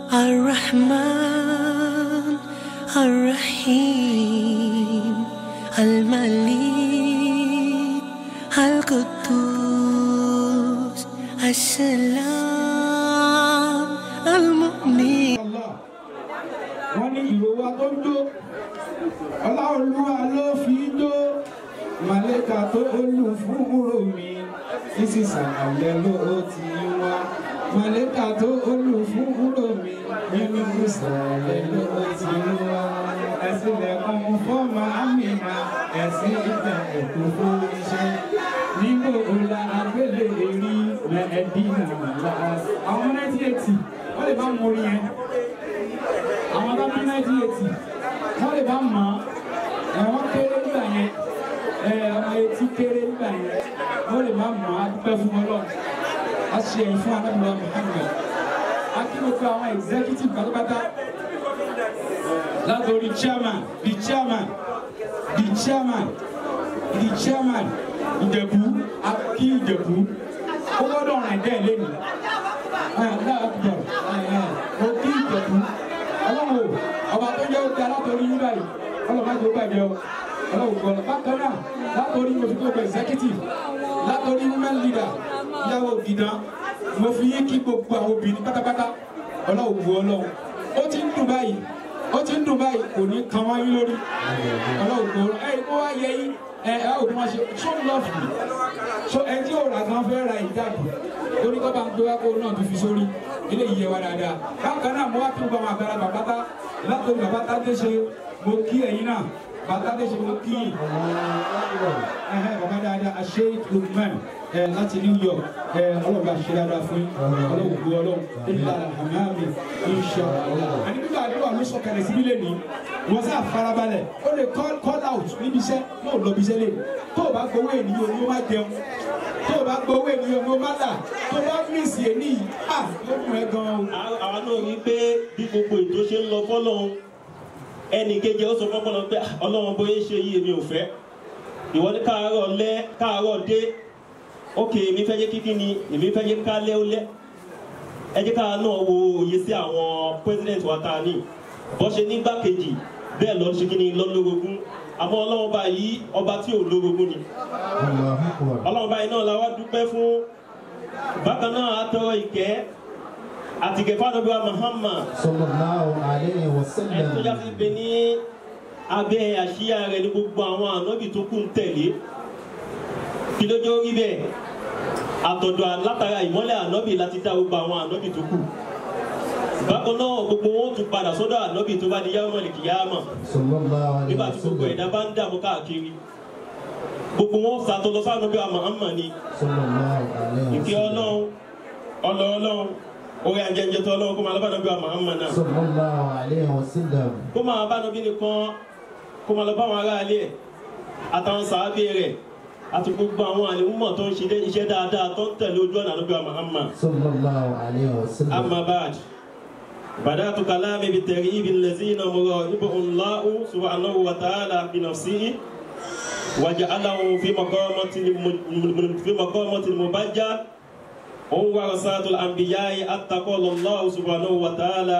الرحمن الرحيم الملك القدوس السلام المؤمن Allah wọ́n ní ìró wa tó ń jó ọláolúwa ló fi jó màlẹ́kà tó olú fún úrò mi sísì sàlàyé ló ti wá màlẹ́kà tó olú fún úrò mi nínú ìsàlẹ̀ ló ti wá ẹ̀sìn lẹ́kùn fọ́ọ̀mù àmìnà ẹ̀sìn ìgbà ẹ̀kú fún iṣẹ́ nígbò ọ̀la agbélé èrí lẹ́ẹ̀dí nàlá àwọn 1980 wọ́n lè bá mọ orin yẹn àwọn tó bí nineteen eighty wọ́n lè bá mọ̀ ọ́ wọ́n kéré nígbà yẹn ọmọ etí kéré nígbà yẹn wọ́n lè bá mọ̀ ọ́ adúpẹ́ fún ọlọ́run a ṣe ẹ̀yìn fún anábìlá Muhammad a kí gbogbo àwọn executive pátápátá látòrí chairman the chairman the chairman the chairman ìjẹ̀bú a kí ìjẹ̀bú ó gbọ́dọ̀ rìn dẹ́ lẹ́nu ó kí ìjẹ̀bú ọlọ́run ọba tó jẹ́ oúnjẹ alátorí yín báyìí ọlọ́run má jẹ́ ó bàjẹ́ o ọlọ́run gbọ́dọ̀ bákan náà látòrí mo fi gbogbo executive látòrí women leader ìyàwó gidan mo fi yín kí gbogbo àwọn obìnrin pátápátá ọlọ́run bu ọlọ́run ó ti ń dùn báyìí ó ti ń dùn báyìí kò ní kan wáyé lórí ọlọ́run bu ọlọ́run ẹ kó wá yẹ yín ẹ ẹ ò ní wọn ṣe show love me so ẹ tí ò rà gan fẹ́ ra ìjáàbù torí kọ́ bá ń gbé wá kó náà tó fi sórí ilé yìí yẹ wá dáadáa bákan náà mo wá kí gbogbo àwọn àgbàlagbà pátá látòrí bàbá tádé ṣe mo kí ẹ̀yin náà bàbá tádé ṣe mo kí yìí ẹ̀hẹ́ bàbá dáadáa àṣẹ Lukman ẹ̀ láti New York ẹ̀ ọlọ́run bá ṣe dáadáa fún yín ọlọ́run gbó ọlọ́run nígbà àmàmì insha Allah àní nígbà àdúrà ló sọ̀kalẹ̀ síbí lè ní wọ́n sá farabalẹ̀ ó lè call call out níbi iṣẹ́ náà lọ bí iṣẹ́ lè tó o bá gbowó ènìyàn ni ó má jẹun tó o bá gbowó ènìyàn ni ó má là tó o bá mísì èní yìí à yóò dùn ẹ́ gan-an o. àwa náà rí pé bí gbogbo ètò ṣe ń lọ fọ́lọ́run ẹnì kejì ó sọ fọ́pọ́lọ́ pé "Ah, ọlọ́run bóyá ṣe yí èmi ò fẹ́ ìwọ ní káàárọ̀ lẹ́ káàárọ̀ dé ókè èmi fẹ́ jẹ́ kíkí ni èmi fẹ́ jẹ́ ká lẹ́ ó lẹ́ ẹ jẹ́ ká náà wo òye sí àwọn president wa ta ní bọ́ ṣe nígbàkejì bẹ́ẹ̀ lọ ṣe kí ni lọ́lọ́rogún àmọ́ ọlọ́run báyìí ọba tí ò lórogún ni ọlọ́run báyìí náà la wá dúpẹ́ fún bákan náà atọrọ ìkẹ́ àtìkẹ́ fàdọ́bíwá Muhammad sallallahu alayhi wa ẹni tó já sallam. sí pé ní abẹ́ àṣìyá rẹ̀ ní gbogbo àwọn ànábì tó kù ń tẹ̀lé kí ló jẹ́ orí bẹ́ẹ̀ àtọ̀dọ̀ látara ìmọ́lẹ̀ ànábì láti dá gbogbo àwọn ànábì tó kù bákan náà gbogbo wọn ó tún padà sọ́dọ̀ ànábì tó bá di yawmal qiyamah sallallahu alayhi nígbà wa tí gbogbo sallam. ẹ̀dá bá ń dààmú káàkiri gbogbo wọn sàtọ̀ lọ sáà ànábì wa Muhammad ni sallallahu alayhi wa ìkẹ́ sallam. ọlọ́run ọlọ́ ọlọ́run orí ajẹ́jẹ́ tó ọlọ́run kó máa lọ́bàá ànábì wa Muhammad náà sallallahu alayhi wa sallam. kó máa bá nàbí nìkan kó máa lọ bá àwọn aráalé ẹ̀ àtàwọn sàábé rẹ̀ àti gbogbo àwọn àlèmúmọ̀ tó ń ṣe iṣẹ́ dáadáa tó ń tẹ̀lé ojú ọ̀nà ànábì wa Muhammad sallallahu alayhi wa sallam. amma ba'd بدأت كلامي بالترغيب الذين مراقبه الله سبحانه وتعالى بنفسه وجعله في مقامة الم- في مقامة المبجل هم ورثات الأنبياء حتى قال الله سبحانه وتعالى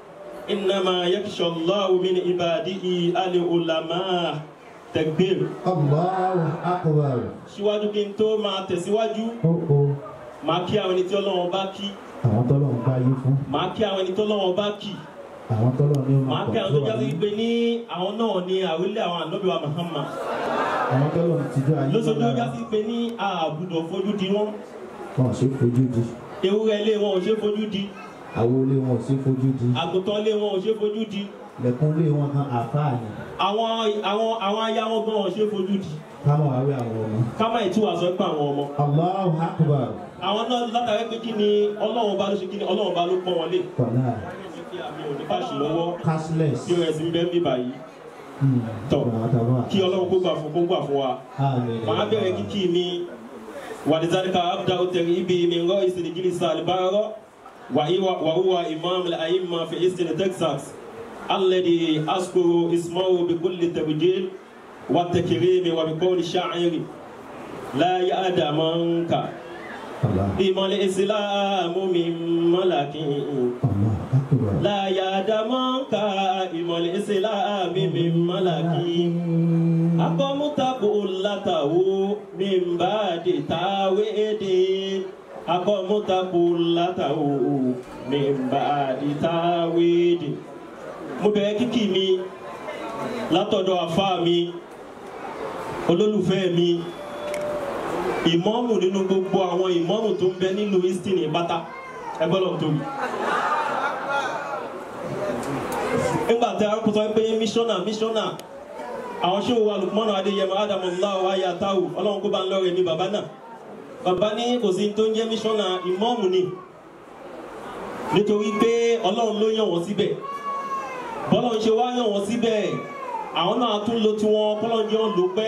إنما يخشى الله من عباده العلماء تكبير Allahu akbar. síwájú kí n tó máa tẹ̀síwájú Ó o máa kí àwọn ẹni tí Ọlọ́run bá kí àwọn tọ́lọ̀ ń bá yí fún máa kí àwọn ẹni tí Ọlọ́run bá kí àwọn tọ́lọ̀ ní ọmọ máa kí àwọn tó jáde pé ní àwọn náà ní àwílé àwọn ànábì wa Muhammad àwọn tọ́lọ̀ ń tijú ayé lóṣooṣù lára. jáde pé ní àbùdọ̀ fojú di wọn wọn ò ṣe fojú di ewúrẹ́ ilé wọn ò ṣe fojú di àwọn ilé wọn ò ṣe fojú di àgùntàn ilé wọn ò ṣe fojú di lẹ̀kùn ilé wọn kan àfáà ni àwọn àwọn àwọn aya wọn gan ò ṣe fojú di káwọn àwẹ àwọn ọmọ. ká má ìtúwà sọ pé àwọn ọmọ Allahu akbar. àwọn náà látàrí pé kí ni Ọlọ́run bá ló ṣe kí ni Ọlọ́run bá ló pọ́n wọn lé kọ̀nà kí àmì òní pàṣẹ lọ́wọ́ cashless. tí ó rẹ̀ sí ń bẹ́ ń bí báyìí Hmm. Tọ́. Àtàwọn kí Ọlọ́run kó gbà fún kó gbà fún wa. Àmín. màá bẹ̀rẹ̀ kíkì mi wàdìsárìkà abdá òtẹ̀rì ibi mi ń rọ ìsìn ìjìlísà àlùbárọ̀ wàhùwà imam al-aimma fi ìsìn texas alẹ́dì askoro ismawo bikulli tabjil wa takirimi wa bikọ́ni sha'iri láyé àdàmọ́nkà Allah. ìmọ̀lẹ̀ ìsìláàmù mi mọ́làkì Allah akbar. láyà dàmọ́ǹkà ìmọ̀lẹ̀ ìsìláàmù mi mọ́làkì akọ́mútakò látàwó mi ń bá di táwé dé akọ́mútakò látàwó mi ń bá di táwé dé. mo bẹ̀rẹ̀ kíkì mi látọ̀dọ̀ àfa mi olólùfẹ́ mi ìmọ̀ọ́mù nínú gbogbo àwọn ìmọ̀ọ́mù tó ń bẹ nílùú easton ìpátá ẹgbẹ́ lọ́n tóbi. nígbà tí a kò sọ pé mísọ́nà mísọ́nà àwọn ṣé wo alùpùpọ̀nà adéyẹmọ ádámù ńláwọ̀ ayé àtàwù ọlọ́run kó bá ń lọ́rẹ̀ ní bàbá náà bàbá ní kò sí tó ń jẹ́ mísọ́nà ìmọ̀ọ́mù ni nítorí pé ọlọ́run ló yàn wọ́n síbẹ̀ bọ́lọ́run ṣe wá yàn wọ́n síbẹ̀ àwọn náà tún lo tiwọn kọ́lọ́run jẹ́ wọn lò pẹ́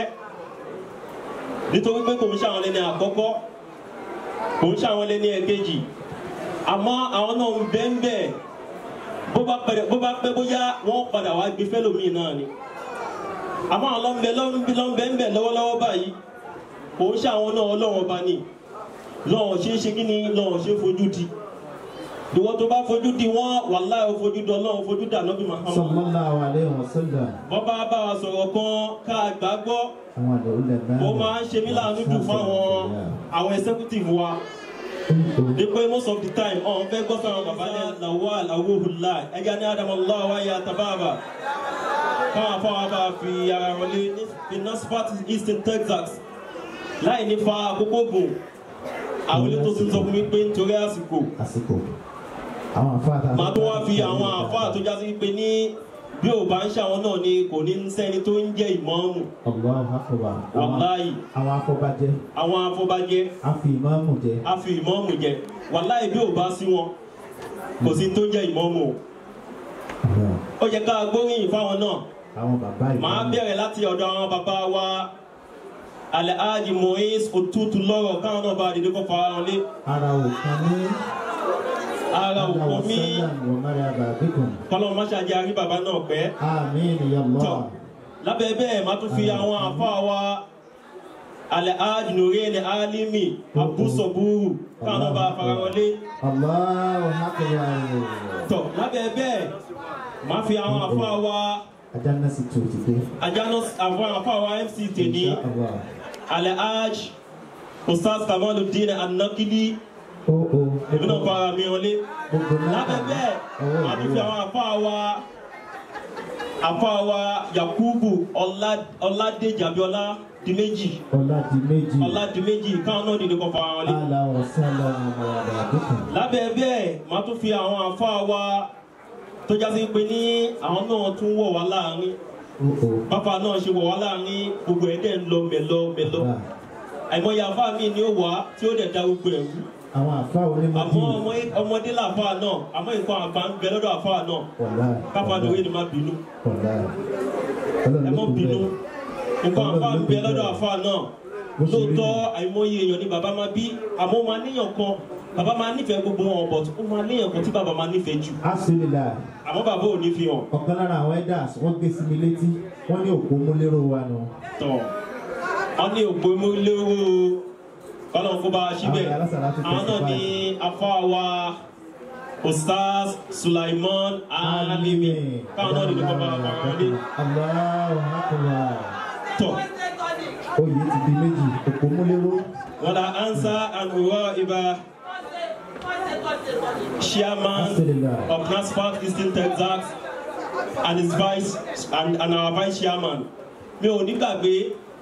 nítorí pé kò ń ṣàwọn lẹ́ni àkọ́kọ́ kò ń ṣàwọn lẹ́ni ẹ̀kejì àmọ́ àwọn náà ń bẹ́ ń bẹ́ bó bá pẹ́ bó bá pẹ́ bóyá wọ́n padà wá gbé fẹ́lòmíì náà ni àmọ́ àwọn lọ́nbẹ lọ́nbẹ lọ́nbẹ ń bẹ̀ lọ́wọ́lọ́wọ́ báyìí kò ń ṣàwọn náà ọlọ́wọ́ bá ní lọ́wọ́ ṣe é ṣe kí ni lọ́wọ́ ṣe é fojú di ìwọ tó bá fojú di wọn wàláhì ó fojú di ọlọ́run fojú dà nọ́bì Muhammad sallallahu alayhi wa sallam. bọ́bá bá wa sọ̀rọ̀ kan ká gbàgbọ́ àwọn àlọ́ ilẹ̀ náà. ó máa ń ṣe mí láàánú jù fún àwọn àwọn executive wa ní pé most of the time ọ̀n fẹ́ gbọ́ fún àwọn bàbá ní lawal awuhula ẹja ní adamu allah wa ya tababa káwọn afọwọ́ bá fi ara wọlé ní nasfat eastern texas láì ní fa àkókò gùn àwọn ilé tó ti sọ fún mi pé nítorí àsìkò àsìkò. àwọn àfáà tá a. màá tó wá fi àwọn àfáà tó jásí pé ní bí ò bá ń ṣàwọn náà ni kò ní sẹ́ni tó ń jẹ́ ìmọ̀ọ́mù Allahu akbar. àwọn wàláyì àwọn afọbajẹ. àwọn afọbajẹ a fi ìmáàmù jẹ. a fi ìmọ̀ọ́mù jẹ wàláyì bí ò bá sí wọn kò sí tó ń jẹ́ ìmọ̀ọ́mù o ó yẹ ká gbóríyìn fáwọn náà àwọn bàbá ìmáàmù. màá bẹ̀rẹ̀ láti ọ̀dọ̀ àwọn bàbá wa alhaji moise otutu lọ́rọ̀ káwọn náà bá dìde kó fara wọn lé ara òkan ní. ara òkun mi wọ́n máa yà bàbíkùn. kọ́lọ́ máṣáájú arí bàbá náà pẹ́ àmín ya tọ́ Allah. lábẹ́ bẹ́ẹ̀ máa tún fi àwọn àfa wa alhaji nureni alimi abusoburu káwọn náà bá fara wọn lé Allahu akbar. tọ́ lábẹ́ bẹ́ẹ̀ máa fi àwọn àfa wa ajá náà sì tó ti dé. àjánú àwọn àfa wa mc tèmi Insha Allah. alhaji ustaz kamaludin anakili ó ó. èmi náà fara mi wọlé gbogbo náà. lábẹ́ bẹ́ẹ̀ ọwọ́ máa tún fi ìlú àwọn àfa wa àfa wa yakubu Ọlá- ọládèjì abiola di méjì ọlá di méjì. ọlá di méjì káwọn náà dìde kọ fara wọn lé ala wasala ọmọ bàbíkùn. lábẹ́ bẹ́ẹ̀ máa tún fi àwọn àfa wa tó jásí pé ní àwọn náà tún wọ̀ wá láàrin ó ó. bàbá náà ṣe wọ̀ wá láàrin gbogbo ẹ̀ dẹ̀ ń lọ mẹ́lọ mẹ́lọ Bàbá. àìmọye àfa mi ni ó wà tí ó dẹ̀ da gbogbo ẹ̀ wú àwọn àfa onímọ̀tì. àmọ́ ọmọ- ọmọdé làfa náà àmọ́ nǹkan àgbà ń bẹ lọ́dọ̀ àfa náà wàlá. káfa lóore ni má bínú wàlá. ẹ ọlọ́run ló mọ́ kún bínú bẹ́ẹ̀. nǹkan àfa ń bẹ lọ́dọ̀ àfa náà Bó ṣe rí lóòótọ́ àìmọye èèyàn ni bàbá máa bí àmọ́ ó máa níyàn kan bàbá máa nífẹ̀ẹ́ gbogbo wọn but ó máa níyàn kan tí bàbá máa nífẹ̀ẹ́ jù alhamdulillah àmọ́ bàbá ò ní fi hàn ọ̀kan lára àwọn elders wọ́n gbé sí mi létí wọ́n ní òpó múlẹ́rọ̀ wa nù. tọ̀ wọ́n ní òpó mọ́lẹ́wọ́ kọ́lọ́n kó bá a síbẹ̀ Àwọn alásàlá ti àwọn náà ní afáwa ustaz sulaiman alimi káwọn náà nínú bàbá bàbá wọlé Allahu akbar. tọ̀ oyè ti di méjì òpó múlẹ́rọ̀. wọ́n la ansa and wúrọ̀ ibà chairman alhamdulillah. of NASFAT Eastern Texas and his vice and, and our vice chairman mi ò ní gbàgbé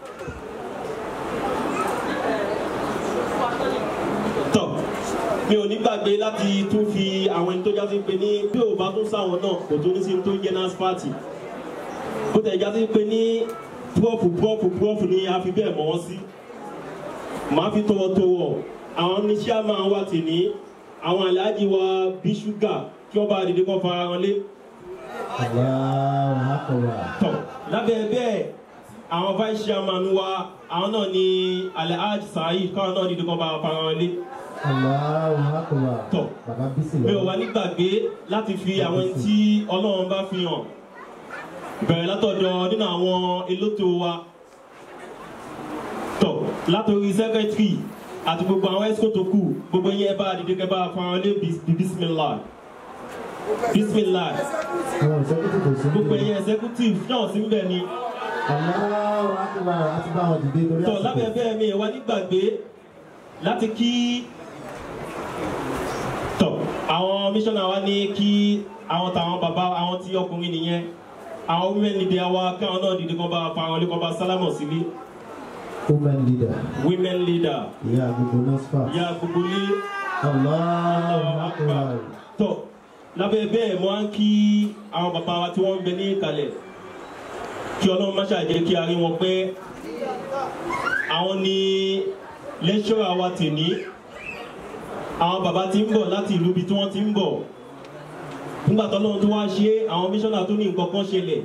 tọ mi ò ní gbàgbé láti tún fi àwọn ẹni tó jásí pé ní bí ò bá tún sáwọn náà kò tó ní sí tó ń jẹ NASFAT bó tẹ̀ jásí pé ní púrọ́fù púrọ́fù púrọ́fù ni a fi bẹ́ẹ̀ mọ́ wọn sí màá fi tọwọ́tọwọ́ àwọn ní chairman wa tì ní àwọn aláàjì wa bí ṣúgà kí wọ́n bá dìde kọ́ fara wọn lé Allahu akbar. tọ̀ lábẹ́ bẹ́ẹ̀ àwọn vice chairman wa àwọn náà ní alhaji saheed káwọn náà dìde kọ́ bá fara wọn lé Allahu akbar. Tọ̀. bàbá bísí mi ò lọ. wá nígbàgbé láti fi àwọn ẹni tí ọlọ́run bá fi hàn bẹ̀rẹ̀ látọ̀dọ̀ nínú àwọn elétò wa tọ̀ látòrí secretary àti gbogbo àwọn ẹ̀sìkò tó kù gbogbo yẹn ẹ bá dìde kẹ bá fọwọn lé bisimilá bisimilá àwọn ìṣẹ́kùtù kò sí gbogbo níbẹ̀. ẹ̀yẹ executive náà sí mbẹ ni Allahu akbar àti bá wọn dìde torí tọ lábẹ́ bẹ́ẹ̀ mi wá nígbàgbé láti kí tọ àwọn mísọ́nà wa ní kí àwọn tàwọn bàbá àwọn tí ọkùnrin nìyẹn àwọn women leader wa káwọn náà dìde kọ́ bá fáwọn ilé kọ́ bá sálámọ̀ sílé women leader women leader ìyá gbogbo nasfa. ìyá gbogbo lé Allahu akbar. tọ lábẹ́ bẹ́ẹ̀ mo á ń kí àwọn bàbá wa tí wọ́n ń bẹ ní ìkàlẹ̀ kí ọlọ́run má ṣàjẹ́ kí a rí wọn pẹ́ àwọn ni lẹ́ṣọ́ra wa tèní àwọn bàbá tí ń bọ̀ láti ìlú ibi tí wọ́n ti ń bọ̀ nígbà tó lọ́run tó wá ṣe é, àwọn míṣọ́nà tó ní nǹkan kan ṣẹlẹ̀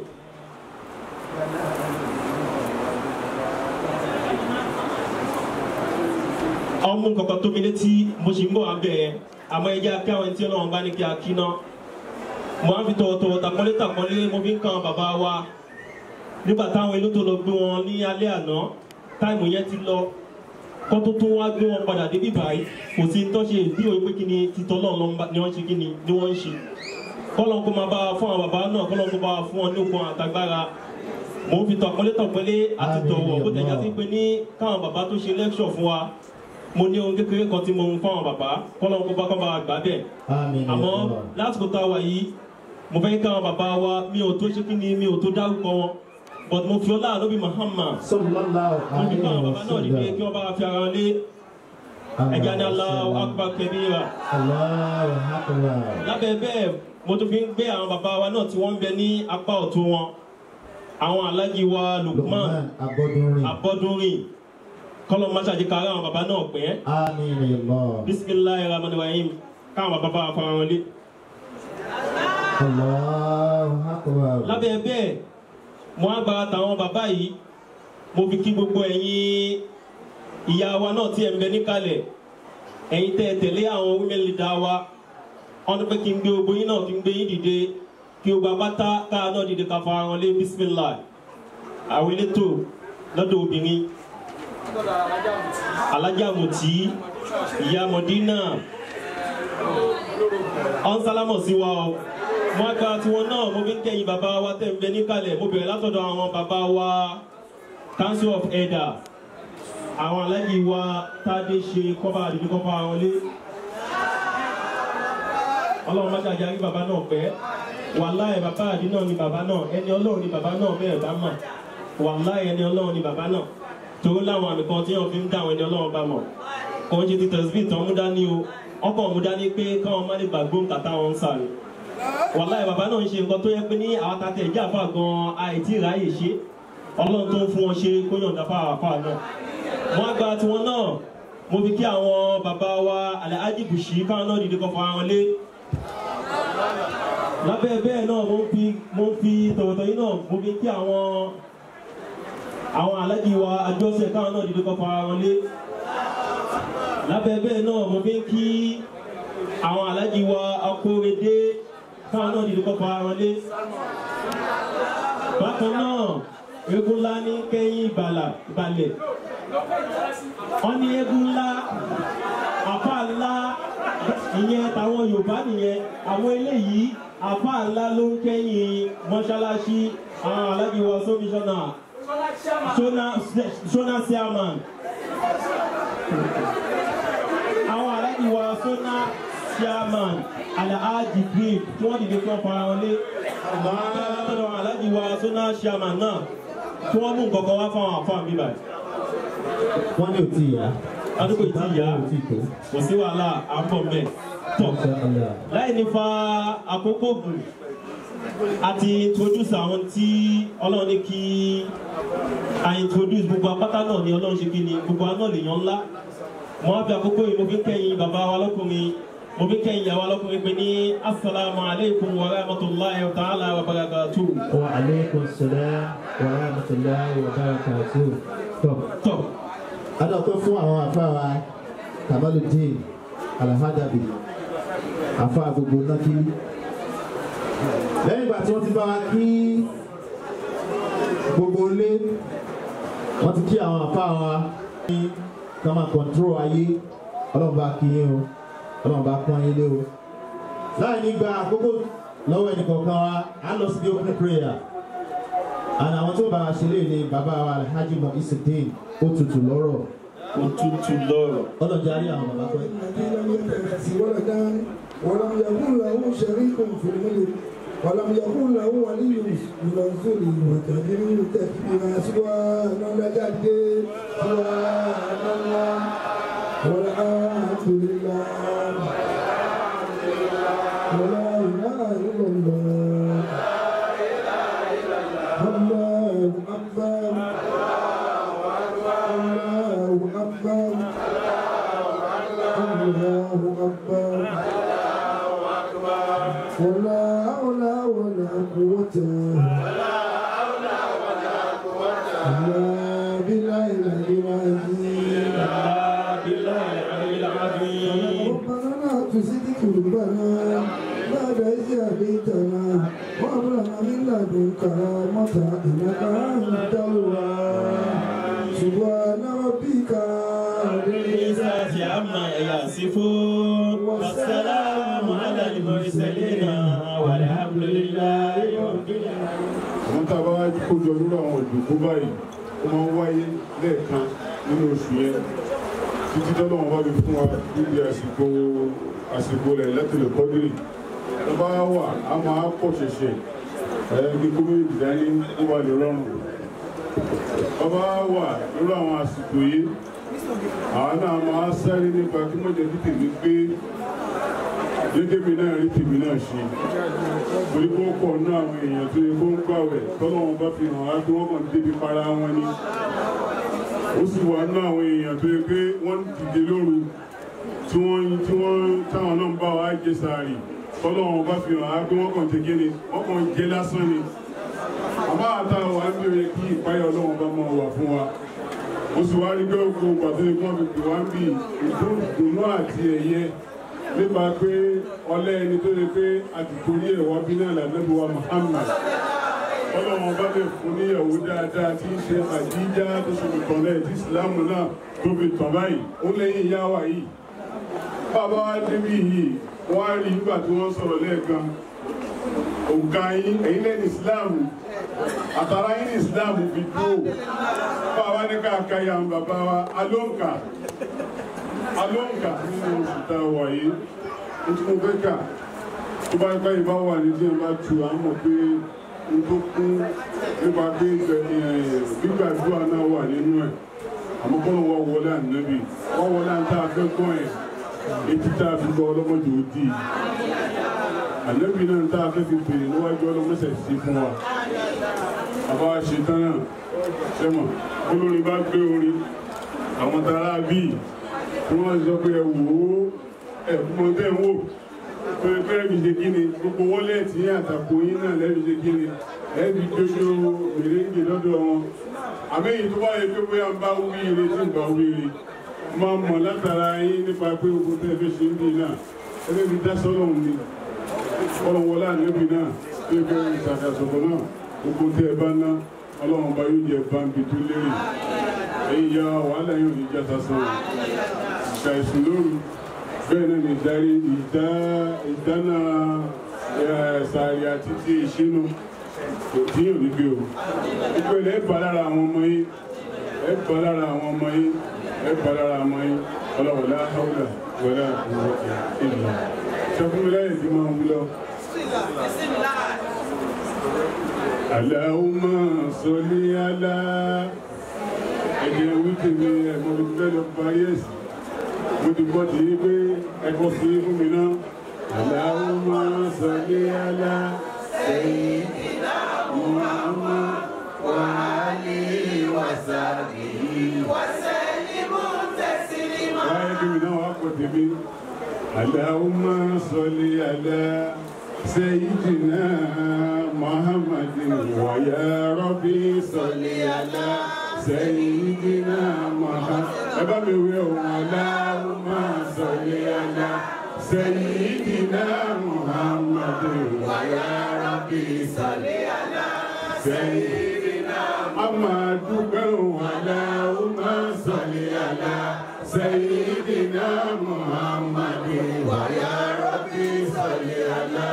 ọmọ nǹkan tó mi létí mo ṣì ń bọ̀ abẹ́ ẹ̀ àmọ́ ẹja kí àwọn tí ọlọ́run bá ní kí a kí ná mo á fi tọ̀wọ̀tọ̀wọ̀ tàpọ́nlé tàpọ́nlé mo fi ń kan bàbá wa nígbà táwọn ilé tó lọ gbé wọn ní alẹ́ àná táìmù yẹn ti lọ kọ́ tó tún wá gbé wọn padà débí báyìí kò sí tó ṣe bí òye pé kí ni títọ́ lọ́run ni wọ́n ṣe kí ni ni wọ́n ń ṣe kọ́lọ́n kó máa bá wa fún àwọn bàbá náà kọ́lọ́n kó bá wa fún wọn ní okun àtagbára mo ń fi tọ̀pọ́nlé tọ̀pọ́nlé àti tọ̀wọ̀ bó tẹ̀yà sí pé ní káwọn bàbá tó ṣe lẹ́kṣọ̀ fún wa mo ní ohun kékeré kan tí mo ń fún àwọn bàbá kọ́lọ́n kó bá kọ́ bá wa gbà bẹ́ẹ̀ Àmín ya àmọ́ Allah. lásìkò tá a wà yìí mo fẹ́ kí àwọn bàbá wa mi ò tó ṣe kí ni mi ò tó dárúkọ wọn but mo fi ọlá àlóbi Muhammad Sallallahu mo fi kí àwọn alaihi bàbá náà dìde kí wasallam. wọ́n bá wa fi ara lé ẹja ní Allahu Akbar kabira Allahu akbar. lábẹ́ bẹ́ẹ̀ mo tún fi ń gbé àwọn bàbá wa náà tí wọ́n ń bẹ ní apá ọ̀tún wọn àwọn alájí wa Lukman Lukman Abọ́dúnrin. Abọ́dúnrin kọ́lọ́ máṣáájú kára àwọn bàbá náà pẹ́ Àmín ya Allah. bisimilayi rahman rahim káwọn bàbá bá wa fara wọn lé. Allahu akbar. lábẹ́ bẹ́ẹ̀ mo á gba tàwọn bàbá yìí mo fi kí gbogbo ẹ̀yin ìyá wa náà tí ẹ̀ ń bẹ níkàlẹ̀ ẹ̀yin tẹ́ ẹ tẹ̀lé àwọn women leader wa wọ́n ní pé kí n gbé gbogbo yín náà kí n gbé yín dìde kí o gba pátá káà náà dìde ká fara wọn lé bisimilah àwọn elétò lọ́dọ̀ obìnrin alájà mùtí ìyá mọ̀dínà ọ̀n sálámọ̀ sí wa o mo á gba tiwọn náà mo fi ń kẹ́yìn bàbá wa tẹ̀ ń bẹ níkàlẹ̀ mo bẹ̀rẹ̀ látọ̀dọ̀ àwọn bàbá wa council of elder àwọn alájì wa tádé ṣe kọ́ba àdìdí kọ́ba àwọn lé ọlọ́run má ṣàjà rí bàbá náà pẹ́ wàláì bàbá àdí náà ni bàbá náà ẹni ọlọ́run ni bàbá náà bẹ́ẹ̀ bá mà wàláì ẹni ọlọ́run ni bàbá náà torí láwọn àmì kan tí wọn fi ń dá àwọn ẹni ọlọ́run bá mọ̀ kò ń ṣe ti tẹ̀síbì tán mú dání o ọkọ̀ mú dání pé káwọn má lè gbàgbó kàtà wọn ń sàrè wàláì bàbá náà ń ṣe nǹkan tó yẹ pé ní àwọn tatẹ̀ ìjà fà gan àìtí ìráyè ṣe ọlọ́run tó ń fún wọn ṣe kó yọ̀ǹda fáwọn àfà náà wọn á gba tiwọn náà mo fi kí àwọn bàbá wa Alhaji Bushi káwọn náà dìde kọ́ fún àwọn lé lábẹ́ bẹ́ẹ̀ náà mo ń fi mo ń fi tọ̀wọ̀tọ̀ yìí náà mo fi kí àwọn àwọn alájí wa àjọṣe káwọn náà dìde kọ́ fún ara wọn lé lábẹ́ bẹ́ẹ̀ náà mo fi ń kí àwọn alájí wa akóredé káwọn náà dìde kọ́ fún ara wọn lé bákan náà eégún ńlá ní kẹ́yìn ìbàlà ìbàlẹ̀ wọ́n ní eégún ńlá àfa ńlá ìyẹn táwọn Yorùbá nìyẹn àwọn eléyìí àfa ńlá ló ń kẹ́yìn mọ́ṣáláṣí àwọn alájí wa sómíṣọ́nà sona sona chairman àwọn aláàjì wa sona chairman alhaji green tí wọ́n dìde fún ọkọ̀ ara wọn lé àwọn aláàjì wa sona chairman náà tí wọ́n mú nǹkan kan wá fún àwọn àfáà mi báyìí Wọ́n ní òtí ìyá. adúgbò tí ìyá Òtí ìtò. kò sí wàhálà à ń bọ̀ mẹ́ tọ̀ Insha Allah. láì ní fa àkókò gùn àti introduce àwọn tí ọlọ́run ní kí a introduce gbogbo apáta náà ni ọlọ́run ṣe kí ni gbogbo aná lèèyàn ńlá mo á fi àkókò yìí mo fi kẹ́yìn bàbá wa lọ́kùnrin mo fi kẹ́yìn ìyàwó lọ́kùnrin pé ní asalaamu aleykum wa rahmatulahi wa ta'ala wa barakatu. Wa alaikum salam wa rahmatullahi wa barakatuh. Tọ́. tọ́ Adọ́pẹ́ fún àwọn àfáà Kamaludin Alhadabi, àfáà gbogbo Nákì. Lẹ́yìn ìgbà tí wọ́n ti bá wa kí gbogbo ilé, wọ́n ti kí àwọn àfáà wa ní ká máa control ayé ọlọ́run bá kí yín o ọlọ́run bá pọ́n yín lé o láì ní gba àkókò lọ́wọ́ ẹnìkọ̀ọ̀kan wa á lọ sí the open prayer and àwọn tó bá wa ṣe lè ní bàbá wa alhaji mo isidin ó tutù lọ́rọ̀ òtútù lọ́rọ̀ ọlọ́jà rí àwọn bàbá pẹ́. الذي لم يتخذ ولدا ولم يكن له شريك في الملك ولم يكن له ولي من الذل وكبره تكبيرا سبحان الله سبحان الله والحمد لله ولا اله الا الله الله اكبر الله اكبر الله أكبر ولا حول ولا قوة إلا بالله العلي العظيم ربنا لا تزغ قلوبنا بعد إذ هديتنا وهب لنا من لدنك رحمة إنك أنت الوهاب سبحان ربك رب العزة العزة عما يصفون والسلام على المرسلين والحمد لله رب العالمين àwọn tá a bá wájú kójọ nínú àwọn ìdòkó báyìí ó máa ń wáyé lẹ́ẹ̀kan nínú oṣù yẹn títí tọ́lọ́ wọn bá fi fún wa níbi àsìkò àsìkò rẹ̀ lẹ́tọ̀lẹ̀ kọ́dírì tó bá wà á máa pọ̀ ṣẹ̀ṣẹ̀ ẹ̀ ní gómìnà dání ó wà lè rọrùn tó bá wà nínú àwọn àsìkò yìí àwọn náà máa sáré nípa kí mọ̀jẹ̀ kí tèmi pé dédé mi náà rí tèmi náà ṣe torí kó pọ̀ ní àwọn èèyàn tó yẹ kó ń gbàwẹ̀ tọ́lọ́ wọn bá fi hàn á pé wọ́n kàn débi para wọn ni ó sì wà ní àwọn èèyàn tó yẹ pé wọ́n dìde lóru tí wọ́n tí wọ́n táwọn náà ń bá wa jẹ sàárì tọ́lọ́ wọn bá fi hàn á pé wọ́n kàn ṣe kí ni wọ́n kàn jẹ lásán ni àmọ́ àtàwọn wa ń bèrè kí ìpáyà ọlọ́wọ́n bá máa wà fún wa ó sì wá rí pé gbogbo pàtó ikú wọn fi pè wá ń bì ìdùnnú àti ẹ̀yẹ nípa pé ọlẹ́ ẹni tó lè pé àtìkórí ẹ̀wọ́ bí náà lànàbí wa Muhammad ọlọ́wọ́n bá lè fún níyàwó dáadáa tí ń ṣe àjíjá tó ṣe lè tàn lẹ́yìn tí ìsìláàmù náà tó fi tàn báyìí ó lẹ́yìn ìyá wa yìí bàbá wa débi yìí wọ́n á rí nígbà tí wọ́n sọ̀rọ̀ lẹ́ẹ̀kan òǹkà yín ẹ̀yin lẹ́yìn ìsìláàmù àtàrà yín ní ìsìláàmù fi dúró bàbá ní káàkà ya ń bàbá wa alóǹkà alóǹkà nínú oṣù tá a wà yìí ó tún fẹ́ kà tó bá gbá ìbá wà ní díẹ̀ bá tu à ń mọ̀ pé n tó kún nípa pé gbígbàdúrà náà wà nínú ẹ̀ àmọ́ kọ́nà wọ́n wọlé ànábì wọ́n wọlé àǹtá afẹ́ gbọ́n ẹ̀ etí tá a fi gbọ́ ọlọ́mọdé ó dì í ànábì náà tá a fẹ́ fi bèrè níwájú ọlọ́mọsẹ̀ sí fún wa àbá ṣetán náà sẹ́mọ̀ olórin bá gbé orin àwọn tara bíi tí wọ́n sọ pé ẹ wò ó ẹ mọ tẹ́ ń wò pé pé ẹbí ṣe kí ni gbogbo wọ́lẹ̀tì yín àtàkù yín náà lẹ́bi ṣe kí ni ẹbí dodo mèrèǹgè lọ́dọ̀ wọn àmẹ́yìn tó bá yẹ pé bóyá ń bá wí ire tí ń bá wí ire máa mọ̀ látara yín nípa pé gbogbo tẹ́ fẹ́ ṣe ń bì náà ẹbí mi dá sọ́dọ̀ mi ọlọ́run wọlé ànábì náà tó yẹ kẹ́ ìtàkàsọ̀kọ̀ náà gbogbo tẹ́ ẹ bá ná ọlọ́run bá yóò jẹ báńkì tó lérè ẹ̀yin ya wàhálà yóò ní jẹ́ sásán ìgbà ìsùn lóru bẹ́ẹ̀ náà ní ìdarí ìdá ìdáná sàárì àti ti ìṣínú tí yóò ní gbé o ìpele ẹ̀ bá lára àwọn ọmọ yín ẹ̀ bá lára àwọn ọmọ yín ẹ̀ bá lára àwọn ọmọ yín ọlọ́wọ́ láhàúlà wọlé àkùnrin ìlú sọfúnmi láyé tí máa ń wúlọ. Allahumma salli ala ẹ̀jẹ̀ wíkì mi ẹ̀mọ́ mi fẹ́ lọ parí ẹ̀sìn mo ti gbọ́ ti pé ẹ̀kọ́ sí fún mi náà Allahumma salli ala sayyidina Muhammad wa alihi wa sahbihi wa sallimu taslima. báyìí kí mi náà wá pọ̀ tèmi Allahumma salli ala sayyidina Muhammadin wa ya Rabbi salli ala. سيدنا محمد أبا ميوم اللهم صل على سيدنا محمد ويا ربي صل على سيدنا محمد اللهم صل على سيدنا محمد ويا ربي صل على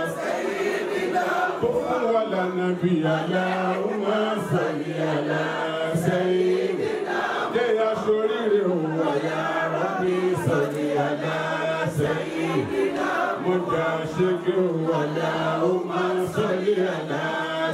سيدنا ولا نبي اللهم صل على سيدنا يا شرير ويا ربي صل على سيدنا مجاشك اللهم صل على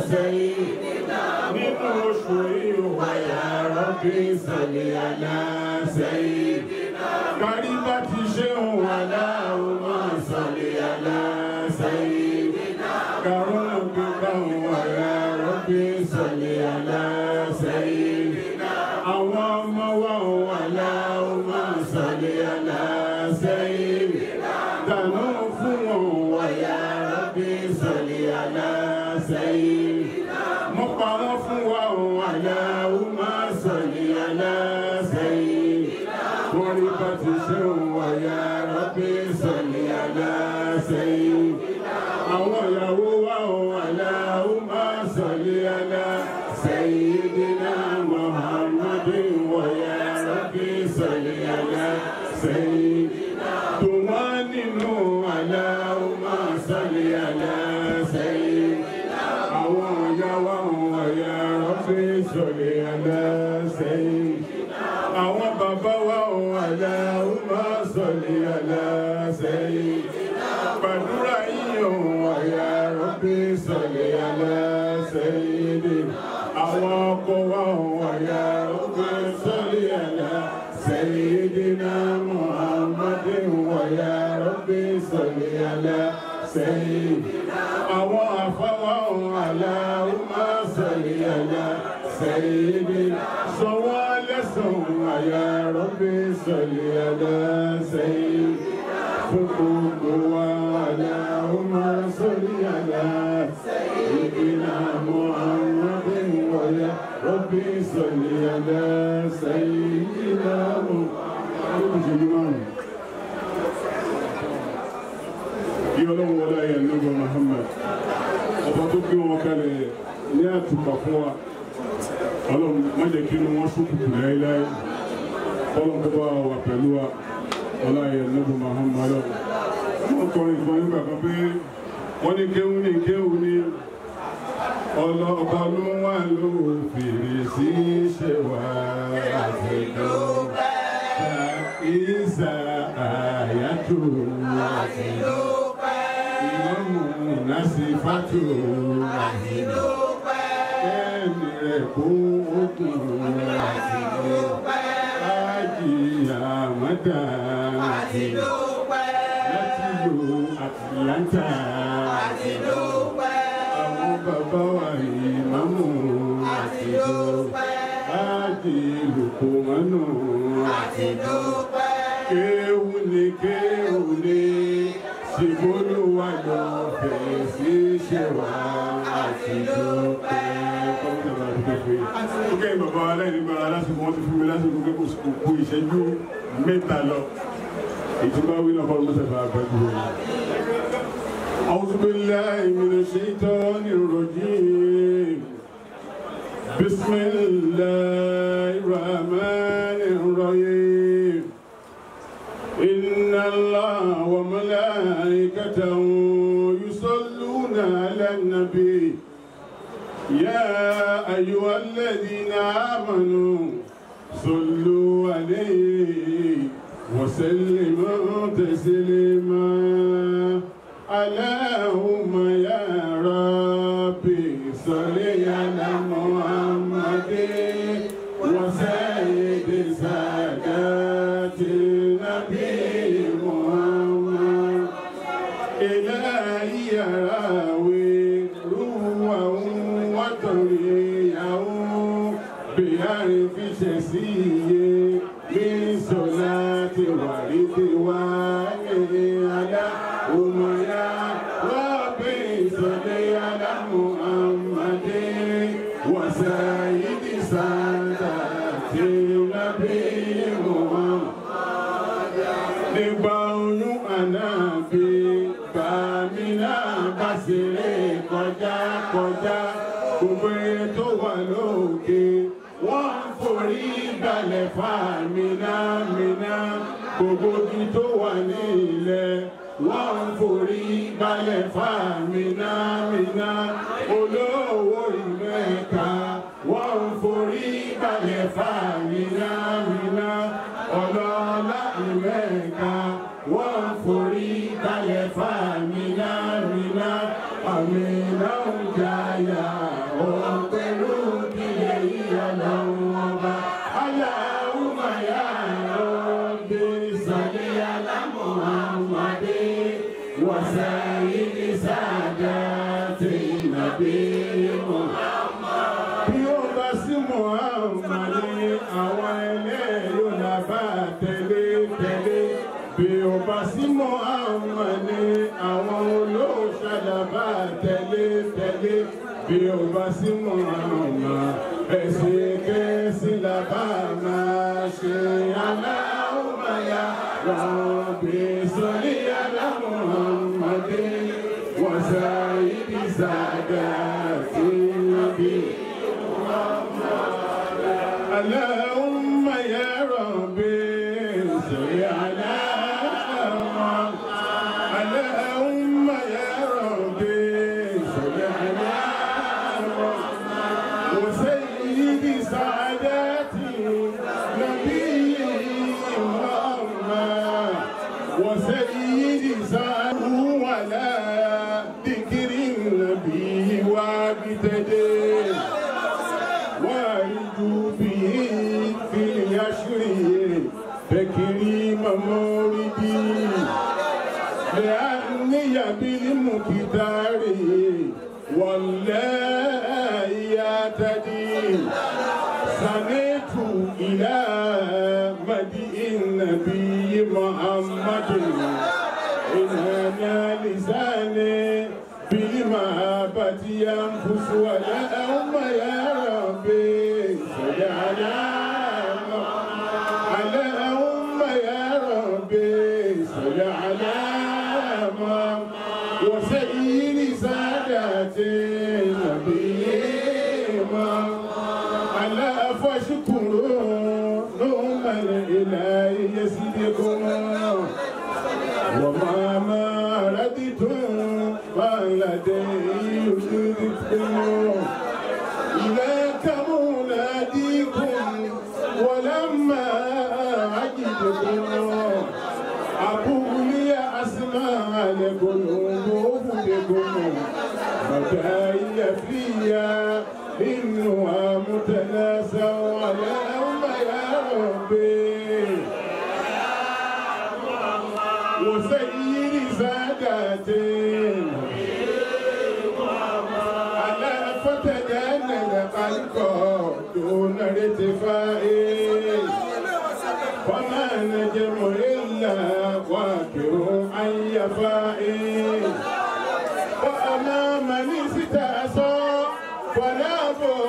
سيدنا nínú oṣù yìí wáyà rọ́bì sọ̀lẹ̀ àná sẹ́yìn. kárí bá ti ṣe ń wà láàrú máa sọ̀lẹ̀ àná sẹ́yìn. kàrún gbígbà ń wáyà rọ́bì sọ̀lẹ̀ àná sẹ́yìn. àwọn ọmọ wa ń wà láàrú máa sọ̀lẹ̀ àná sẹ́yìn. dànù fún wọn wáyà rọ́bì sọ̀lẹ̀ àná sẹ́yìn mo pa wọ́n fún wa òun aláwo máa sọ̀lì aláṣẹ́yìn wọ́n rí bá ti ṣe òun wáyà rọ́bì sọ̀lì aláṣẹ́yìn àwọn ìyàwó wa òun aláwo máa sọ̀lì aláṣẹ́yìn dínà muhammadu wáyà rọ́bì sọ̀lì aláṣẹ́yìn tó wọ́n nínú aláwo máa sọ̀lì aláṣẹ́yìn àwọn ọ̀yá wa ọ̀yá rọ́bì sọ̀lẹ̀ aláṣẹ́yìn. àwọn bàbá wa ọ̀yá ọmọ sọ̀lẹ̀ aláṣẹ́yìn. gbàdúrà yìí ọ̀yá rọ́bì sọ̀lẹ̀ aláṣẹ́yìn. àwọn ọkọ wa ọ̀yá rọ́bì sọ̀lẹ̀ aláṣẹ́yìn. dínà muhammadu ọ̀yá rọ́bì sọ̀lẹ̀ aláṣẹ́yìn àwọn afọwọ́ aláwọ̀ sọ̀rọ̀ àyà sẹ́yìnbí sọ̀wọ́ lẹ́sàn àyà rọ́bì sọ̀rọ̀ àyà sẹ́yìnbí fún gbogbo wa aláwọ̀ sọ̀rọ̀ àyà sẹ́yìnbí náà mọ́ àwọn ọdún wọ̀nyá rọ́bì sọ̀rọ̀ àyà sẹ́yìnbí náà mọ́ àwọn ọdún wọ̀nyá. kí ọlọ́run wọlé ayé ẹ̀nàgbọ́n Muhammad ọba tó gbé wọn kalẹ̀ ní àtùpà fún wa ọlọ́run má jẹ́ kí inú wọn ṣókùnkù láéláé ọlọ́run tó bá wà pẹ̀lú wa wọlé ayé ẹ̀nàgbọ́n Muhammad wọn kọrin fún nígbà kan pé wọ́n ní kéwù ní kéwù ní ọlọ́ọ̀bá ló wà ló fèrè sí ṣe wá àtẹ̀dọ́ ìsà àyàtò àtẹ̀dọ́ ìmọ̀mù nasifatu ẹ̀mí rẹ̀ kó okùn ájì àmọ́dá láti lo Atlanta àwọn bàbá wa ìmọ̀mù ájì lùkùmọ́nù kéwù ni kéwù ni ṣìbólúwà lọ bẹ̀rẹ̀ sí ṣe wá àti dúpẹ́. ó kẹ́ bàbá aláìnígbàrá lásìkò wọn ti fún mi lásìkò pé kò kú ìṣẹ́jú mẹ́ta lọ. ìtumọ̀ wí náà fọlọ́ mọ́sẹ̀ fà bẹ́ẹ̀ dúró. أعوذ بالله من الشيطان الرجيم بسم الله الرحمن الرحيم إن الله وملائكته يصلون على النبي يا أيها الذين آمنوا صلوا عليه وسلموا تسليما اللهم يا ربي صل على محمد وسيد سادات النبي محمد إلهي راوي روحه وطريقه بحرف شسيه من صلاة ورضوانه على أميا ربي صل على محمد وسيد سادات النبي محمد nígbà oyún ànábì bàmínà bá ṣeré kọjá kọjá gbogbo eré tó wà lókè wọ́n ń forí balẹ̀ fàmìnà mìnà gbogbo igi tó wà ní ilẹ̀ wọ́n ń forí balẹ̀ fàmìnà mìnà olówó ìmẹ̀ka wọ́n ń forí balẹ̀ fàmìnà mìnà ọlọ́lá ìmẹ̀ka wọ́n ń forí balẹ̀ fàmìnà mìnà àmìnà ń jayà òun pẹ̀lú kílẹ̀ ìyànà wọn bá aláwùmá yà rọ́bì sọ̀lì alámù àmàdé wàsáyé sáadà tí nàbí Muhammad. bí ó bá sí Muhammad ní àwọn ẹlẹ́yìn làbá tẹ̀lé tẹ̀lé bí ó bá sí Muhammad ní àwọn olóòṣàdàbà tẹ̀lé tẹ̀lé bí ó bá sí Muhammad ẹ̀sìn kẹ́sì làbá máa ṣe aláwọ̀máyà rọ̀bì sọ́lé aláwọ̀mọdé wọ́n sá ibi sàdá sí ibi. اللهم يا ربي صل على محمد اللهم يا ربي صل على محمد وسيد سعادتي نبي محمد وسيد سعاده ولا ذكر النبي وابتدئ وارجو به في اليشر تكريم موردي لأني بالمقدار والله يعتدي سنيت إلى مدء النبي محمد إن أنا لساني بالمحبة ينفس ولا أم يا ربي صل على على أم يا ربي صل على وسير سادات النبي على فاشكروا نوم الإله يسيدكم وما ما ردتم ما لدي يجدكم إليك مناديكم ولما أجدكم أقول يا أسماء لقلوب بكم فكاي فيا إنها متناسى ولا أم يا ربي وسيد ساداتين على فتجنن خلقه دون ارتفاع وما نجم إلا واكر عن يفاء وأمام من استأسى فلا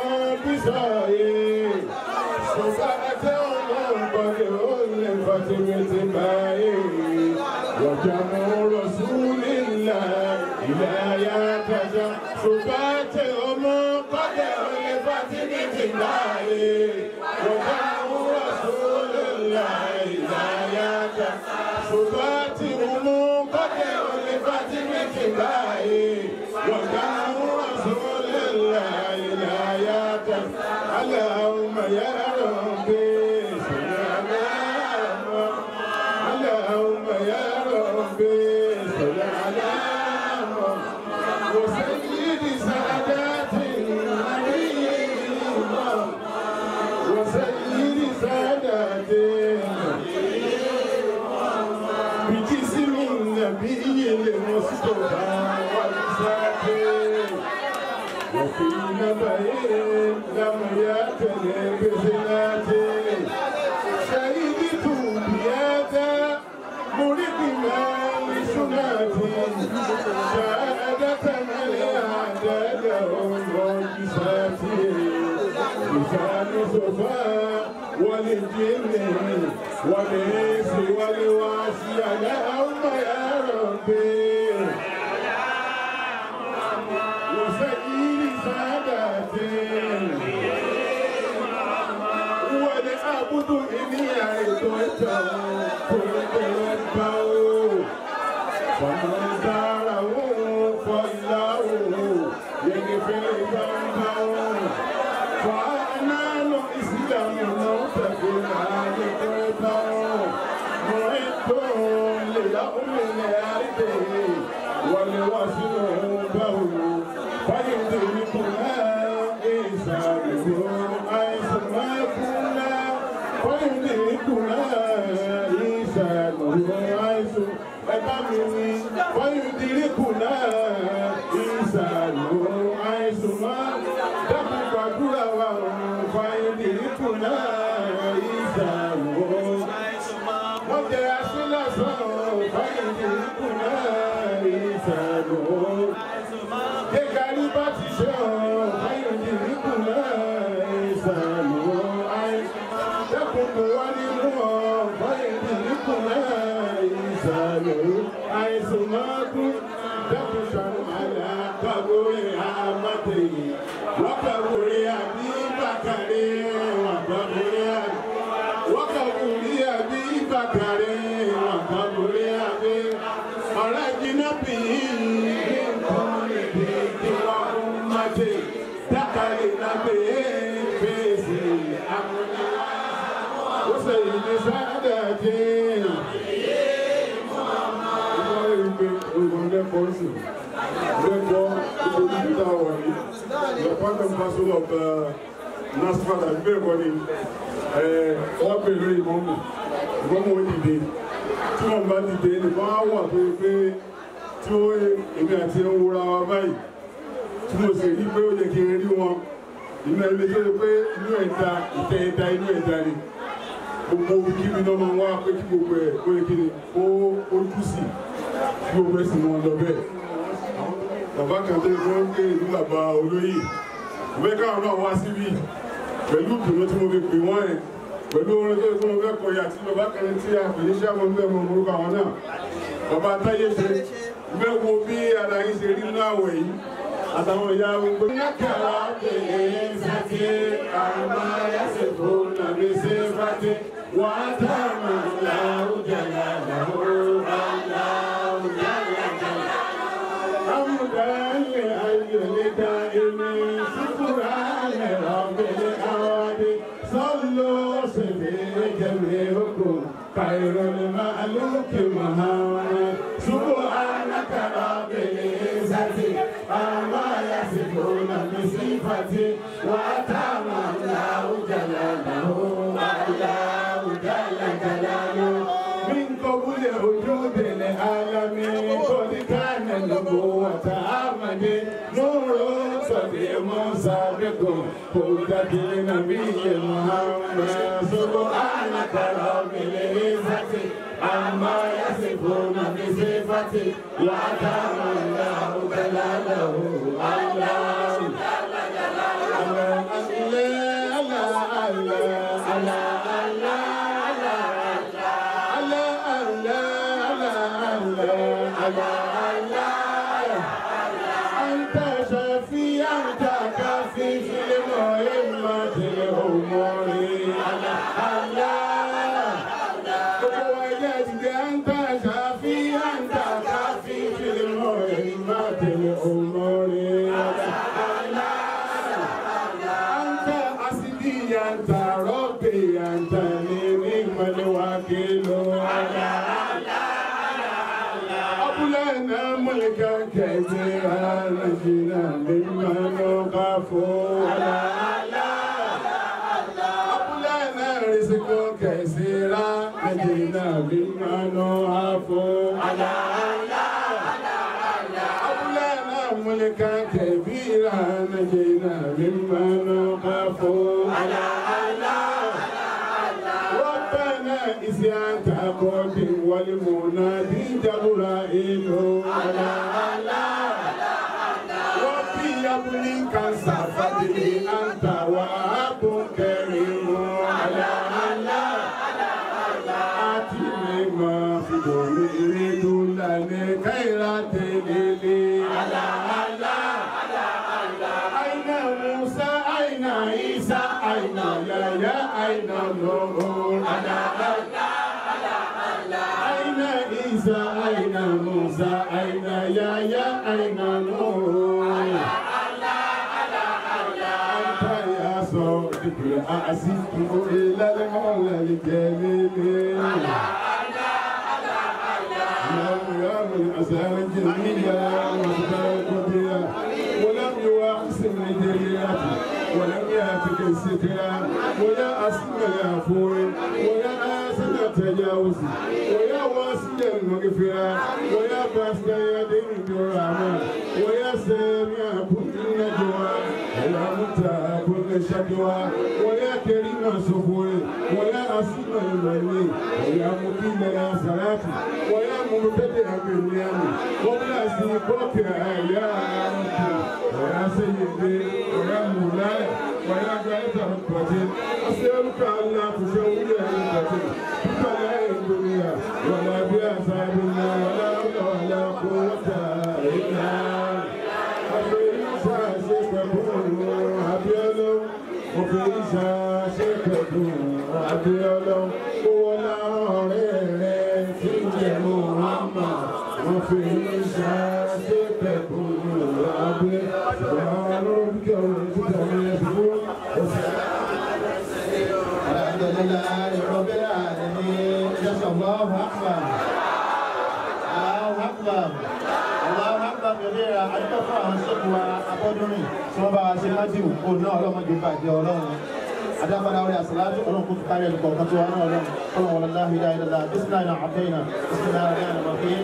بصائر سبعة قد ألفت باتباعه وجمع رسول الله إلى يتجا سبات أم قد ألفت باتباعه وجمع رسول الله إلى يتجا سبات أم قد ألفت باتباعه وجمع رسول الله إلى يتجا اللهم يا ربي صل على محمد اللهم يا ربي صل على محمد وسيد سادات النبي وسيد سادات بجسم النبي المصطفى والساكن وفي نبأ لم يكن بزناته شهدت بياتا مريد من سناتي شهادة من أعدادهم وكساتي لسان صفا وللجن والإنس والواسي اللهم يا ربي وسيد ساداتي ولأعبد nasfada gbé kọ́ni wọ́n pè lórí ìmọ̀mù ìmọ̀mù ó dìde tí wọ́n bá dìde nìkan á wà pé pé tí ó èmi àti ẹ̀ ń wúra wa báyìí tí mo sì rí pé ó yẹ kí n rí wọn inú ẹni tó yẹ pé inú ẹ̀dá ìtẹ́ ẹ̀dá inú ẹ̀dá ni gbogbo kí mi náà máa wá pé kí gbogbo ẹ̀ ó yẹ kí ni ó ojú sí kí gbogbo ẹ̀ sì wọn lọ bẹ́ẹ̀ bàbá kan tó yẹ kí wọ́n ń gbé ìlú bàbá olóyè ìwé káwọn náà wá síbí pẹ̀lú ìdùnnú tí mo fi pè wọ́n ẹ̀ pẹ̀lú orin tó yẹ kí mo fẹ́ kọ yà tí bàbá kan tí a pè ní sàmọ́ ń bẹ̀ mọ́ orúkọ àwọn náà bàbá táyé ṣe mẹ́wo bí ara yín ṣe rí nínú àwẹ̀ yìí àtàwọn ìyá gbogbo. Nàkàrà bèèrè sàtì àmà yàtì fún nàbí sí fàtì wà á tà mà láwùjàlá làwù aláwùjàlá jàlá. Amúdàlẹ̀ ayọ̀lẹ̀ dá ẹni sùkúrà lẹ̀ rọ̀bẹ̀lẹ̀ àwọ̀dẹ sọ́lọ́ sẹ̀lẹ̀ jẹ̀lẹ̀ okùn kàìrọ̀ lè máa lókè màhámà. سبحانك رب العزة عما يصفون بصفتي وأتم الله جلاله الله جل جلاله من قبل وجود العالم قد كان نبوة أحمد نور صديق سابق هدى النبي محمد سبحانك رب العزة عما يصفون بصفتي وأتم الله جلاله الله أنت شفيع أنت كافي في المهمة الأمور الله ووجدت أنت شفيع أنت كافي في المهمة الأمور أنت أسدي أنت ربي أنت نعم الوكيل أبلنا ملكا كثيرا نجينا ممن نخاف أبلنا رزق كثيرا نجينا ممن نخاف أبلنا ملكا كبيرا نجينا ممن نخاف ربنا إذ أنت قدم والمنادي جبرائيل ربي يبني كنسا فضلي أنت وأب كريم آتني ما في دوني يريد لنا خيرات ليلي أين موسى أين عيسى أين يحيى أين نور عيسى أين موسى أين يحيى أين نور أنت يا صادق الأعزك إلى المولى الجليل لم يرم أسال جميلا واختار قديا ولم يواقسم لدرياته ولم ياتك السترا ولا أسمى العفو ولا آسن التجاوز ويا واسع المغفرة ويا باسط يدين بالرحمة ويا سامع كل النجوى ويا منتهى كل شكوى ويا كريم الصفور ويا أسمى المني ويا مقيم الصلاة ويا مبتدئ بالنعم قبل سيقوك يا رب ويا سيدي ويا مولاي ويا غاية ركبتي أسألك أن لا تشوي ركبتي بلا الدنيا ولا بأسابنا ولا حول ولا قوة إلا أبي شاشكتون أبيض وفي شاشكتون أبيض ولا ريرين في محمد وفي شاشكتون أبيض ولا ربك ورزقك الحمد لله رب العالمين جزا الله أكبر الله أكبر الله أكبر كبيرا adúgbò fún àwọn sọ́kù wa abọ́dúnrìn tí wọ́n bá wa ṣe májìwò kó náà ọlọ́mọdé bàjẹ́ ọlọ́run adábàdà orí àsàlátù ọlọ́run kò tún kárí ẹnì kọ̀ọ̀kan tó wà náà ọlọ́run ọlọ́run wọlé láhìí láhìí lọ́la bísíláì náà àbẹ́yìnà bísíláì náà àbẹ́yìnà bàbẹ́yìn.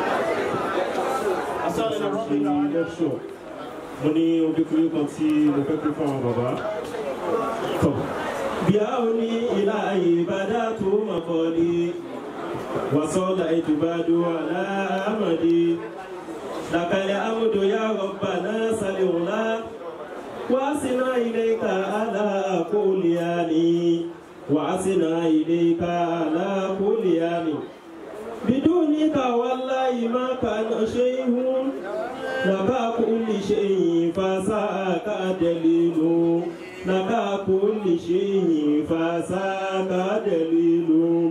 asọ́lẹ̀ náà rọ́bì náà ṣe lecture mo ní obìnrin kan tí mo fẹ́ pín fún àwọn bàbá. tọ́ bí a ò ní ilá ìbàdà tó mọ̀ kọ́ ni wàsọ́lá ìtùbàdù aláàmàdì làkàlẹ̀ àmúdò yà rọ̀bà náà sàlẹ̀ òǹlà wàásìnà ilé ka aláàkólíyàní wàásìnà ilé ka aláàkólíyàní. بدونك والله ما كان شيء لك كل شيء فساك دليل لك كل شيء فساك دليل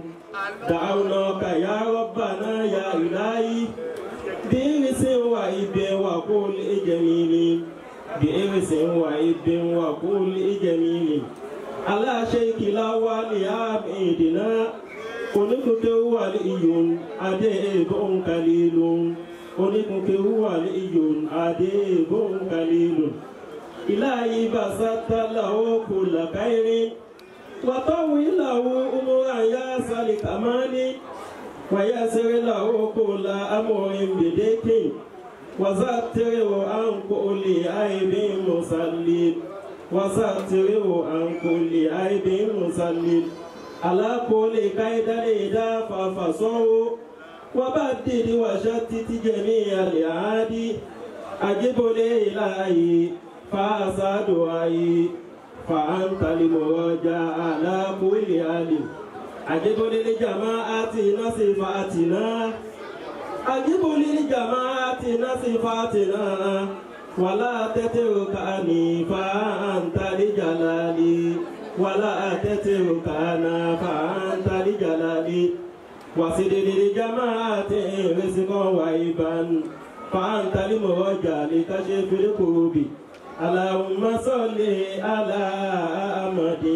دعوناك يا ربنا يا إلهي بإرس وإب وكل جميل بإرس وإب وكل جميل على شيك الأول يا بإيدنا oníkunke wà ní iyòn adé èbón kalilun oníkunke wà ní iyòn adé èbón kalilun ilayi basata lawo kula kairi watawi lawo umura ya sali kamani wayasiri lawo kula amorin bedeke wazatiri wo an kuli aibin musallin wazatiri wo an kuli aibin musallin على كل كيد ليدا ففصوا وبدد وشتت جميع الإعادي أجب لإلهي فأسى دعائي فأنت المرجع على كل حال أجب للجماعة نصفاتنا أجب للجماعة نصفاتنا ولا تتركني فأنت لجلالي ولا تتركنا فأنت لجلالي وسدد لجماعة رزقا وعيبا فأنت لمرجع لكشف الكروب اللهم صل على أحمد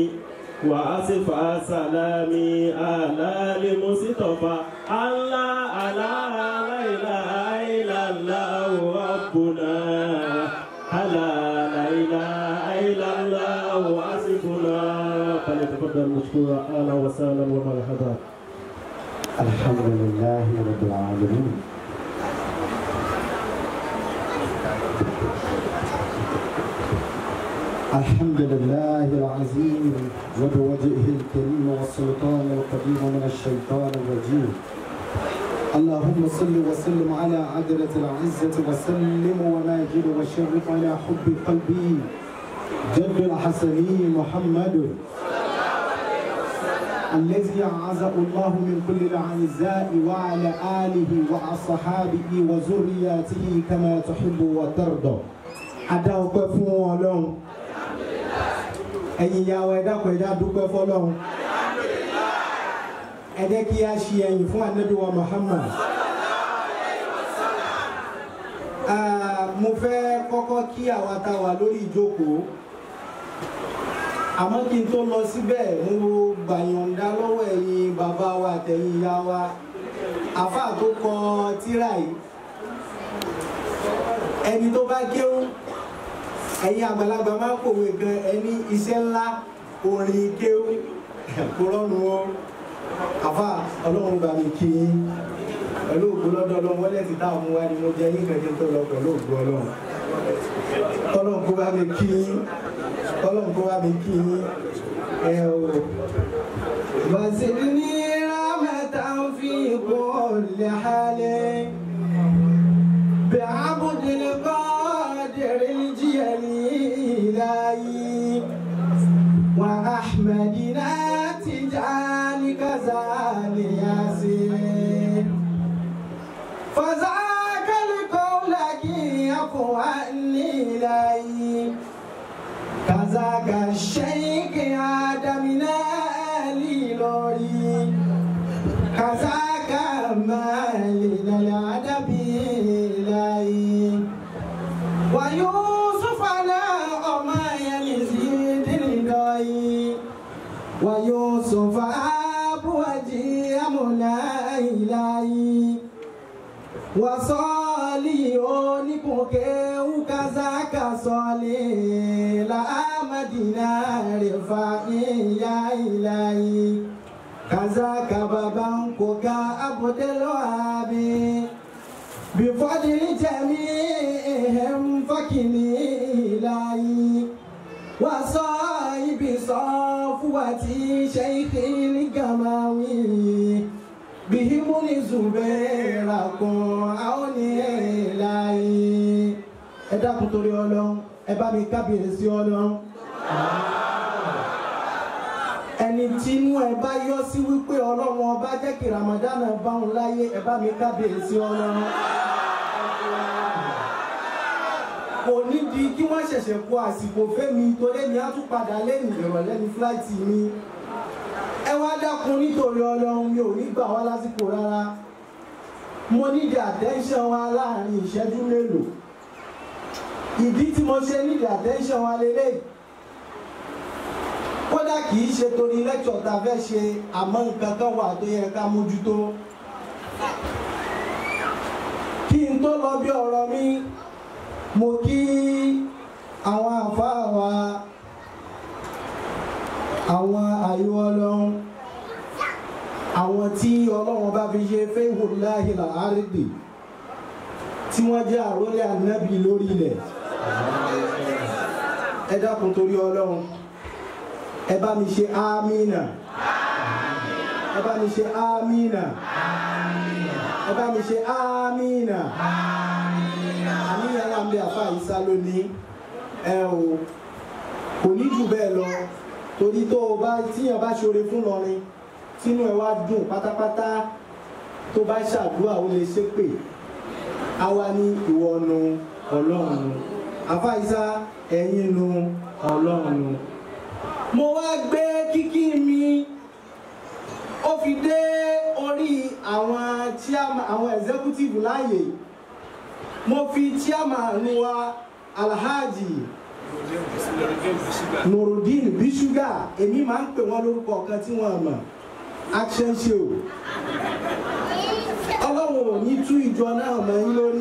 وأصف سلامي على المصطفى الله على لا إله إلا الله ربنا على لا إله إلا الله وأصفنا فليتفضل مشكورا أهلا وسهلا ومرحبا الحمد لله رب العالمين الحمد لله العظيم وبوجهه الكريم والسلطان القديم من الشيطان الرجيم اللهم صل وسلم على عدلة العزة وسلم وماجد وشرف على حب قلبي جد الحسني محمد الذي أعزه الله من كل الأعزاء وعلى آله وأصحابه وذرياته كما تحب وترضى adá ọpẹ́ fún Ọlọ́run ẹ̀yin ìyá wa ẹ dákun ẹ já dúpẹ́ fọ́lọ́run ẹ jẹ́ kí a ṣe ẹ̀yìn fún anabi wa muhammad. Ah, mo fẹ́ kọ́kọ́ kí àwa tá a wà lórí ìjókòó àmọ́ kí n tó lọ síbẹ̀ mo gbàyànjá lọ́wọ́ ẹ̀yin bàbá wa àtẹ̀yin ìyá wa àfa tó kọ tírà yìí ẹni tó bá kéwú ẹ̀yin àgbàlagbà máa ń pòwe gan ẹni iṣẹ́ ńlá orin kéwú kó rọ́nu o àfa ọlọ́run bá mi kí yín pẹ̀lú ògbó lọ́dọ̀ ọlọ́run wọlé ti dá òun wá ni mo jẹ yín kẹ̀kẹ́ tó lọ pẹ̀lú ògbó ọlọ́run ọlọ́run kó bá mi kí yín ọlọ́run kó bá mi kí yín ẹ o. وزدني رحمة في كل حال بعبد القادر الجليل وأحمدنا تجعل كزال ياسين فذاك القول كي يفواني لي كذاك الشيخ آدمنا لوري كذاك مالنا الأدب لي ويوسف على أما يزيد الدعي ويوسف أبو وجي مولاي wasọ́ọ̀lì oníkùnkẹ́ ukazaka sọ́ọ̀lì làámàdínà rẹ̀ fa ìyá ìlàyé kazaka bàbá ń kó ká abudulabi bífọ́dìrì jẹ̀mí ẹ̀hẹ́m fọ́kìnì ìlàyé wasọ́ ibi sọ fúwàtí ṣẹ́yìkì gàmáwí bihimuni zubera kan àwọn ní láyé ẹ dákun torí ọlọ́run ẹ bá mi kábíyèsí ọlọ́run ẹni tí inú ẹ bá yọ sí wípé ọlọ́run ọba jẹ́ kí ramadan bá òun láyé ẹ bá mi kábíyèsí ọlọ́run kò nídìí kí wọ́n ṣẹ̀ṣẹ̀ kó àsìkò fẹ́mi torí mi á tún padà lẹ́yìn ìrọ̀lẹ́ ní fúláìtì mi ẹ wá dákun nítorí ọlọ́run mi ò ní gbà wá lásìkò rárá mo nídìí attention wa láàrin ìṣẹ́jú mélòó ìdí tí mo ṣe nídìí attention wa lélẹ́yìí kódà kì í ṣe torí lecture tá a fẹ́ ṣe àmọ́ nǹkan kan wà tó yẹ ká mójútó kí n tó lọ bí ọ̀rọ̀ mi mo kí àwọn àfáà wa àwọn àyò ọlọ́run àwọn tí ọlọ́run bá fi ṣe fẹ́hùnláhì làárídì tí wọ́n jẹ́ àrólé ànábì lórí ilẹ̀ ẹ dákun torí ọlọ́run ẹ bá mi ṣe ámínà ẹ bá mi ṣe ámínà ẹ bá mi ṣe ámínà àníyàn láǹbẹ̀ àfa ìsá lónìí ẹ o kò ní jù bẹ́ẹ̀ lọ torí tó o bá tíyàn bá ṣoore fún lọrin tínú ẹ wá dùn pátápátá tó bá ṣàdúrà ó lè ṣépè àwa ní ìwọ nu ọlọ́run nu àfáìsá ẹ̀yin nu ọlọ́run nu. mo wá gbé kíkí mi ó fi dé orí àwọn chairman àwọn executive láàyè mo fi chairman wa alhaji nurudeen bisuga èmi máa ń pè wọ́n lórúkọ kan tí wọ́n mọ̀ action show ọlọ́run ò ní tú ìjọ náà mọ́ yín lórí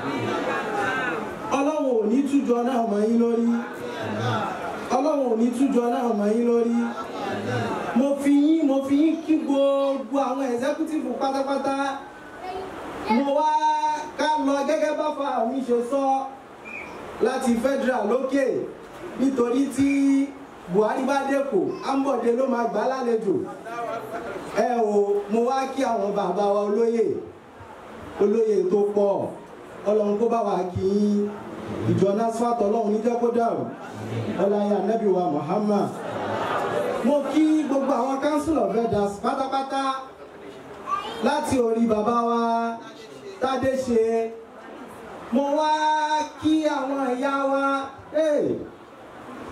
ọlọ́run ò ní tú ìjọ náà mọ́ yín lórí ọlọ́run ò ní tú ìjọ náà mọ́ yín lórí mo fi yín mo fi yín kí gbogbo àwọn executive pátápátá mo wá ká lọ gẹ́gẹ́ bá fa mi ṣe sọ láti federal lókè nítorí tí buhari bá dẹ́kọ̀ ambode ló máa gbà lálejò ẹ o mo wá kí àwọn bàbá wa olóyè olóyè tó pọ̀ ọlọ́run kó bá wa kí ìjọ nasfat ọlọ́run níjẹ́ kó dàrú ọláyà nẹ́bí wa muhammad mo kí gbogbo àwọn council of elders pátápátá láti orí bàbá wa tádé ṣe mo wá kí àwọn ìyá wa hey,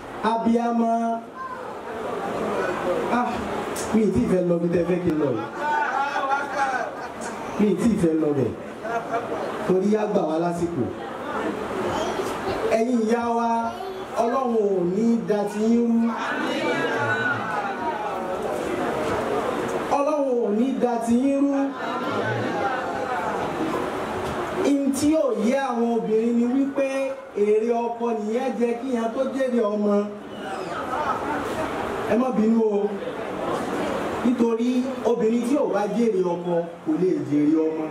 abiyamọ ah mi ì tí ì fẹ́ lọ bí tẹ́ fẹ́ kí n lọ yìí mi ì tí ì fẹ́ lọ bẹ̀ torí á gbà wá lásìkò ẹ̀yin ìyá wa ọlọ́run ò ní da ti yín rú ọlọ́run ò ní da ti yín rú in tí ò yé àwọn obìnrin ni wípé èrè ọkọ nìyẹn jẹ kí yẹn tó jèrè ọmọ ẹ má bínú o nítorí obìnrin tí ò bá jèrè ọkọ kò lè jèrè ọmọ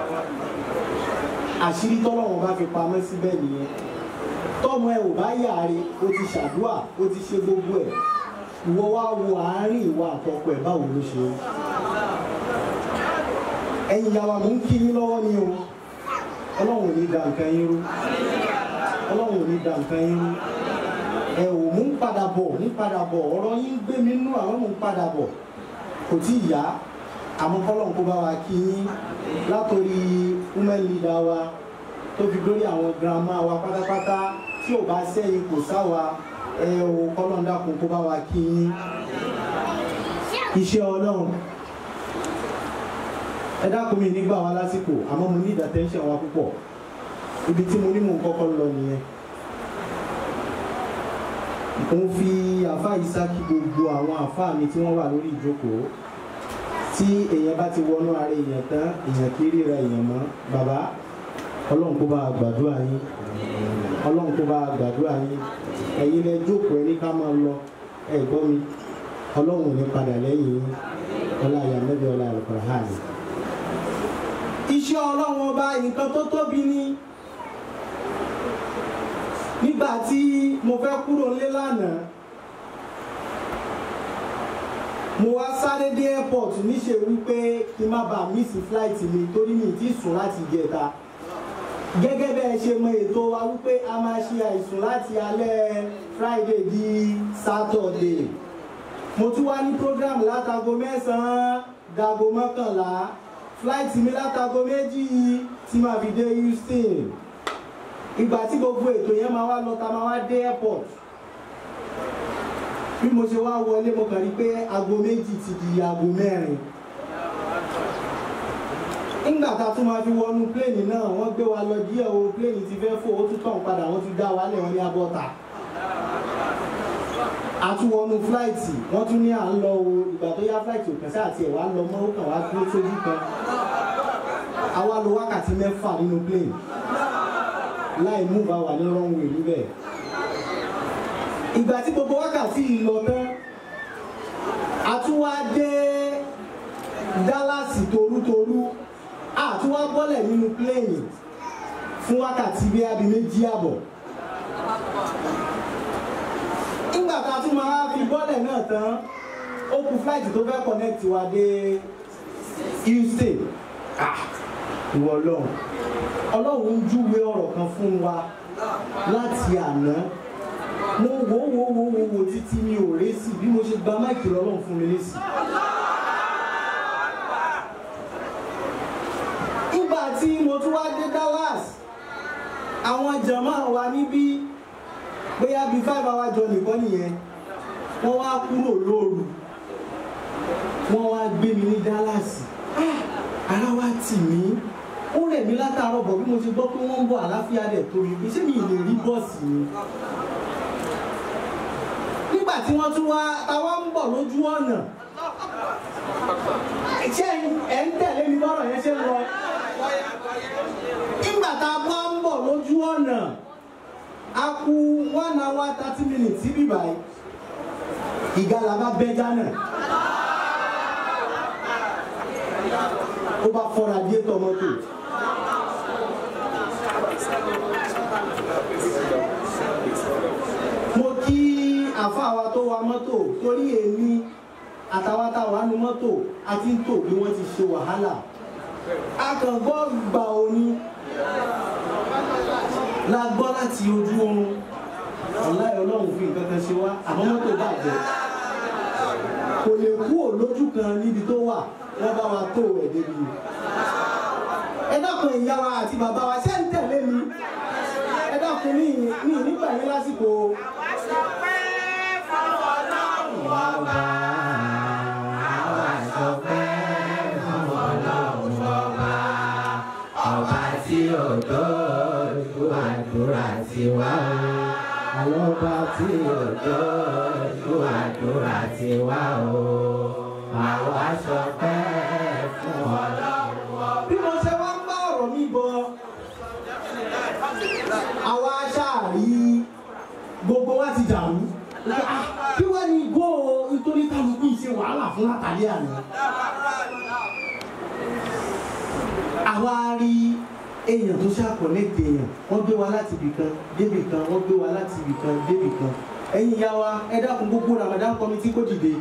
àṣírí tọ́lọ́run bá fi pamọ́ síbẹ̀ nìyẹn tọ́mọ ẹ ò bá yàre o ti ṣàdúà o ti ṣe gbogbo ẹ̀ ìwọ wá wo àárín ìwà àtọkọ ẹ̀ báwo ló ṣe rí ẹ̀yin ìyá wa mò ń kí yín lọ́wọ́ ni o ọlọ́run ò ní da nǹkan yín rú ọlọ́run ò ní da nǹkan yín rú ẹ ò mú ń padà bọ̀ ń padà bọ̀ ọ̀rọ̀ yín gbé mi nú àwọn mò ń padà bọ̀ kò tí ì yá àmọ́ kọ́lọ́n kó bá wa kí yín látòrí women leader wa tó fi dórí àwọn grandma wa pátápátá tí ò bá sẹ́yìn kò sáwa ẹ ò kọ́lọ́n dákun kó bá wa kí yín iṣẹ́ ọlọ́run ẹ dákun mi nígbà wa lásìkò àmọ́ mo ní ìdàtẹ́ńṣẹ̀ wa púpọ̀ ibi tí mo ní mò ń kọ́kọ́ lọ nìyẹn mo fi àfa ìsákì gbogbo àwọn àfa mi tí wọ́n wà lórí ìjókòó tí èèyàn bá ti wọnú ara èèyàn tán èèyàn kì í ríra èèyàn mọ́ bàbá ọlọ́run kó bá a gbàdúrà yín ọlọ́run kó bá a gbàdúrà yín ẹ̀yin lẹ jókòó ẹni ká máa lọ ẹ gbọ́ mi ọlọ́run ò ní padà lẹ́yìn yín ọlá ìyá mẹ́bí ọlá àlùkò hàn mí iṣẹ́ ọlọ́run ọba nǹkan tó tóbi ni nígbà tí mo fẹ́ kúrò nílé lánàá mo wá sáré dé airport níṣe wípé kí n má bàa miss flight mi torí mi ti sùn láti jẹta gẹ́gẹ́ bẹ́ẹ̀ ṣe mọ ètò wa wípé a máa ṣe àìsùn láti alẹ́ friday di saturday mo tún wá ní program látago mẹ́sàn-án dago mọ́kànlá flight mi látago méjì tí màá fi dé houston ìgbà tí gbogbo ètò yẹn máa wá lọ ta máa wá dé airport bí mo ṣe wá wọlé mo kàn rí pé aago méjì ti di aago mẹ́rin nígbà tá a tún máa fi wọnú pléènì náà wọ́n gbé wa lọ díẹ̀ o pléènì ti fẹ́ fò ó tún tàn padà wọ́n tún dá wa lẹ̀ wọ́n ní abọ́ta àtúwọnú fúláìtì wọ́n tún ní à ń lọ o ìgbà tó yá fúláìtì òkè sáà tiẹ̀ wá lọ mọ́ ó kàn wá dúró sójú kan àwa lo wákàtí mẹ́fà nínú plane láì mú bá wà ní runway níbẹ̀ ìgbà tí gbogbo wákàtí yìí lọ tán àtúwá dé Dallas torútorú àtúwá bọ́lẹ̀ nínú plane fún wákàtí bí abi méjì àbọ̀ nígbà tá a tún máa fi bọ́lẹ̀ náà tán ó kù flight tó fẹ́ connect wa dé Houston ìwọ ọlọ́run ọlọ́run ń júwe ọ̀rọ̀ kan fún wa láti àná mo wò wò wò wò wò títí mi ò résì bí mo ṣe gba máìkì lọ́lọ́run fún mi lésì. nígbà tí mo tún wá dé Dallas àwọn jàmáà wa níbí bóyá bíi five hour jọ nìkan nìyẹn wọ́n wá kúrò lóru wọ́n wá gbé mi ní Dallas ara wa tì mí ó rẹ̀ mí látàárọ̀ bọ̀ bí mo ṣe gbọ́ pé wọ́n ń bọ̀ àláfíà rẹ̀ tó mi ṣé mi lè rí bọ́ọ̀sì mi. nígbà tí wọ́n tún wá táwa ń bọ̀ lójú ọ̀nà ṣé ẹ̀ ń tẹ̀lé mi bọ́rọ̀ yẹn ṣe ń lọ. nígbà tá a bá ń bọ̀ lójú ọ̀nà a kú one hour thirty minutes síbí báyìí ìgalà bá bẹ́ jánà. ó bá fọ́ radiétọ̀ mọ́tò. mo kí àfáà wa tó wa mọ́tò torí èmi àtàwọn táwa nu mọ́tò àti ń tò bí wọ́n ti ṣe wàhálà akàngbọ́ gbà òní la gbọ́ láti ojú oorun ọ̀láì ọlọ́run fi nǹkan kan ṣe wá àmọ́ mọ́tò bàjẹ́ kò lè kú òlójú kan níbi tó wà wọ́n bá wa tó ẹ̀ débi. ẹ dákun ìyá wa àti bàbá wa ṣé ń tẹ̀lé mi ẹ dákun ní ní nígbà yín lásìkò. Bàbá àwa sọ pé fún ọlọ́run ọba. tí ò dójú àdúrà tiwa o. Ọlọ́ba tí ò dójú àdúrà tiwa o. Àwa ṣọpẹ́ fún Ọlọ́run. Bí mo ṣe wá ń bá ọ̀rọ̀ mi bọ̀, àwa ṣáàrí gbogbo wa ti dàrú. Ah, Kí wá ní igbó o nítorí kálukú yìí ṣe wàhálà fún látàlí àná. Àwa rí èèyàn tó ṣàkọ̀lẹ́tì èèyàn wọ́n gbé wa láti ibì kan débì kan wọ́n gbé wa láti ibì kan débì kan. Ẹ̀yin ìyá wa ẹ dákun gbogbo Ramadan committee kó dìde.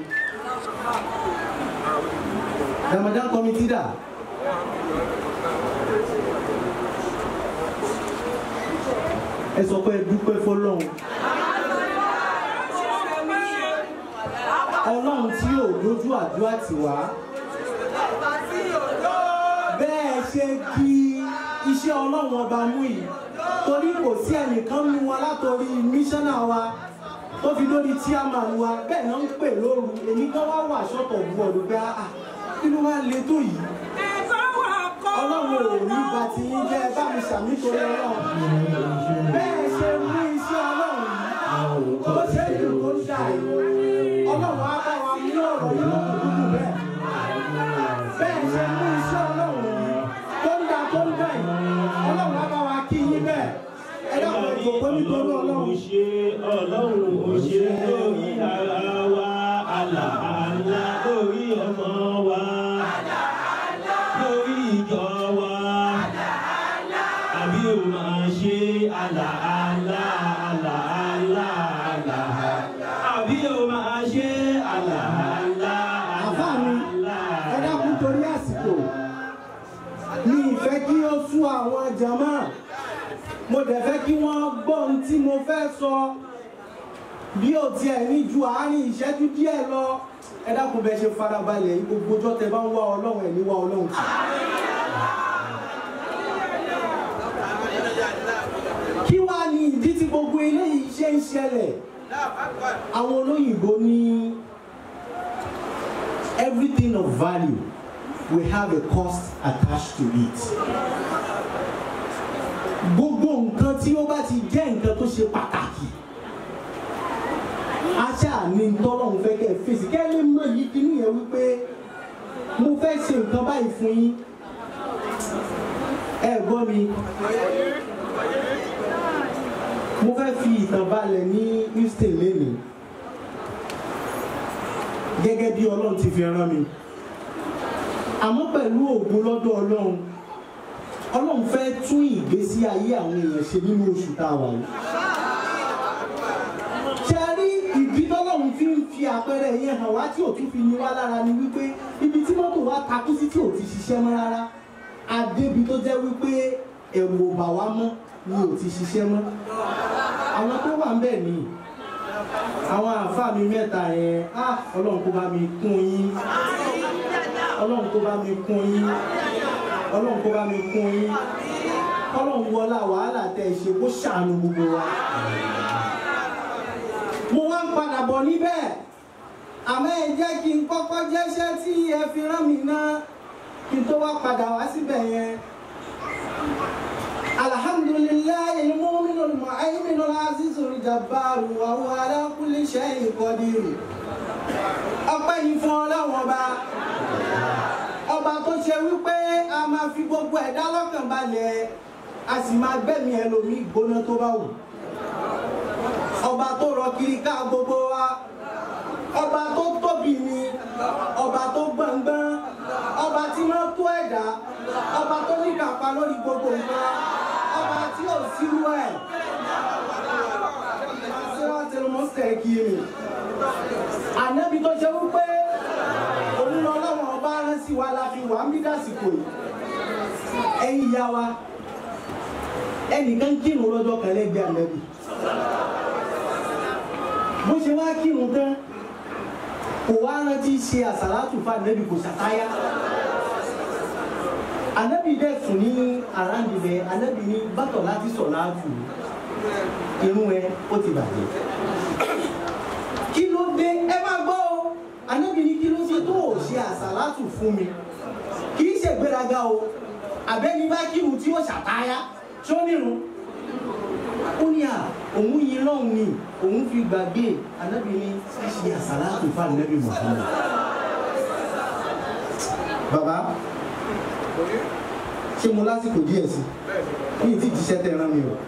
Ramadan committee dà. Ẹ sọ pé ẹ dúpẹ́ fọlọ́run. Ọlọ́run tí ò lójú àdúrà tì wá. Bẹ́ẹ̀ ṣe kí iṣẹ́ Ọlọ́run ọba mú yìí torí kò sí ẹnìkan mú wa látòrí míṣánná wa tó fi lórí chairman wa bẹ́ẹ̀ náà ń pè lóru èmi kan wá wà ṣọ́tọ̀ bu ọ̀dọ̀ pé ah kí ló wá le tó yìí. Ọlọ́run ò ní ba ti yín jẹ́ ẹ bá mi ṣàmì torí Ọlọ́run. Bẹ́ẹ̀ ṣe mú iṣẹ́ Ọlọ́run yìí tó ṣe é dùn tó ṣà yìí. Ọlọ́run á bá wa mú ọ̀rọ̀ yìí lọ́kùnkùn bẹ́ẹ̀. Bẹ́ẹ̀ ṣe mú iṣẹ́ Ọlọ́run yìí tó ń da tó ń dà yìí. Ọlọ́run á bá wa kí yín bẹ́ẹ̀. Ẹ dákun ẹ jòkó nítorí Ọlọ́run. Ọlọ́run ṣe Ọlọ́run ò ṣe lórí ara wa àlàálá lórí ọmọ wa lórí ìjọ wa àbí ò máa ṣe àlàálá àlàálá àlàálá àbí ò máa ṣe àlàálá Àfáà mi, àlàálá. ẹ dákun torí àsìkò mi ìfẹ́ kí ó sú àwọn jàmá mo dẹ̀ fẹ́ kí wọ́n gbọ́ ohun tí mo fẹ́ sọ bí ó tiẹ̀ ní ju àárín ìṣẹ́jú díẹ̀ lọ ẹ dákun bẹ ṣe farabalẹ̀ yìí gbogbo ọjọ́ tẹ bá ń wá ọlọ́run ẹ̀ ní wá ọlọ́run tì. kí wàá ní ìdí tí gbogbo eléyìí ṣe ń ṣẹlẹ̀ àwọn olóyìnbó ní everything of value will have a cost attached to it. Gbogbo nǹkan tí ó bá ti jẹ́ nǹkan tó ṣe pàtàkì. Aṣá ni tọ́lọ́run fẹ́ kẹ́ ẹ fèsì. Kẹ́ ẹ lè mọ yìí kínní yẹn wípé mo fẹ́ ṣe nǹkan báyìí fún yín. Ẹ gbọ́ mi. Mo fẹ́ fi ìtàn balẹ̀ ní Houston lénìí gẹ́gẹ́ bí ọlọ́run ti fi rán mi àmọ́ pẹ̀lú ògùn lọ́dọ̀ ọlọ́run ọlọ́run fẹ́ tún ìgbésí ayé àwọn èèyàn ṣe nínú oṣù tá a wà yìí ṣe rí ìdí tọ́lọ́run fi ń fi àpẹẹrẹ yẹn hàn wá tí ò tún fi ní wá lára ni wípé ibi tí mọ́tò wa takú sí tí ò ti ṣiṣẹ́ mọ́ rárá adébi tó jẹ́ wípé ẹ̀rù ò bà wá mọ́ ni ò ti ṣiṣẹ́ mọ́ àwọn tó wà ń bẹ̀ nìyí àwọn àáfàá mi mẹ́ta yẹn á ọlọ́run kó bá mi kún yín ọlọ́run kó bá mi kún yín ọlọ́run kó bá mi kún yín ọlọ́run wọlá wàhálà tẹ ẹ ṣe kó ṣàánú gbogbo wa. mo wá ń padà bọ̀ níbẹ̀ àmọ́ ẹ jẹ́ kí n kọ́kọ́ jẹ́ṣẹ́ tí ẹ fi rán mi ná kí n tó wá padà wá síbẹ̀ yẹn. الحمد لله المؤمن المهيمن العزيز الجبار وهو على كل شيء قدير ọpẹ́ yìí fún ọlọ́run ọba ọba tó ṣe wípé a máa fi gbogbo ẹ̀dá lọ́kàn balẹ̀ a sì máa gbẹ̀mí ẹlòmíì gbóná tó bá wù ọba tó rọ kiri ká gbogbo wa ọba tó tóbi ni ọba tó gbọ̀ngbọ́n ọba tí wọ́n tó ẹ̀dá ọba tó ní kápá lórí gbogbo nǹkan ọba tí ò sírú ẹ̀ síwájú ló mọ̀ sẹ̀ kí mi ànábi tó ṣe wípé òun ọlọ́wọ́n ọba rán sí wa la fi wà ń bí dásìkò yìí ẹ̀yin ìyá wa ẹnìkan kírun lọ́jọ́ kan lẹ́gbẹ̀ẹ́ ànábi bó ṣe wá kírun tán kò wá rántí ṣe àsàlátù fún ànábì kò ṣàtáyà ànábì dẹ̀ sùn ní àràǹdìbẹ̀ ànábì ní bàtọ̀ láti sọ̀ láàtù irun ẹ ó ti bàjẹ́ kí ló dé ẹ máa gbọ́ o ànábì ní kí ló ṣe tó ò ṣe àsàlátù fún mi kì í ṣe gbéraga o àbẹ́ni bá kírun tí ó ṣàtáyà tí ó nírun ó ní à òun yin lọ́hùn ni òun fi gbàgbé ànábì ní ṣíṣe àsàlátù fún ànábì Muhammad. bàbá ṣé mo lásìkò díẹ̀ sí ní ìdí ìjíṣẹ́ tẹ̀ rán mi o.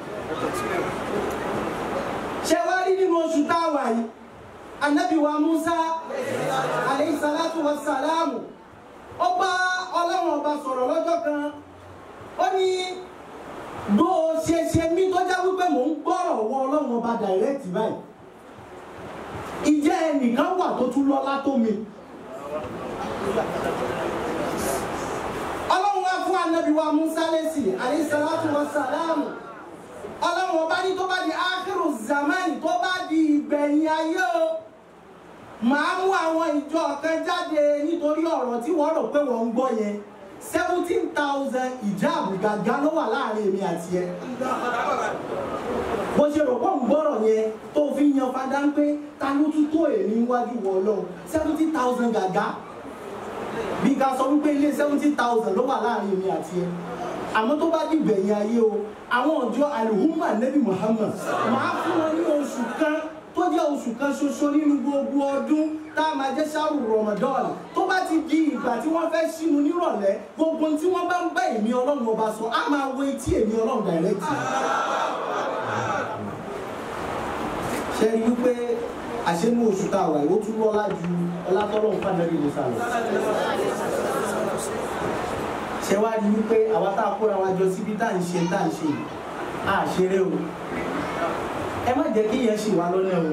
ṣé wàá rí nínú oṣù tá a wà yìí ànábì wa Musa aleyhi salatu wa salamu ó bá ọlọ́run ọba sọ̀rọ̀ lọ́jọ́ kan ó ní bó o ṣe ṣe mí tó jẹ́ wípé mò ń gbọ́rọ̀ wọ ọlọ́run ọba direct báyìí ìjẹ́ ẹnìkan wà tó tún lọ́lá tó mi. ọlọ́run wá fún anabi wa musa lẹ́sì alayhisalatu wa salamu ọlọ́run ọba ní tó bá di akhiru zamani tó bá di ìgbẹ̀yìn ayé o màá mú àwọn ìjọ kan jáde nítorí ọ̀rọ̀ tí wọ́n rò pé wọ́n ń gbọ́ yẹn seventeen thousand ìjáàbù gàgá ló wà láàrin èmi àti ẹ. bó ṣe rò pọ̀ ń gbọ́rọ̀ yẹn tó fi yan fada ń pé ta ló tún tó èmi níwájú wọ ọlọ́run seventeen thousand gàgá bí ká sọ wípé ilé seventeen thousand ló wà láàrin èmi àti ẹ àmọ́ tó bá dìgbẹ̀yìn ayé o àwọn ọjọ́ alihuma nebi muhammad máa fún wọn ní oṣù kan tó jẹ́ oṣù kan ṣoṣo nínú gbogbo ọdún tá a máa jẹ́ ṣáàrù ramadan tó bá ti di ìgbà tí wọ́n fẹ́ sínú nírọ̀lẹ́ gbogbo tí wọ́n bá ń bá èmi ọlọ́run ọba sọ á máa wo etí èmi ọlọ́run direct. ṣe rí wípé àṣẹnú oṣù tá a wà yìí ó tún lọ́lá ju ọlátọ́lọ́run fàdébí musa lọ. ṣe wá rí wípé àwa tá a kóra wa jọ síbi tá à ń ṣe tá à ń ṣe yìí á ṣeré o ẹ má jẹ́ kí yẹn ṣì wá lọ́nà o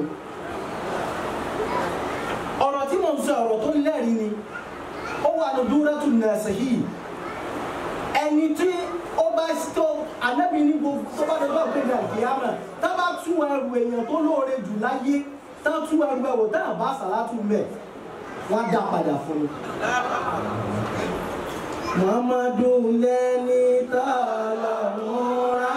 ọ̀rọ̀ tí mo ń sọ ọ̀rọ̀ tó lẹ́rìí ni ó wà ní dúrẹ́tù nàṣẹ́hì ẹni tí ó bá tó anábì ní gbogbo tó bá dé bá gbé ní àkíyàmà tá bá tú ẹrù èèyàn tó lóore jù láyé tá tú ẹrù ẹwò tá àbá sàlátù mẹ wọn dá padà fún mi. muhammadu lẹni tọ́lọ̀ múra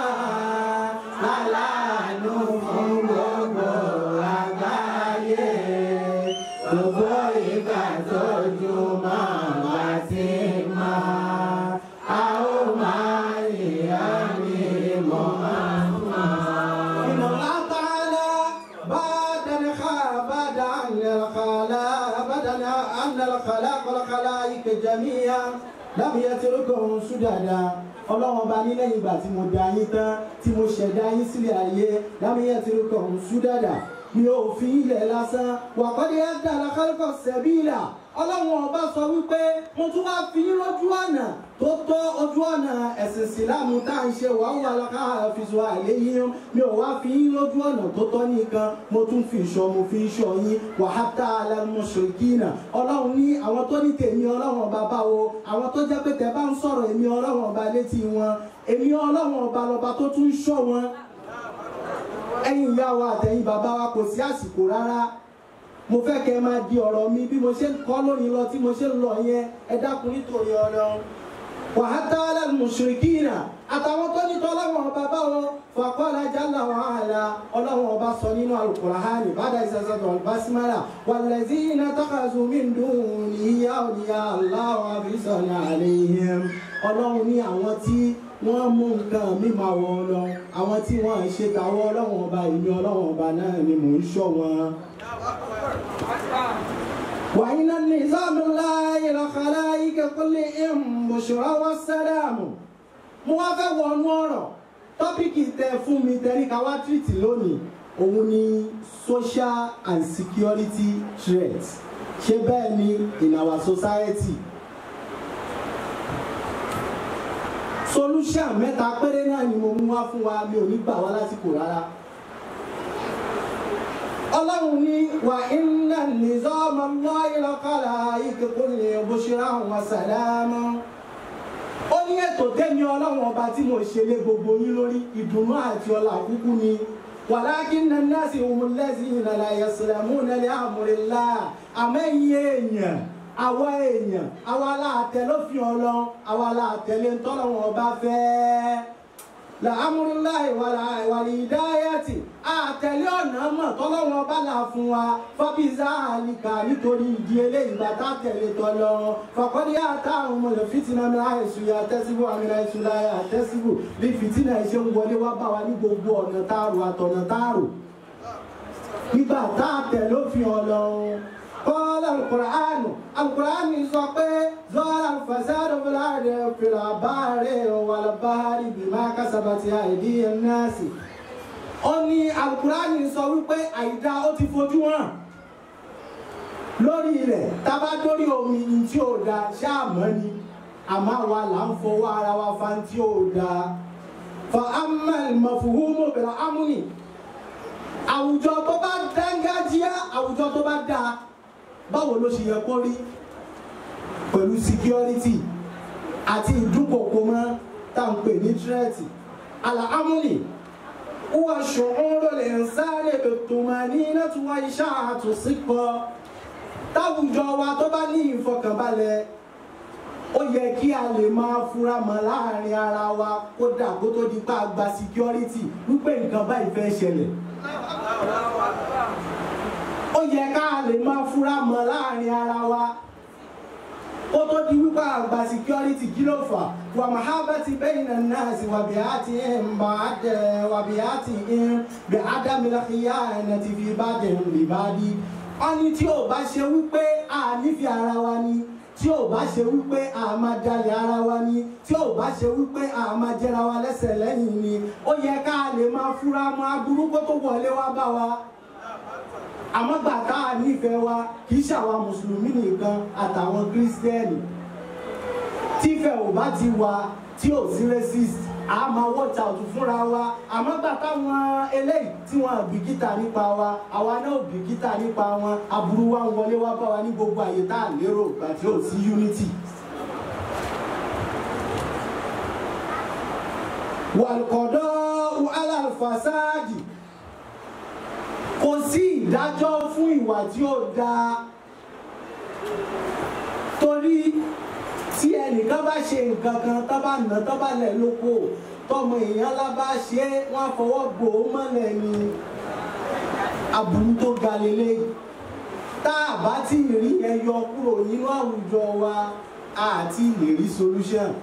lálàánú fún gbogbo àgbáyé gbogbo ìgbà tójú máa bá ti máa a ó máa yíyá ní mọ́mọ́. إن الله تعالى بعد الخ- بعد أن الخلاق بعد أن الخلاق والخلائق جميعا لم يتركهم سددا ọlọ́run ọba ní lẹ́yìn ìgbà tí mo dá yín tán tí mo ṣẹ̀dá yín sílẹ̀ ayé lámìyẹ tí ó kàn súdàdà mi ò fi ilẹ̀ lásán wàkọ́dé ẹ̀dá alákálùkọ̀ sẹ́bíìlà ọlọ́run ọba sọ wípé mo tún wá fi yín lójú ọ̀nà tó tọ́ ojú ọ̀nà ẹ̀sìn ìsìlámù tá à ń ṣe wàá wà lọ́kà àfihàn àléyìn mi ò wá fi yín lójú ọ̀nà tó tọ́ nìkan mo tún fi ìṣọ́ mo fi ìṣọ́ yín wàhátà alámọ̀ṣọ̀kìnà ọlọ́run ní àwọn tó ní tèmi ọlọ́run ọba báwo àwọn tó jẹ́ pé tẹ́ bá ń sọ̀rọ̀ èmi ọlọ́run ọba létí wọn èmi ọlọ́run ọba lọ́ba tó tún ń ṣọ́ wọn ẹ̀yin ìyá wa àtẹ̀yin bàbá wa kò sí àsìkò rárá mo fẹ́ kẹ́ ẹ máa di ọ̀rọ̀ mi bí mo ṣe ń kọ́ lónìí lọ tí mo ṣe ń lọ yẹn ẹ dákun nítorí ọlọ́run wàhátà alámùsùlùkìnà àtàwọn tó ní tọ́lọ́wọ́n ọba báwo fàkọ́lá jálà wọn àlà ọlọ́wọ́n ọba sọ nínú alukurahani bàdà ìsẹsẹsọ basimala wàlẹ́sí iná tọ́kasù mí dùn níyà òníyà aláwọ̀ àfisọ̀nà àlẹ́yìn ọlọ́run ní àwọn tí wọ́n mú nǹkan mi máa wọ ọlọ́run àwọn tí wọ́n ń ṣe tàwọn ọlọ́run ọba ìní ọlọ́run ọba náà ni mò ń ṣọ́ wọn. وإن النظام الله لخلائق كلهم بشرى والسلام mo wá fẹ́ wọnú ọ̀rọ̀ tọ́pìkì tẹ fún mi tẹ́rí ká wá tìrìtì lónìí òun ni social and security threat ṣé bẹ́ẹ̀ ni in our society solution mẹ́ta péré náà ni mo mú wá fún wa mi ò ní gbà wá lásìkò rárá ọlọ́run ní wà iná nìzọ́mọ mọ́ ìlọ́kàlà ìkẹ́kọ̀ọ́ ní bóṣírà wọn sàlámù. ó ní ètò tẹ́mi ọlọ́run ọba tí mo ṣe lé gbogbo yín lórí ìdùnnú àti ọlá kúkú ni wàlákì nànàṣì òmùlẹ́sì ìnàlà ìyàsílámù nàlẹ́ àmúrẹ́lá àmẹ́yìn èèyàn àwa èèyàn àwa aláàtẹ ló fi ọlọ́run àwa aláàtẹ lè ń tọ́lọ́run ọba fẹ́ẹ́ la amúrúláì wàlí ìdáyàtì àtẹ̀lé ọ̀nà mọ̀ tọ́lọ́wọ́n bá là fún wa fọ́bíza àlìkà nítorí ìdí eléyìí bàtà tẹ̀lé tọ́lọ́ fàkọ́dí àtàwọn ọmọlẹ̀ fìtínà mi àìsùn yà tẹ́síbù àmì àìsùn láyà tẹ́síbù bí fìtínà ìṣe ń wọlé wá bá wa ní gbogbo ọ̀nà táàrù àtọ̀nà táàrù nígbà tá a tẹ̀lé òfin ọlọ́run قال القرآن القرآن يسوى ظهر الفساد في الأرض في البحر والبحر بما كسبت أيدي الناس ó ní alukurani sọ wípé àìdá ó ti fojú hàn lórí ilẹ̀ tábà dórí omi ní tí ò da ṣáàmọ́ ni àmọ́ àwa là ń fọwọ́ ara wa fa tí ò da fa amal mafuhumu bẹ̀rẹ̀ amúni àwùjọ tó bá dángájíá àwùjọ tó bá dáa báwo ló ṣe yẹ kó rí pẹ̀lú security àti ìdúnkòkò mọ́ tá à ń pè ní tírẹ́ẹ̀tì àlàámúnì wọ́n ṣòro lè ń sáré ètò máa ní nẹ́tùwá iṣẹ́ àtúnṣípọ̀ táwùjọ wa tó bá ní ìfọkànbalẹ̀ ó yẹ kí a lè máa fura mọ́ láàrin ara wa kódà kó tó di pa gba security wípé nǹkan báyìí fẹ́ ṣẹlẹ̀ ó yẹ ká lè máa fura mọ́ láàrin ara wa ó tó di wípé àgbà security kí ló fà wà mahabati bayna an-nas wà bí a ti ń bá a dẹ wà bí a ti ń bí adamila khiyanati fi ba'dihim li ba'di wọ́n ní tí ò bá ṣe wípé a nífẹ̀ẹ́ ara wa ni tí ò bá ṣe wípé a máa dalẹ̀ ara wa ni tí ò bá ṣe wípé a máa jẹra wa lẹ́sẹ̀ lẹ́yìn ni ó yẹ ká lè máa fura mọ́ aburú kó tó wọlé wá bá wa àmọ́ gbà tá a nífẹ̀ẹ́ wa kì í ṣàwa mùsùlùmí nìkan àtàwọn kírísítẹ́nì tífẹ̀ ò bá ti wà tí ò sí racist a máa watch out fúnra wa àmọ́ gbà táwọn eléyìí tí wọ́n bìkítà nípa wa àwa náà bìkítà nípa wọn aburú wa ń wọlé wá bá wa ní gbogbo àyè tá a lérò gbà tí ò sí unity. wàlùkọ̀dọ́ alàlùfàsáàdì kò sí ìdájọ́ fún ìwà tí ó dáa torí tí ẹnìkan bá ṣe nǹkan kan tó bá nà tó bá lẹ̀ lóko tọmọ èèyàn lá bá ṣe é wọ́n á fọwọ́ gbò ó mọ́lẹ̀ ni aburú tó ga lélẹ̀ tá a bá tí ì rí yẹn yọ kúrò nínú àwùjọ wa àti lè rí solution.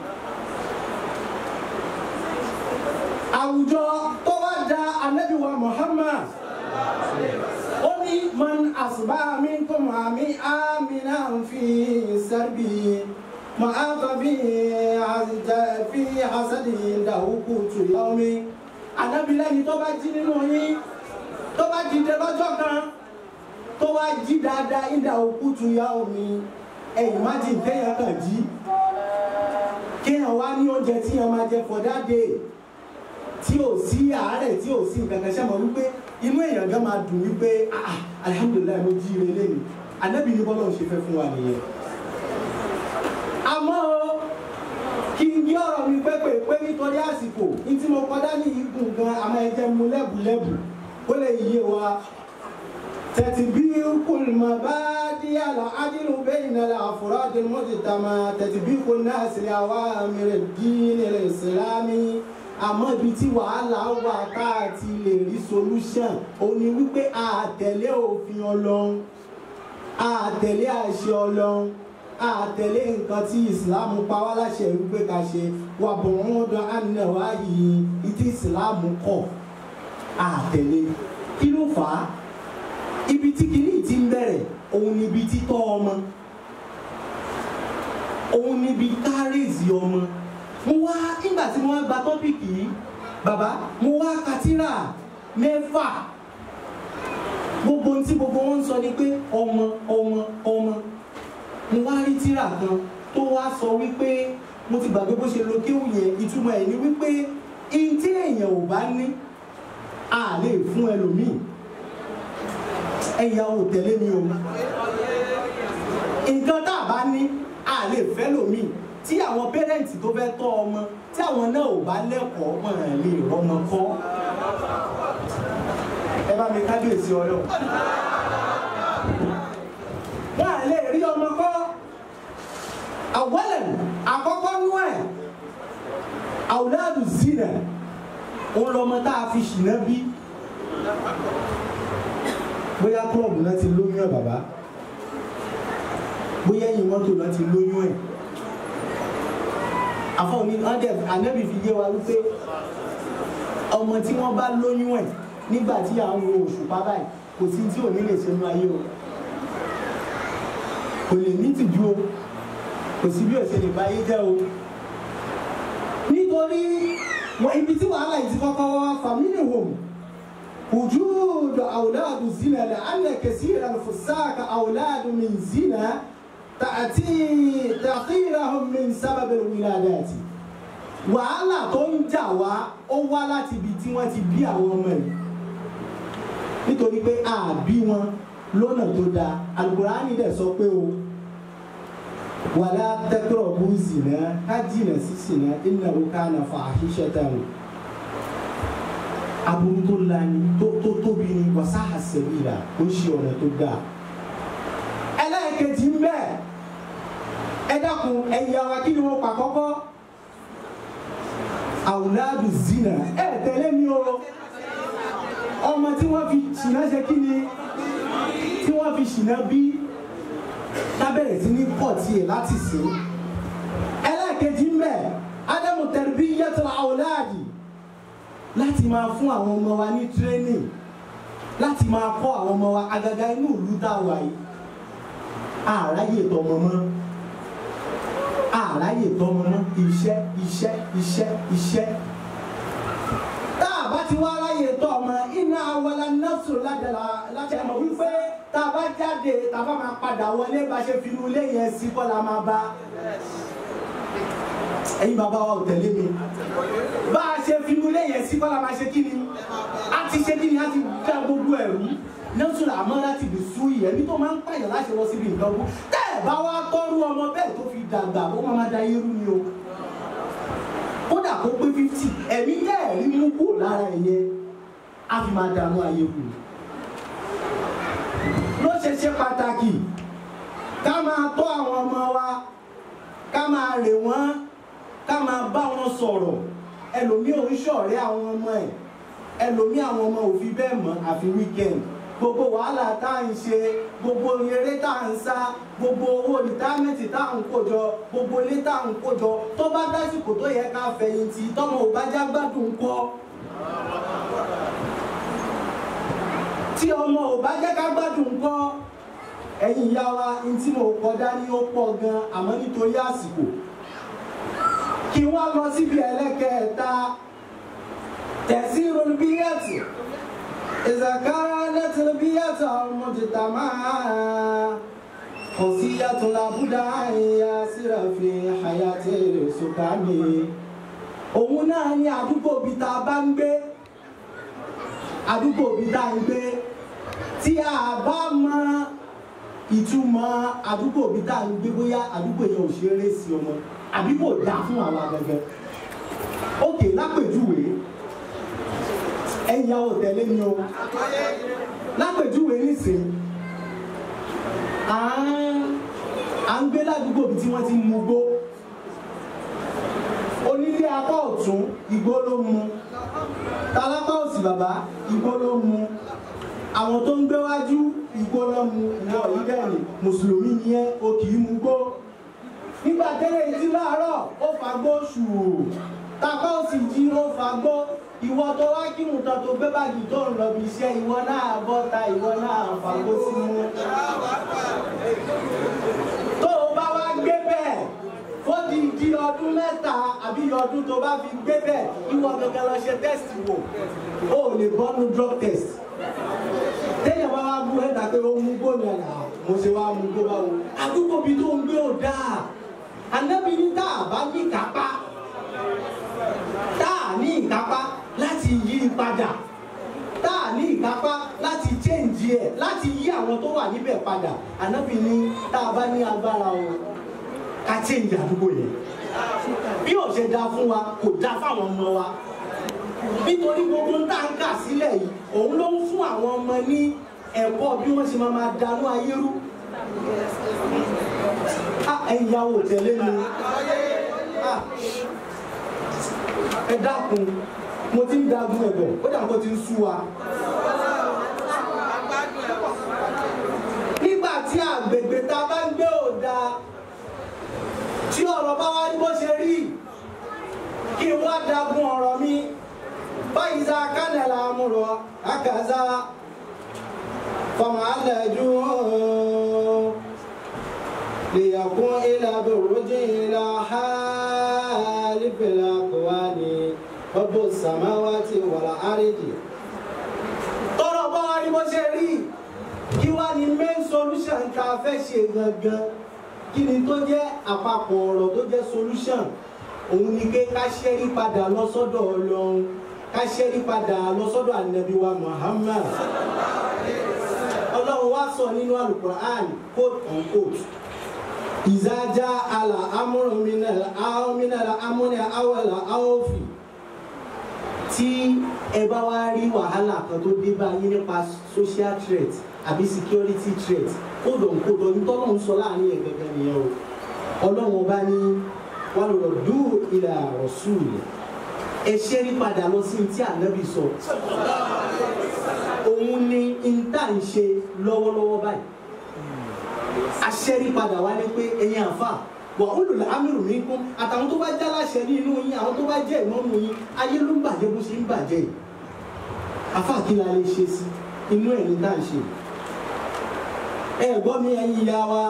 àwùjọ tó bá da anabiwa Muhammad ó ní man àṣùbá mi kò mọ àmì àmìnà fi sẹ́bi mọ àtọ̀ fi fi àṣẹ́dì ìdàwùkù tù yọ mi. ànábìlẹ́ni tó bá jí nínú yín tó bá dìde lọ́jọ́ kan tó wá jí dáadáa ìdàwùkù tù yọ mi ẹ̀yìn má ti téèyàn kàn jí kéèyàn wá ní oúnjẹ tí yẹn máa jẹ for that day tí ò sí àárẹ̀ tí ò sí nǹkan kan ṣe mọ̀ wípé inú èèyàn gan máa dùn wípé ah alihamudulilayi mo jí ire lẹ́nu anabi ní bọ́lá ò ṣe fẹ́ fún wa nìyẹn. àmọ́ o kí n gbé ọ̀rọ̀ mi pépè pé nítorí àsìkò ní tí mo kọjá ní igun gan àmọ́ ẹ jẹ́ mu lẹ́bùlẹ́bù ó lè yé wa. تتبيق المبادئ العدل بين الأفراد المجتمع تتبيق الناس لأوامر الدين الإسلامي àmọ́ ibi tí wàhálà wà tá a ti lè rí solution ó ní wípé a tẹ̀lé òfin ọlọ́run a tẹ̀lé àṣẹ ọlọ́run a tẹ̀lé nǹkan tí islam pa wá láṣẹ wípé ká ṣe wà bọ̀ wọ́n dán ànáwá yìí ìtí islam kọ̀ a tẹ̀lé kí ló fà á ibi tí kìíní ti ń bẹ̀rẹ̀ òun ni ibi títọ́ ọmọ òun ni ibi kárìsì ọmọ mo wá nígbà tí mo wá gba tọ́pìkì yìí bàbá mo wá katira mẹ́fà gbogbo ohun tí gbogbo wọn ń sọ ni pé ọmọ ọmọ ọmọ mo wá rí tírà kan tó wá sọ wípé mo ti gbàgbé bó ṣe lo kéwù yẹn ìtumọ̀ ẹ̀ ni wípé ihun tí èèyàn ò bá ní a lè fún ẹlòmíì ẹ̀yà ò tẹ̀lé mi o nǹkan tá a bá ní a lè fẹ́ lòmíì tí àwọn pẹ́rẹ́ǹtì tó fẹ́ tọ́ ọmọ tí àwọn náà ò bá lẹ́kọ̀ọ́ wọn lè rọmọ kọ́ ẹ bá mi kábíyèsí ọlọ́run wọn à lè rí ọmọ kọ́ àwọlẹ̀ àkọ́kọ́ nú ẹ̀ àwùládù zina òun lọmọ tá a fi ṣìnà bí bóyá klọ́ọ̀bù náà ti lóyún ẹ̀ bàbá bóyá ẹ̀yìn mọ́tò náà ti lóyún ẹ̀ àfọwọ́ ní ọ̀dẹ̀ ànábì fi yé wa wípé ọmọ tí wọ́n bá lóyún ẹ̀ nígbà tí à ń wo òṣùpá báyìí kò sí tí ò ní lè ṣe nú ayé o kò lè ní tìjú o kò sí bí òṣè lè báyé jẹ́ o nítorí wọn ibi tí wàhálà yìí ti kọ́kọ́ wá fàmílì wòm وجود أولاد الزنا لأن كثيرا الفساق أولاد من زنا تأتي تأخيرهم من سبب الولادات wàhálà tó ń jà wá ó wá láti ibi tí wọ́n ti bí àwọn ọmọ yìí nítorí pé a bí wọn lọ́nà tó dáa alukurani dẹ̀ sọ pé o wàlá tẹ́kọ̀rọ̀ bú zìnà ká jìnà sí zìnà innahu kana fahishatan aburú tó lani tó tó tóbi ni wàsá àṣẹbíra ó ṣe ọ̀nà tó dáa ẹlẹ́ẹ̀kejì ń bẹ ẹ dákun ẹ̀yà wa kí ni wọ́n pa kọ́kọ́ àwùládù zina ẹ tẹ̀lé mi o ọmọ tí wọ́n fi ṣìnà ṣe kí ni tí wọ́n fi ṣìnà bí tábẹ̀rẹ̀ sí ní pọ̀ tiẹ̀ láti sìn ẹlẹ́ẹ̀kejì ń bẹ ádámù tarbiyatul àwùládì láti máa fún àwọn ọmọ wa ní training láti máa kọ́ àwọn ọmọ wa agaga inú ìlú tá a wà yìí àráyè tọmọ mọ́ àráyè tọmọ mọ́ iṣẹ́ iṣẹ́ iṣẹ́ iṣẹ́ tá a bá ti wá ráyè tọ́ ọmọ iná awọlá nọ́ọ̀sù ládàlá láti ẹ̀mọ̀ wípé tá a bá jáde tá a bá máa padà wọlé bá ṣe fi ilé yẹn sí kọ́ la máa bá ẹ̀yin bàbá wa ò tẹ̀lé mi bá a ṣe fi ilé yẹn sí kọ́ la máa ṣe kí ni a ti ṣe kí ni a ti dá gbogbo ẹ̀rú nọ́ọ̀sùn àmọ́ láti lè sú ìyẹn ní tó máa ń pààyàn láti lọ síbi nǹkan kú tẹ́ ẹ̀ bá wá tọ́rú ọmọ bẹ́ẹ̀ tó fi dàgbà ó máa máa da irú ni o kódà kó pé fifty ẹ̀mí tẹ́ ẹ̀ rí mú kúrò lára ẹ̀yẹ á fi máa dààmú ayé kù ló ṣe ṣe pàtàkì ká máa tọ́ àwọn ọmọ wa ká máa rè wọ́n ká máa bá wọn sọ̀rọ̀ ẹlòmíì ò ń ṣọ̀rẹ́ àwọn ọmọ ẹ̀ ẹlòmíì àwọn ọmọ ò fi bẹ́ẹ̀ mọ̀ àfi weekend gbogbo wàhálà tá à ń ṣe gbogbo eré tá à ń sá gbogbo owó rìtámẹ́ǹtì tá à ń kó jọ gbogbo ilé tá à ń kó jọ tó bá dásìkò tó yẹ ká fẹ̀yìntì tọ́mọ ò bá já gbádùn kọ́ tí ọmọ ò bá jẹ́ ká gbádùn kọ́ ẹ̀yin ìyá wa ní tí mo kọ dání ó pọ̀ gan àmọ́ nítorí àsìkò kí wọ́n lọ síbi ẹlẹ́kẹ̀ẹ́ta تأثير البيئة إذا كانت البيئة المجتمع خصية لابد أن يسير في حياة السكان òun náà ni àdúgbò bíi tá a bá ń gbé àdúgbò bíi tá a ń gbé tí a bá mọ ìtumọ̀ àdúgbò bíi tá a ń gbé bóyá àdúgbò yẹn ò ṣe é ré sí ọmọ àbí kò dáa fún àwa gẹ́gẹ́ òkè lápèjúwe ẹ̀yà ò tẹ̀lé mi o lápèjúwe nísìnyí à ń à ń gbé ládùúgbò bí tí wọ́n ti mú gbó onílé apá ọ̀tún igbó ló mu tálápá òsì bàbá igbó ló mu àwọn tó ń gbé wájú igbó ló mu ìwọ yìí bẹ́ẹ̀ ni mùsùlùmí ni ẹ́ o kì í mu gbó nígbà tẹ́lẹ̀ ìdí láàárọ̀ ó fagbó ṣùù tapá òsì jí ó fagbó ìwọ tó wá kírun tán tó gbé báàgì tó ń lọ bí iṣẹ́ ìwọ náà bọ́ta ìwọ náà fagbó sí mú. tó o bá wá gbé bẹ́ẹ̀ fódi di ọdún mẹ́ta àbí ọdún tó bá fi gbé bẹ́ẹ̀ ìwọ gẹ́gẹ́ lọ ṣe test wò ó lè bọ́nu drug test. téèyàn bá wá bú ẹ̀dá pé ó mú gbóni ẹ̀dá mo ṣe wá mú gbó báwo. àdúgbò bíi tó ń gbé ò dáa ànábi ní tá a bá ní kápá tá a ní ìkápá láti yí i padà tá a ní ìkápá láti change ẹ̀ láti yí àwọn tó wà níbẹ̀ padà ànábì ní tá a bá ní agbára o ká change àdúgbò yẹn bí ò ṣe dáa fún wa kò dáa fáwọn ọmọ wa nítorí gbogbo ń tà ń kà sílẹ̀ yìí òun ló ń fún àwọn ọmọ ní ẹ̀kọ́ bí wọ́n ṣe máa máa danú ayé rú ẹ̀yàwó tẹ̀lé mi ẹ dákun mo ti ń dagun ẹ̀bọ̀ ó dà kó ti ń sú wa. nígbà tí àgbègbè tá a bá ń gbé ò dáa tí ọ̀rọ̀ bá wá ní bó ṣe rí kí n wá dagun ọ̀rọ̀ mi báyìí sá kánẹ̀lá amúrọ̀ àkàzá fọmọ àlẹ́jú lèyàkún ilà bòrójì ilà hálífẹ̀lá kọ́wání ọgbọ́n sàmáwátì wàlà àrídì tọ́rọ̀ bá wá ní bó ṣe rí kí wá ní main solution tá a fẹ́ ṣe gangan kí ni tó jẹ́ àpapọ̀ ọ̀rọ̀ tó jẹ́ solution òun ni pé ká ṣẹ́rí padà lọ sọ́dọ̀ ọlọ́run ká ṣẹ́rí padà lọ sọ́dọ̀ ànábì wa Muhammad ọlọ́run wá sọ nínú alukur'an quote on quote ìzájá àlà amúrùmínàlà àwọmínàlà amúnà àwọlà àwọfì tí ẹ bá wá rí wàhálà kan tó dé bá yín nípa social threat àbí security threat kódò kódò nítọ́lọ́ ń sọ láàrin ẹ̀ gẹ́gẹ́ nìyẹn o ọlọ́run ọba ní wà lọ́rọ̀ dú ilà rọ̀ṣùlù ẹ ṣẹ́rí padà lọ sí tí ànábì sọ òun ni ìta ń ṣe lọ́wọ́lọ́wọ́ báyìí aṣẹ́rí padà wá ní pé ẹ̀yin àfà wà ó lòlá amírù mi kún àtàwọn tó bá jáláṣẹ ní inú yín àwọn tó bá jẹ́ ìmọ̀mù yín ayé ló ń bàjẹ́ bó ṣe ń bàjẹ́ yìí àfà kí la lè ṣe sí inú ẹ̀ ní tá à ń ṣe ẹ gbọ́ mi ẹ̀yin ìyá wa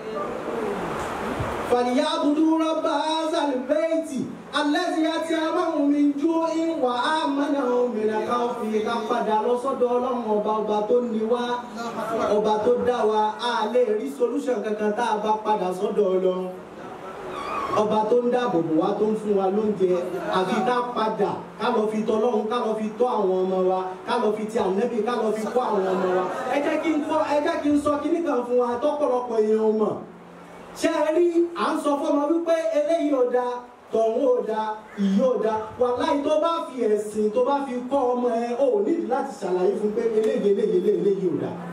fàníyà abudu rọ́bà azalibẹ́ẹ̀tì alẹ́sì àti amáhùn mi jó ìwà àmàna òmìnira ká fi ká padà lọ sọ́dọ̀ ọlọ́run ọba ọba tó ní wá ọba tó dá wa a lè rí solution kankan tá a bá padà sọ́dọ̀ ọlọ́run ọba tó ń dáàbò bò wá tó ń fún wa lóúnjẹ àfi ká padà ká lọ fi tọ́ ọlọ́run ká lọ fi tọ́ àwọn ọmọ wa ká lọ fi ti ànẹ́bí ká lọ fi kọ́ àwọn ọmọ wa ẹ jẹ́ kí n kọ́ ẹ jẹ́ kí n sọ kíní kan fún wa tọ́pọ̀lọpọ̀ èèyàn mọ̀ ṣé ẹ rí à ń sọ fọmọ wípé eléyìí ò dáa tọ̀hún ò dáa ìyí ò dáa wàláì tó bá fi ẹ̀sìn tó bá fi kọ́ ọmọ ẹ ò nídìí láti ṣàlàyé fún pé eléyìí eléyìí eléyìí ò dáa.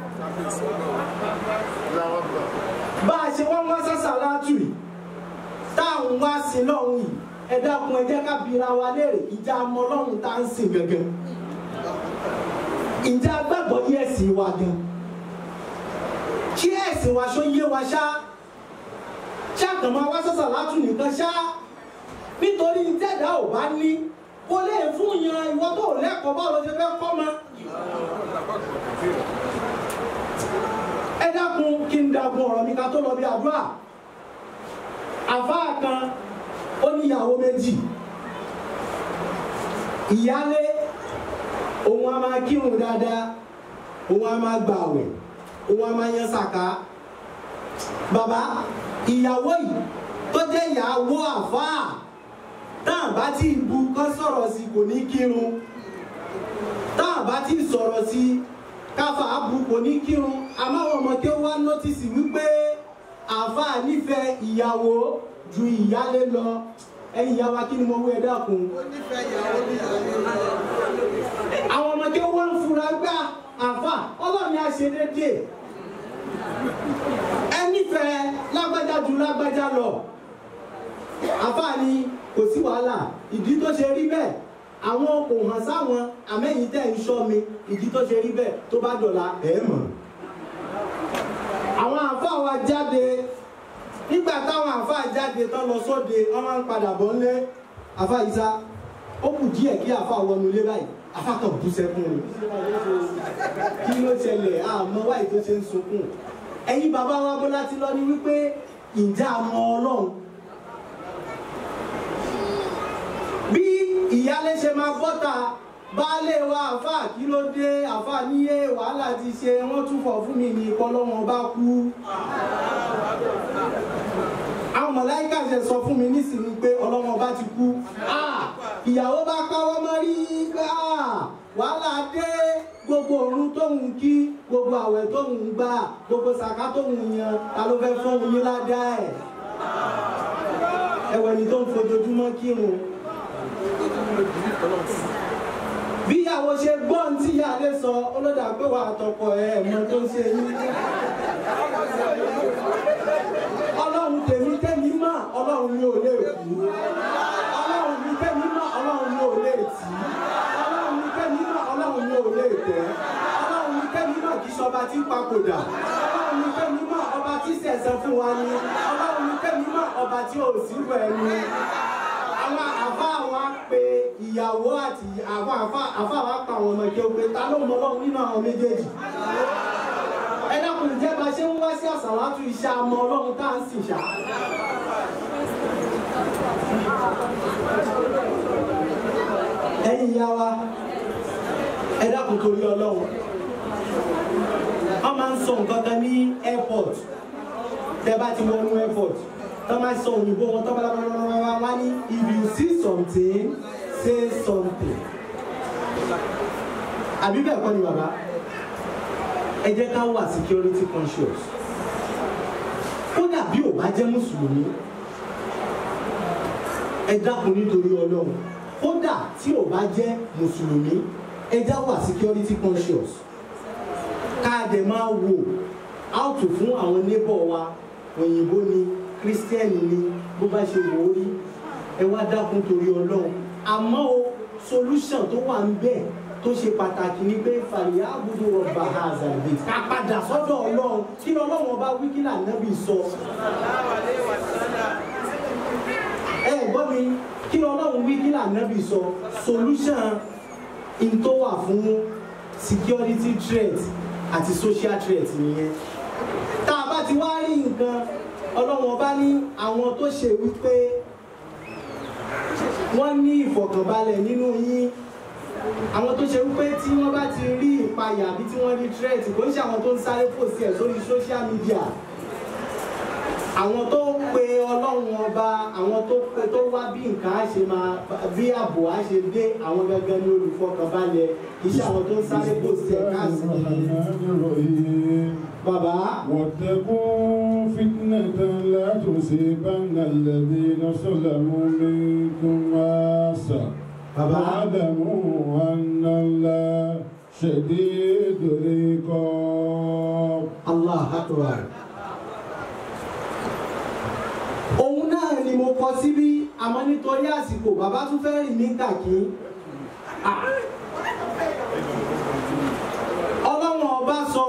bá a ṣe wọ́n wá sásà látù yìí táwọn wá sí lọ́hùn yìí ẹ dákun ẹ jẹ́ ká bira wa léèrè ìjà ọmọ lọ́hùn tá ń sìn gangan ìjà gbàgbọ́ yí ẹ̀sìn wa gan kí ẹ̀sìn wa ṣó yé wa ṣá ṣàkàmọ́ wá sásà látù nìkan ṣá nítorí tẹ́dá ò bá ní kó lè fún yan ìwọ tó lẹ́kọ̀ọ́ báwo ló ṣe fẹ́ kọ́ ma. ẹ dákun kí n dagun ọ̀rọ̀ mi ká tó lọ bí àdúrà àfáà kan ó níyàwó méjì ìyálé òun a máa kírun dáadáa òun a máa gbààwẹ̀ òun a máa yan sàká bàbá ìyàwó yìí tó jẹ́ ìyàwó àfáà táà bá tí bu kán sọ̀rọ̀ sí kò ní kírun táà bá tí sọ̀rọ̀ sí káfà bu kò ní kírun àmáwọn ọmọ tí ó wá nọ́tìsì wípé àáfàá nífẹ̀ẹ́ ìyàwó ju ìyálé lọ ẹ̀yin ìyá wa kí ni mo wí ẹ dákun. àwọn ọmọ tí ó wá ń fura gbá àáfàá ọlọ́run á ṣe déédéé ẹ nífẹ̀ẹ́ lágbájá ju lágbájá lọ àáfàá ni kò sí wàhálà ìdí tó ṣe rí bẹ́ẹ̀ àwọn kò hàn sáwọn àmẹ́yìn tẹ̀ ń ṣọ́ mi ìdí tó ṣe rí bẹ́ẹ̀ tó bá dọ̀la ẹ̀ mọ̀. àwọn àáfàá wa jáde nígbà táwọn àáfàá jáde tán lọ sóde wọn máa ń padà bọ̀ ńlé àáfàá Ìsá ó kù díẹ̀ kí àáfàá wọnú ilé báyìí àáfàá kan bú sẹ́kún ni kí ló ṣẹlẹ̀ àmọ́ wáyé tó ṣe ń sunkún ẹ̀yin bàbá wa bó láti lọ ní wípé ìjà àmọ́ ọlọ́run bí ìyálé ṣe máa bọ́ta baálé wa àfà kí ló dé àfà níyé wàhálà ti ṣe wọ́n tún fọ̀ fún mi ní ìpọlọ́wọ́n bá kú. àwọn mọ̀láìkà ṣe sọ fún mi nísìnyí pé ọlọ́wọ́n bá ti kú. ìyàwó bá káwọ́ mọ́rí gbà wàhálà dé gbogbo òrun tóun kí gbogbo àwẹ̀ tóun gbà gbogbo sàká tóun yan ta ló fẹ́ fún yín ládàá ẹ̀. ẹ̀wẹ̀ ni tó ń fojoojúmọ́ kírun bí ìyàwó ṣe gbọ́ ní tí ìyáálé sọ ọlọ́dà pé wà àtọkọ ẹ̀ ẹ̀mọ tó ń ṣe yín. ọlọ́run tèmi tẹ́mi mọ̀ ọlọ́run mi ò lè kú ọlọ́run mi tẹ́mi mọ̀ ọlọ́run mi ò tì í ọlọ́run ní kẹ́mi náà ọlọ́run ní ò lè tẹ́ ọlọ́run ní kẹ́mi náà kì í ṣọba tí ń papòdà ọlọ́run ní kẹ́mi náà ọba tí sẹ̀sẹ̀ fún wa ni ọlọ́run ní kẹ́mi náà ọba tí ò sí rẹ̀ ni àwọn àfa wa pe ìyàwó àti àwọn àfa àfa wa pa àwọn ọmọ ìkẹ́ òpè ta ló mọ ọlọ́run nínú àwọn méjèèjì ẹ dákun jẹ́ bá ṣe ń wá sí àsàlátù iṣẹ́ àmọ́ ọlọ́run tá à ń sìn ṣá. ẹ̀yin ìyá wa ẹ dákun torí ọlọ́run wọ́n máa ń sọ nǹkan kan ní airport tẹ́ bá ti wọnú airport tọ́ máa sọ òyìnbó wọn tọ́ bá lábàlábàlábà wá ní if you see something say something àbí bẹ́ẹ̀ kọ́ ni bàbá ẹ jẹ́ ká wà security conscious kódà bí ò bá jẹ́ mùsùlùmí ẹ dákun nítorí ọlọ́run kódà tí ò bá jẹ́ mùsùlùmí ẹ já wà security conscious ká dẹ̀ máa wò áùtù fún àwọn neighbor wa òyìnbó ni kírísítẹ́nì ni bó bá ṣe wò ó rí ẹ wá dákun torí ọlọ́run àmọ́ o solution tó wà ń bẹ̀ tó ṣe pàtàkì ni pé fàlìyà àbúrò ọba hazardin ká padà sọ́dọ̀ ọlọ́run kí ni ọlọ́run ọba wí kí lànàbì sọ. ẹ gbọ́ mi kí ni ọlọ́run wí kí lànàbì sọ solution in tó wà fún security threat àti social threat nìyẹn tá a bá ti wá rí nǹkan ọlọ́run ọba ní àwọn tó ṣe wípé wọ́n ní ìfọ̀kànbalẹ̀ nínú yín àwọn tó ṣe wípé tí wọ́n bá ti rí ìpayà àbí tí wọ́n rí threat kò ń ṣe àwọn tó ń sáré pòsí ẹ̀ sórí social media àwọn tó pe ọlọ́run ọba àwọn tó pe tó wá bí nǹkan á ṣe máa bí ààbò á ṣe dé àwọn gangan ní olùfọkànbalẹ̀ iṣẹ́ àwọn tó ń sáré pòsí ẹ̀ káàkiri. bàbá. واتقوا فتنة لا تصيبن الذين ظلموا منكم خاصة bàbá. واعلموا أن الله شديد العقاب allah akbar òun náà ni mo kọ síbí àmọ́ nítorí àsìkò bàbá tún fẹ́ rìn ní kàkí Ah. ọlọ́run ọba sọ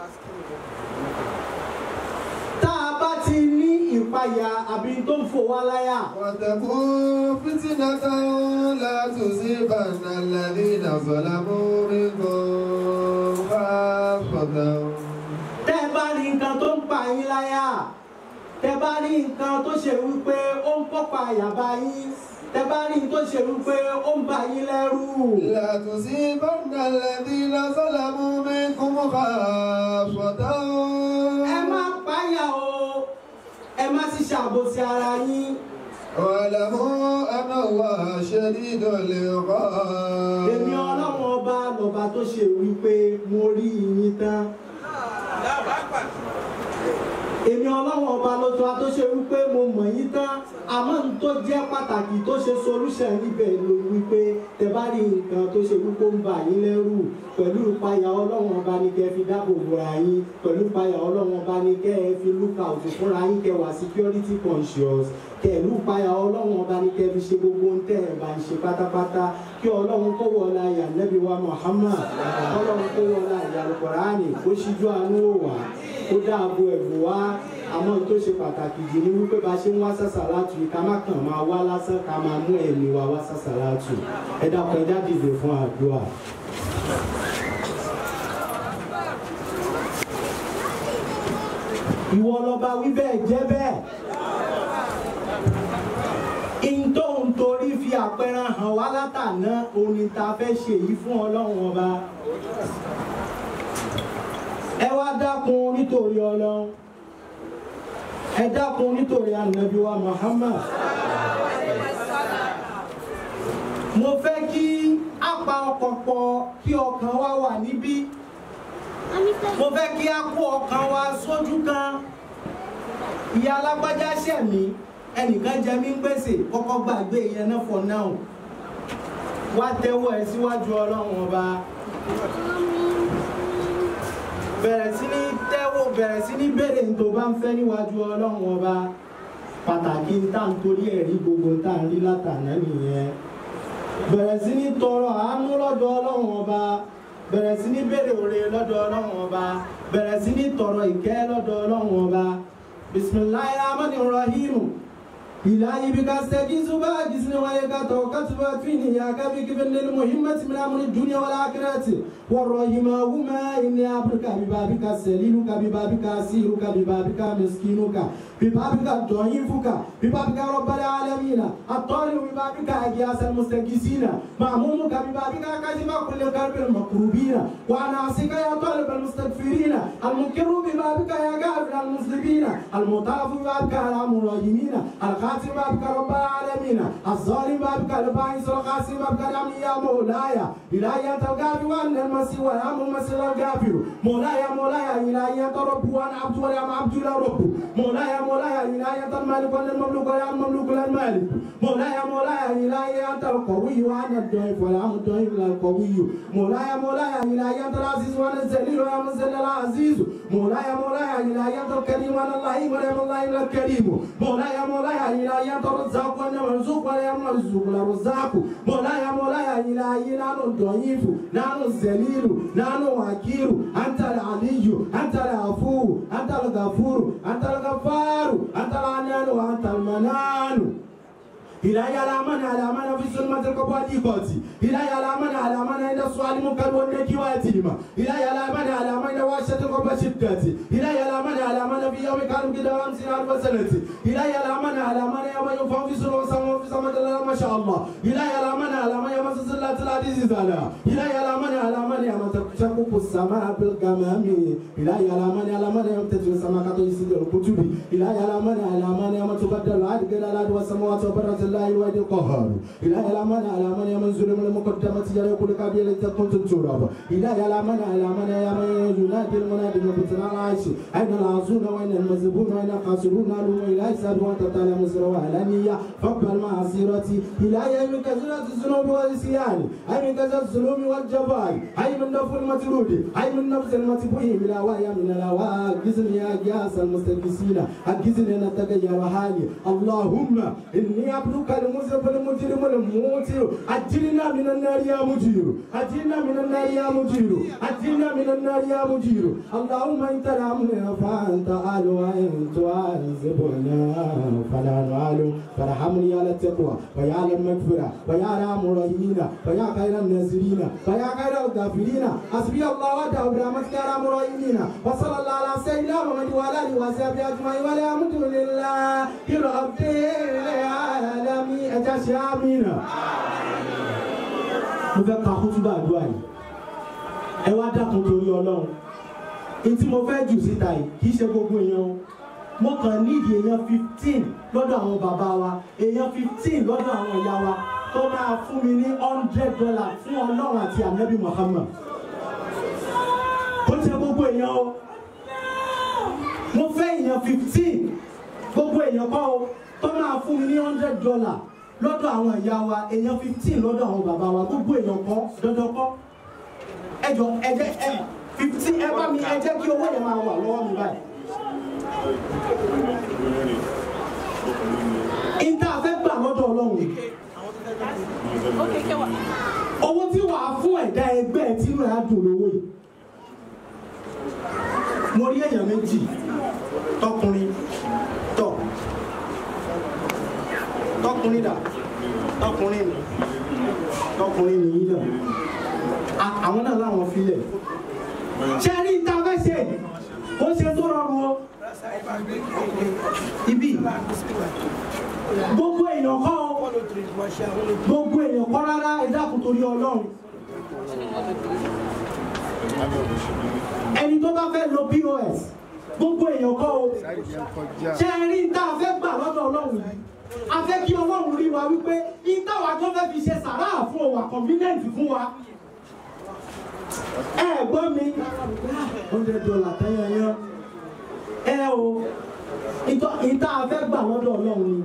tá a bá ti ní ìpayà àbí tó ń fò wá láyà واتقوا فتنة لا تصيبن الذين ظلموا منكم خاصة tẹ́ ẹ bá rí nǹkan tó ń pa yín láyà tẹ́ ẹ bá rí nǹkan tó ṣe wípé ó ń kópa àyàbá yín tẹ́ ẹ bá rí nǹkan tó ṣe wípé ó ń bà yín lẹ́rù. لا تصيبن الذين ظلموا منكم خاصة ẹ má páyà o ẹ má sì ṣàbòsí ara yín. واعلموا أن الله شديد العقاب èmi ọlọ́run ọba lọ́ba tó ṣe wípé mo rí yín tán. èmi ọlọ́run ọba ló tó a tó ṣe wípé mo mọ̀ yín tán àmọ́ n tó jẹ́ pàtàkì tó ṣe solution níbẹ̀ ló wípé tẹ bá rí nǹkan tó ṣe wípé ó ń bà yín lẹ́rù pẹ̀lú ìpayà ọlọ́run ọba ní kẹ́ ẹ fi dáàbò bora yín pẹ̀lú ìpayà ọlọ́run ọba ní kẹ́ ẹ fi look out fúnra yín kẹ́ wà security conscious kẹ̀lú ìpayà ọlọ́run ọba ní kẹ́ fi ṣe gbogbo ń tẹ̀ ẹ̀ bá ń ṣe pátápátá kí ọlọ́run kó wọlé ayà nẹ́bí wa Muhammad ọlọ́run kó wọlé ayà Al-Qur'ani kó ṣíjú àánú wò wá kó dáàbò ẹ̀bùn wá àmọ́ tó ṣe pàtàkì jù ní wípé bá ṣe ń wá sàṣàlátù yìí ká má kàn máa wá lásán ká máa mú ẹ̀mí wa wá sàṣàlátù ẹ dákun ẹ dádìde fún àdúrà. ìwọ lọba wí bẹ́ẹ̀ jẹ́ bẹ́ẹ̀ ìntò ń torí fi àpẹẹrẹ hàn wá látàná òun ni ta fẹ́ ṣe yìí fún ọlọ́run ọba ẹ wá dákun nítorí ọlọ́run ẹ dákun nítorí ànábì wa Muhammad mo fẹ́ kí a pa ọkàn pọ̀ kí ọkàn wa wà níbí mo fẹ́ kí a kó ọkàn wa sójú kan ìyá alágbájá ṣẹ̀ mí ẹnìkan jẹ mí ń gbèsè kọ́kọ́ gbàgbé yẹn náà for now wá tẹ́wọ́ ẹ síwájú ọlọ́run ọba bẹ̀rẹ̀ sí ní tẹ́wọ́ bẹ̀rẹ̀ sí ní béèrè tó bá ń fẹ́ níwájú ọlọ́run ọba pàtàkì ń tà ń torí ẹ̀rí gbogbo ń tà ń rí látàná nìyẹn bẹ̀rẹ̀ sí ní tọrọ àánú lọ́dọ̀ ọlọ́run ọba bẹ̀rẹ̀ sí ní béèrè òre lọ́dọ̀ ọlọ́run ọba bẹ̀rẹ̀ sí ní tọrọ ìkẹ́ lọ́dọ̀ ọlọ́run ọba bisimilayi rahman rahim ilahi bika stagizu ba gisni waleka tawakkaltu ba fini ya kabi kibin lil muhimmati min amri dunya wal akhirati warrahima huma inni abduka bi babika saliluka bi babika asiruka bi babika miskinuka bi babika da'ifuka bi babika rabbal alamin at-tariq bi babika ajiyas al-mustagisina ma'mumuka bi babika kajiba kulli qalbin makrubina wa nasika ya talib al-mustaghfirina al-mukirru bi babika ya ghafir al-muslimina al-mutafu bi babika al-murahimina al-khatim babika rabbal alamin الظالم بابك الباعث القاسم بابك الامن يا مولاي الهي انت الغافر وان المسيح والام المسيح الغافر مولاي مولاي الهي انت رب وانا عبد ولا عبد لا رب مولاي مولاي الهي انت المالك وانا المملوك ولا المملوك لا المالك مولاي مولاي الهي انت القوي وانا الضعيف ولا ام الضعيف لا القوي مولاي مولاي الهي انت العزيز وانا الذليل ولا منزل العزيز مولاي مولاي الهي انت الكريم وانا اللئيم ولا الله الا الكريم مولاي مولاي الهي انت الرزاق وانا مرزوق ولا يرزق ولا رزاق مولاي مولاي الهي نحن الضعيف نحن الذليل نحن وكيل انت العلي انت العفو انت الغفور انت الغفار انت العنان وانت المنان إلهي على من على من في ظلمة القباديقات إلهي على من على من عند السؤال منكر والنكوات إلهي على من على من واشة القبشدات إلهي على من على من في يوم كانوا كده خمسين ألف سنة إلهي على من على من يوم ينفع في سنة وسماء في سماء الله ما شاء الله إلهي على من على من يوم سلسلة العزيز زالا إلهي على من على من يوم تشقق السماء بالغمام إلهي على من على من يوم تجري السماء كتو يسيد الكتب إلهي على من على من يوم تبدل العدل إلى الأرض والسماوات وبرز الله الوحيد القهار إلهي على من على من يوم ظلم المقدمة جرى كل قبيل تكون تتراب إلهي على من على من يا من ينادي المنادي من بطن العيش أين العزون وأين المذبون وأين الخاسرون ألوم إلهي ساد وأنت تعلم سر وعلانية فاقبل معصيرتي إلهي أي من كثرة الذنوب والعصيان أي من كثرة الظلم والجبال أي من نفس المطرود أي من نفس المتبوه من الهواء من الهواء أجزني يا جاس المستكسين أجزني أن أتغير حالي اللهم إني عبدك المذنب المجرم الموتر أجلنا من النار يا مجير أجلنا من النار يا مجير أجلنا من النار يا مجير اللهم إن ترحمنا فأنت أهل وإن تعذبنا فلا نعلم فارحمني على التقوى ويا على المغفرة ويا على الراحمين ويا خير الناصرين ويا خير الغافرين حسبي الله وحده برحمتك يا ارحم الراحمين وصلى الله على سيدنا محمد وعلى اله وصحبه اجمعين والحمد لله رب العالمين ẹja ṣe àmìnà. mo fẹ́ ka kútúbà àdúrà yìí ẹ wá dákun torí ọlọ́run ètí mo fẹ́ jù síta yìí kì í ṣe gbogbo èèyàn o mo kàn nídìí èèyàn fifteen lọ́dọ̀ àwọn bàbá wa èèyàn fifteen lọ́dọ̀ àwọn ìyá wa tó máa fún mi ní hundred dollar fún ọlọ́run àti ànábì Muhammad kò ṣe gbogbo èèyàn o mo fẹ́ èèyàn fifteen gbogbo èèyàn kọ́ o tó máa fún mi ní hundred dollar lọ́dọ̀ àwọn ìyá wa èèyàn fifteen lọ́dọ̀ àwọn bàbá wa gbogbo èèyàn kọ́ dandan kọ́ ẹ jọ ẹ jẹ́ ẹ fifteen ẹ bá mi ẹ jẹ́ kí owó yẹn máa wà lọ́wọ́ mi báyìí. ìta fẹ́ gbà lọ́dọ̀ ọlọ́run yìí owó tí wàá fún ẹ̀dá ẹgbẹ́ ẹ tí rẹ̀ á dùn lówó yìí mo rí èèyàn méjì tọkùnrin tọ tọkùnrin dà tọkùnrin ni tọkùnrin nìyí náà A- àwọn náà láwọn filẹ̀ ṣe rí ìta fẹ́ ṣe ó ṣe tó rọrùn o ibi gbogbo èèyàn kọ́ o gbogbo èèyàn kọ́ rárá ẹ dákun torí ọlọ́run ẹni tó bá fẹ́ lo pos gbogbo èèyàn kọ́ o ṣe ẹ rí tá a fẹ́ gbà lọ́dọ̀ ọlọ́run yìí a fẹ́ kí ọlọ́run rí wa wípé ìtawà tó fẹ́ fi ṣe sàrà fún wa convenient fún wa ẹ gbọ́ mi hundred dollar tẹ́yàn yán ẹ o ìtọ́ ìta a fẹ́ gbà lọ́dọ̀ ọlọ́run ni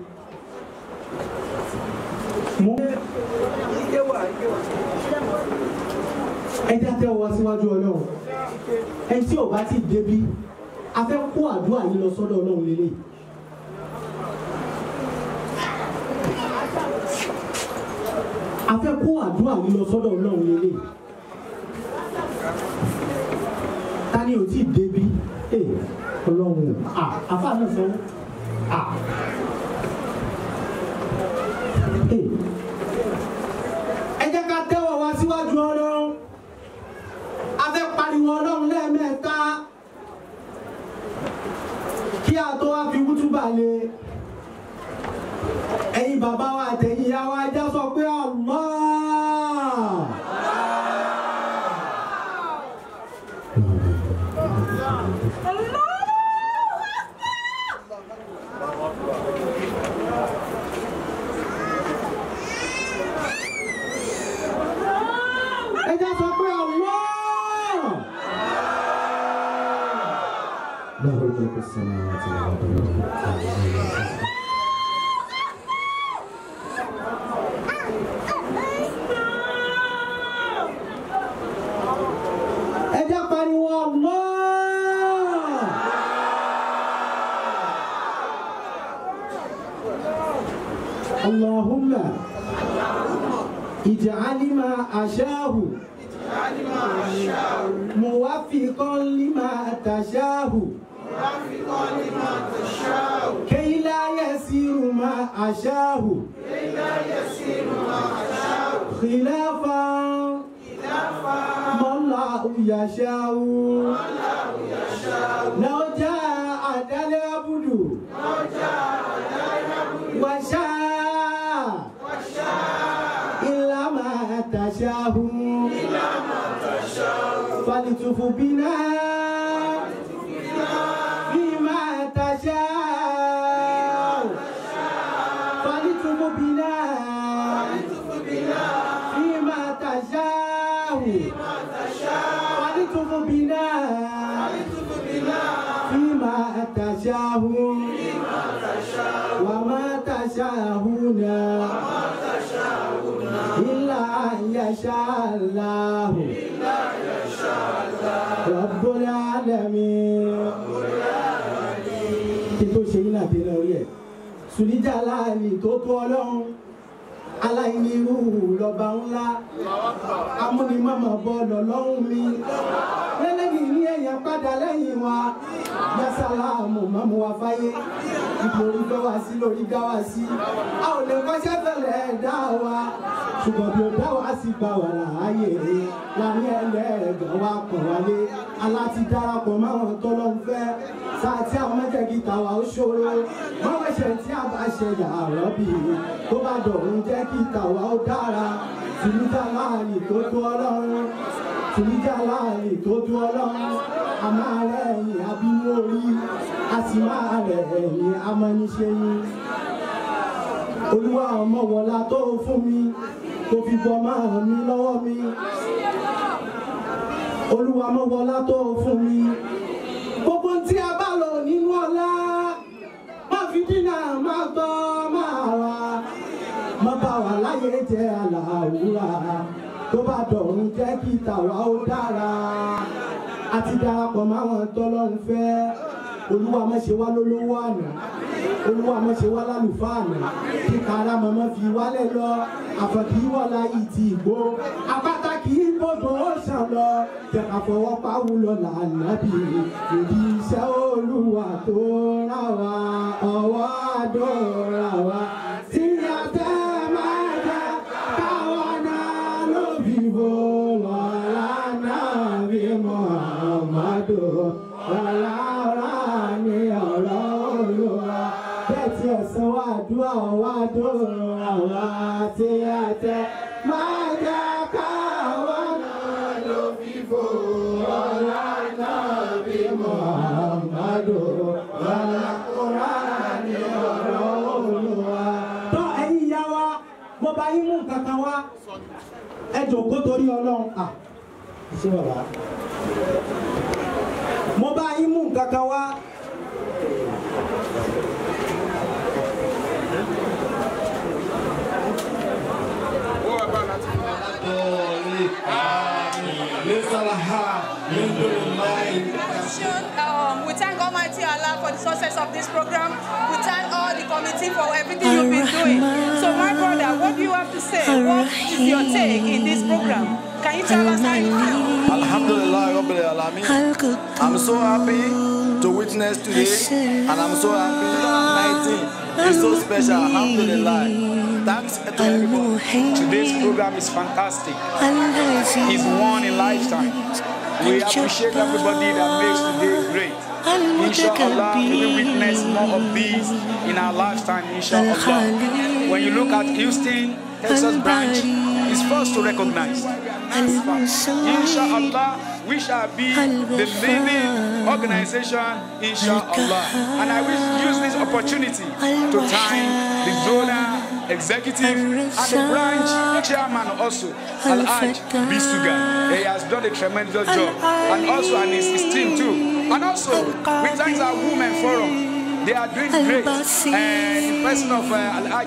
mo ẹ jẹ́ àtẹ́wọ́ wá síwájú ọlọ́run ẹ tí ò bá ti débi a fẹ́ kó àdúrà yìí lọ sọ́dọ̀ ọlọ́run lélẹ̀ a fẹ́ kó àdúrà yìí lọ sọ́dọ̀ ọlọ́run lélẹ̀ ta ni ò tí ì débi ee ọlọ́run à àfa náà sọ à ee ẹ jẹ́ ká tẹ́wọ̀ wá síwájú ọlọ́run a fẹ́ pariwo ọlọ́run lẹ́ẹ̀mẹ́ta kí a tó wá fi wútúbà lé ẹ̀yin bàbá wa àtẹ̀yìn ìyá wa ẹja sọ pé Allah. ẹja sọ pé Allah. له ملك السماوات والارض ẹja pariwo Allah. اللهم اجعل ما أشاه موفقا لما تشاه كي لا يسير ما أشاه خلافا ما الله يشاء لو جاء العبد وشاء إلا ما تشاء فلتف بنا فيما تشاء فلتف بنا فيما تشاء فلتف بنا فيما تشاء وما تشاءون إلا أن يشاء الله رب العالمين kí tó ṣe yín àti ẹ̀rọ ẹ̀ sùnìjà láàánì tó tó ọlọ́run aláìní irú lọ́ba ńlá amúnimọ́mọ́ bọ́ lọ́lọ́run mi lẹ́lẹ́yìn ní ẹ̀yàn padà lẹ́yìn wa yasalamu mọ́mú wa fáyé ìdòrí gbọ́ wá sí lórí dá wá sí a ò lè kọ́ṣẹ́ fẹ́lẹ̀ dá wa ṣùgbọ́n bí o dá wa sí gbà wà láàyè láàrin ẹlẹ́ẹ̀gàn wa kàn wálé aláti darapọ̀ máwọn tọ́lọ́ ń fẹ́ sáà tí àwọn mẹ́tẹ̀ẹ̀kì tàwa ó ṣòro máwọn ẹ̀ṣẹ̀ tí a bá ṣe yàrá bí tó bá dọ̀rùn jẹ́ kí tàwa ó dára tìlújà láàyè tó tó ọlọ́run tìlújà láàyè tó tó ọlọ́run a máa rẹ̀ ẹ̀yìn abínú orí a sì máa rẹ̀ ẹ̀yìn amọ́niṣẹ́ yín olúwa ọmọ wọlá tó fún mi tó fi bọ́ máa mi lọ́wọ́ mi olúwa ọmọ wọlá tó fún mi gbogbo tí a bá lò nínú ọlá má fi dínà má gbọ́ máa wá má bá wà láyé jẹ́ àlàáwúrà tó bá dọ̀rùn jẹ́ kí tàwa ó dára àti darapọ̀ máwọn tọ́lọ́run fẹ́ olúwa má ṣe wá lólówó àná olúwa má ṣe wá lálùfáà àná kí kára mọ́mọ́ fi wálẹ̀ lọ àfọ̀kì wọ̀lá yìí ti gbó apáta kì í gbọdọ̀ ó ṣàn lọ jẹ̀ka fọwọ́ pawú lọ lànàbì ìdí iṣẹ́ olúwa tó rà wá ọwọ́ àdó rà wá tí a tẹ́ máa jẹ káwọn náà ló fi bò lọ́la náà bí Muhammadu rárá ní ọ̀rọ̀ olúwa bẹ́ẹ̀ tí ẹ̀sán wà dúà wà dóra wá tí a tẹ́ máa jẹ káwọn náà ló fi bò lọ́la náà bí Muhammadu rárá ní ọ̀rọ̀ olúwa. tọ́ ẹ̀yin ìyá wa mo bá yín mú nǹkan kan wá ẹ jòkó torí ọlọ́run à ṣé bàbá mo bá yín mú nǹkan kan wá. Um, we thank Almighty Allah for the success of this program. We thank all the committee for everything you've been doing. So, my brother, what do you have to say? What is your take in this program? Can you tell us how you feel? Alhamdulillah, Rabbil Alamin. I'm so happy to witness today, and I'm so happy 2019 is so special. Alhamdulillah. Thanks to everybody. Today's program is fantastic. It's one in lifetime. We appreciate everybody that makes today great. Inshallah, we will witness more of these in our lifetime, inshallah. When you look at Houston, Texas branch, it's first to recognize. Inshallah, we shall be the leading organization, inshallah. And I will use this opportunity to thank the donor, executive, and the branch chairman also, Al-Haj Bisuga. He has done a tremendous job. And also, and his, his team too. And also, we thank our women forum. They are doing great. And in person of uh, Al-Haj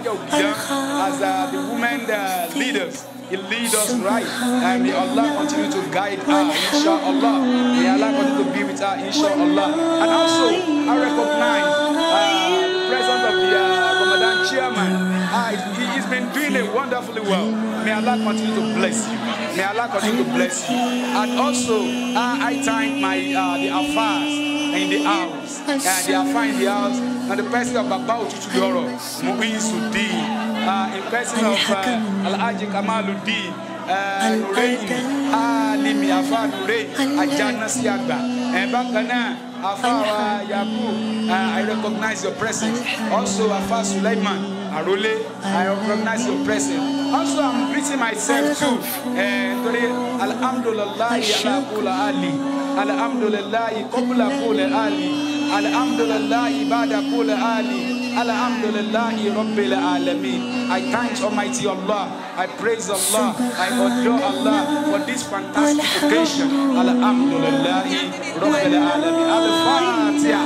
as uh, the women uh, leaders. He lead us right. And may Allah continue to guide her, inshallah. May Allah continue to be with her, inshallah. And also, I recognize uh, the presence of the uh, Ramadan chairman. Uh, he, he's been doing it wonderfully well. May Allah continue to bless you. May Allah continue to bless you. And also, uh, I thank my uh, the affairs in the house. And the affairs in the house. And the person of Baba Uchudoro, Muizuddin uh, in person of uh, Alhaji Kamaluddin, uh, Nurein, Alimi Afa Nurein, Ajana Siagba. And bákan náà, Afa wa Yaku, uh, I recognize your presence. Also, Afa Suleiman Arole, I recognize your presence. Also, I'm greeting myself too. Uh, today, Alhamdulillah, ala kula ali. Alhamdulillah, qabla kula ali. Alhamdulillah, ibada kula ali. Alhamdulillahi Rabbil Alameen. I thank Almighty Allah. I praise Allah. I adore Allah for this fantastic occasion. Alhamdulillahi Rabbil Alameen. Al-Fatiha.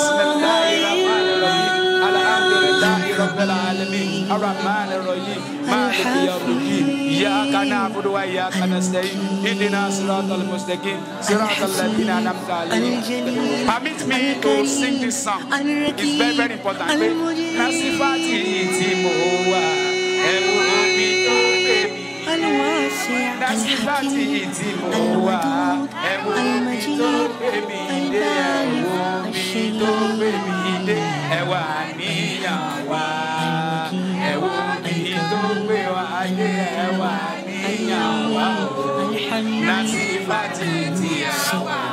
Bismillahirrahmanirrahim. Alhamdulillahi Rabbil Alameen. Ar-Rahmanirrahim. Maliki Yawmiddin. Iyyaka na'budu wa iyyaka nasta'in. Ihdina siratal mustaqim. Siratal ladzina an'amta alaihim. Permit me to sing this song. It's very, very important. Nasifati tí mo wà, ẹ wo omi tó gbé mi. Nasifati tí mo wà, ẹ wo omi tó gbé mi dé. Ẹ wo omi tó gbé mi dé. Ẹ wà níyàn wá. Ẹ wo omi tó gbé wá dé. Ẹ wà níyàn wá. Nasifati tí mo wà.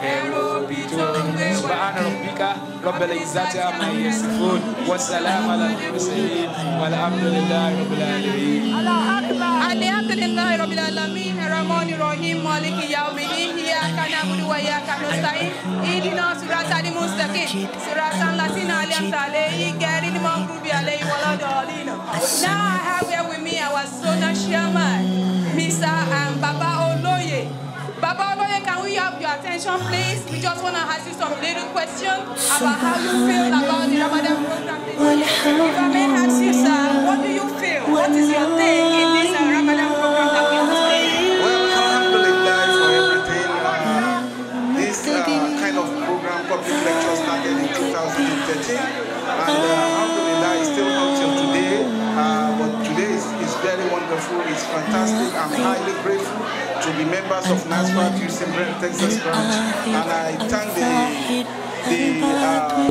سبحان ربك رب العزة عما يصفون والسلام على المرسلين والحمد لله رب العالمين Alhamdulillah Rabbil Alamin Ar-Rahman Ar-Rahim Maliki Yawmiddin Iyyaka na'budu wa iyyaka nasta'in Ihdina siratal mustaqim Siratal ladzina an'amta alaihim ghayril maghdubi alaihim waladdallin Now I have here with me our Zona Chairman Mr. um, Baba Oloye Baba Oloye, can we have your attention, please? We just want to ask you some little questions about how you feel about the Ramadan program. If I may ask you, sir, what do you feel? What is your take in this uh, Ramadan program that we have today? Well, alhamdulillah for everything. Uh, this uh, kind of program, public lecture, started in 2013, and uh, alhamdulillah, it's still up till today. Uh, but today is, is very wonderful. It's fantastic. I'm highly grateful to be members of NASFAT Houston Brent, Texas branch, and I thank the the, uh,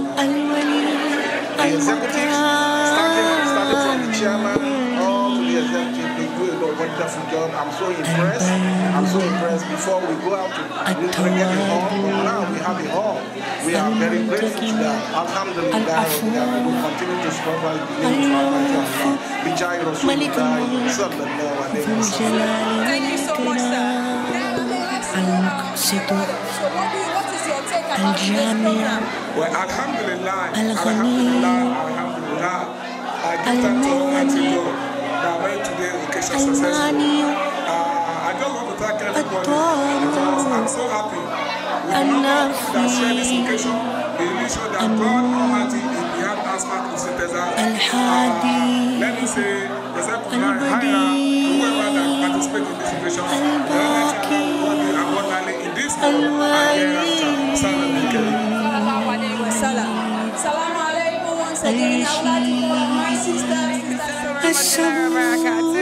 the executives, starting starting from the chairman all to the executive. They do a wonderful job. I'm so impressed. I'm so impressed. Before we go out to look for get a hall, but now we have a hall. We are very grateful to that. Alhamdulillah, we will continue to struggle the name of Almighty Allah. Bijay Rasulullah sallallahu alayhi wa sallam. Thank you so much, sir. So what, do you, what is your take about this program? Well, Alhamdulillah, Alhamdulillah, Alhamdulillah. I give thanks to Almighty God that made today's occasion successful. Uh, I just want to thank everybody because I'm so happy with the number that share this occasion. It really shows that God Almighty is behind us back in Synthesizer. Uh, let me say, the second line, higher, whoever that participate in this occasion, the Almighty Allah will be abundantly in this world and hereafter. Salam alaikum. Sallallahu alayhi wa sallam. Salaam alaikum once again. I would like to call on my sister, Sister Sarah Barakatuh.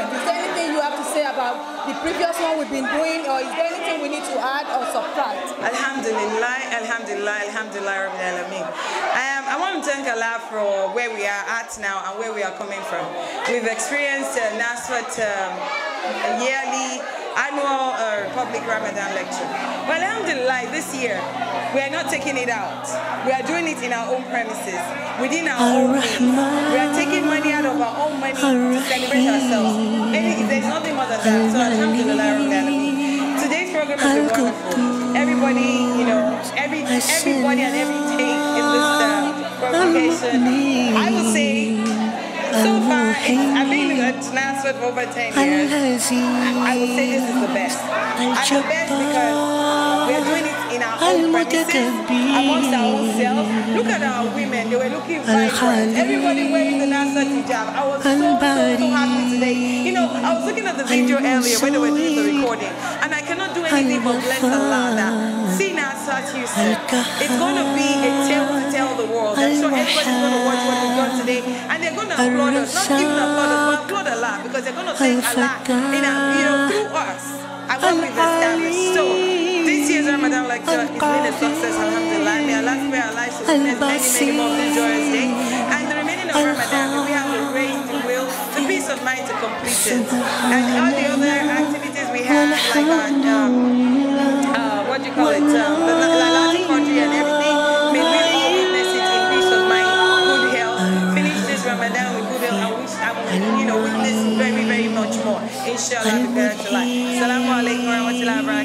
event. Is there anything you have to say about the previous one we've been doing, or is there anything we need to add or subtract? Alhamdulillah, Alhamdulillah, Alhamdulillah, Rabbil Alameen. Um, I want to thank Allah for where we are at now and where we are coming from. We've experienced uh, NASFAT um, yearly annual uh, public Ramadan lecture. Well, Alhamdulillah, this year we are not taking it out. We are doing it in our own premises, within our own means. We are taking money out of our own money to celebrate ourselves. Any, there's nothing more than that. So Alhamdulillah, Rabbil Alameen. Today's program has been wonderful. Everybody, you know, every everybody and everything in this uh, congregation. I would say, so far, it's, I've been at Nasford for over 10 years. I, I would say this is the best. And the best because we're doing it in our own premises, amongst our own selves. Look at our women, they were looking vibrant. Everybody wearing the Nasford hijab. I was so, so, so happy today. You know, I was looking at the video earlier when they were doing the recording, and I cannot do anything but bless Allah that seeing Nasford Houston, it's going to be a tale to tell the world. I'm sure everybody's going to watch what we've done today, and they're going to applaud us. Not even applaud us, but applaud Allah, because they're going to thank Allah, in a, you know, through us, and what we've established. So, this year's Ramadan lecture has been a success, alhamdulillah. May Allah spare our lives to witness many, many more of this joyous day. And the remaining of Ramadan, may we have the grace, the will, the peace of mind to complete it. And all the other activities we have, like our, um, uh, what do you call it, um, the Lalati country and everything, may we all witness it in peace of mind, good health, finish this Ramadan with good health, and wish, and, you know, witness very, very much more. Inshallah, we bear to life. Assalamu alaikum wa rahmatullahi wa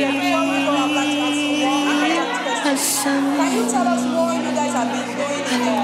barakatuh. Can you tell us more you guys have been doing in the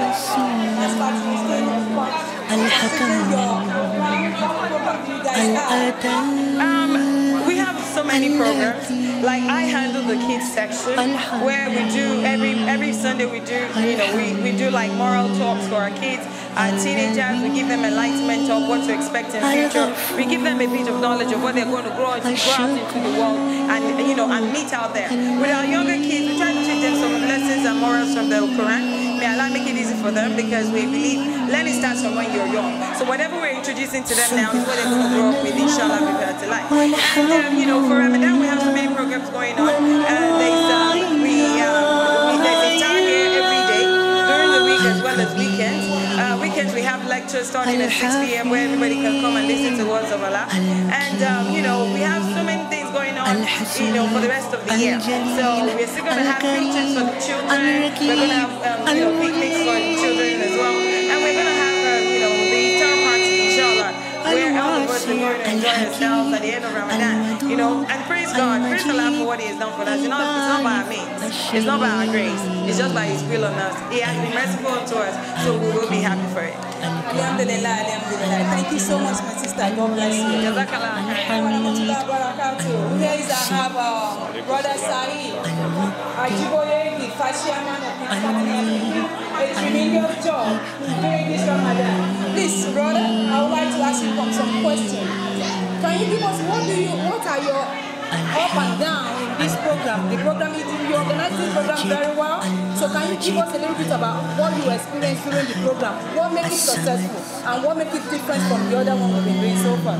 Um, we have so many programs. Like I handle the kids section where we do every every Sunday we do you know we, we do like moral talks for our kids. Our teenagers we give them enlightenment of what to expect in future. We give them a bit of knowledge of what they're going to grow, grow out into the world and you know and meet out there. With our younger kids, we try to teach them some lessons and morals from the Quran. May Allah make it easy for them because we believe learning starts from when you're young. So whatever we're introducing to them now is what they're going to grow up with, inshallah, prepare to life. And um, you know, for Ramadan we have so many programs going on. Uh, there's um, we, um, we there's iftar here every day during the week as well as weekends. Uh, weekends we have lectures starting at 6 p.m. where everybody can come and listen to words of Allah. And um, you know, we have so many things going on, you know, for the rest of the year. So we're still going to have features for the children. We're going to have um, you know picnics for the children as well, and we're going to have um, you know the iftar party, inshallah, where all of us are going to enjoy ourselves at the end of Ramadan. You know, and praise God, praise Allah for what He has done for us. You know, it's not by our means, it's not by our grace, it's just by His will on us. He has been merciful to us, so we will be happy for it. Alhamdulillah, alhamdulillah. Thank you so much, my sister. God bless you. Jazakallah. Warahmatullahi wabarakatuh. Here is I have uh, Brother Saeed Ajiboye, the first chairman of the family. A tremendous job during this Ramadan. Please, brother, I would like to ask you some questions. Can you give us what do you, what are your up and down in this program? The program is you organize this program very well. So can you give us a little bit about what you experienced during the program? What makes it successful and what makes it different from the other one we've been doing so far?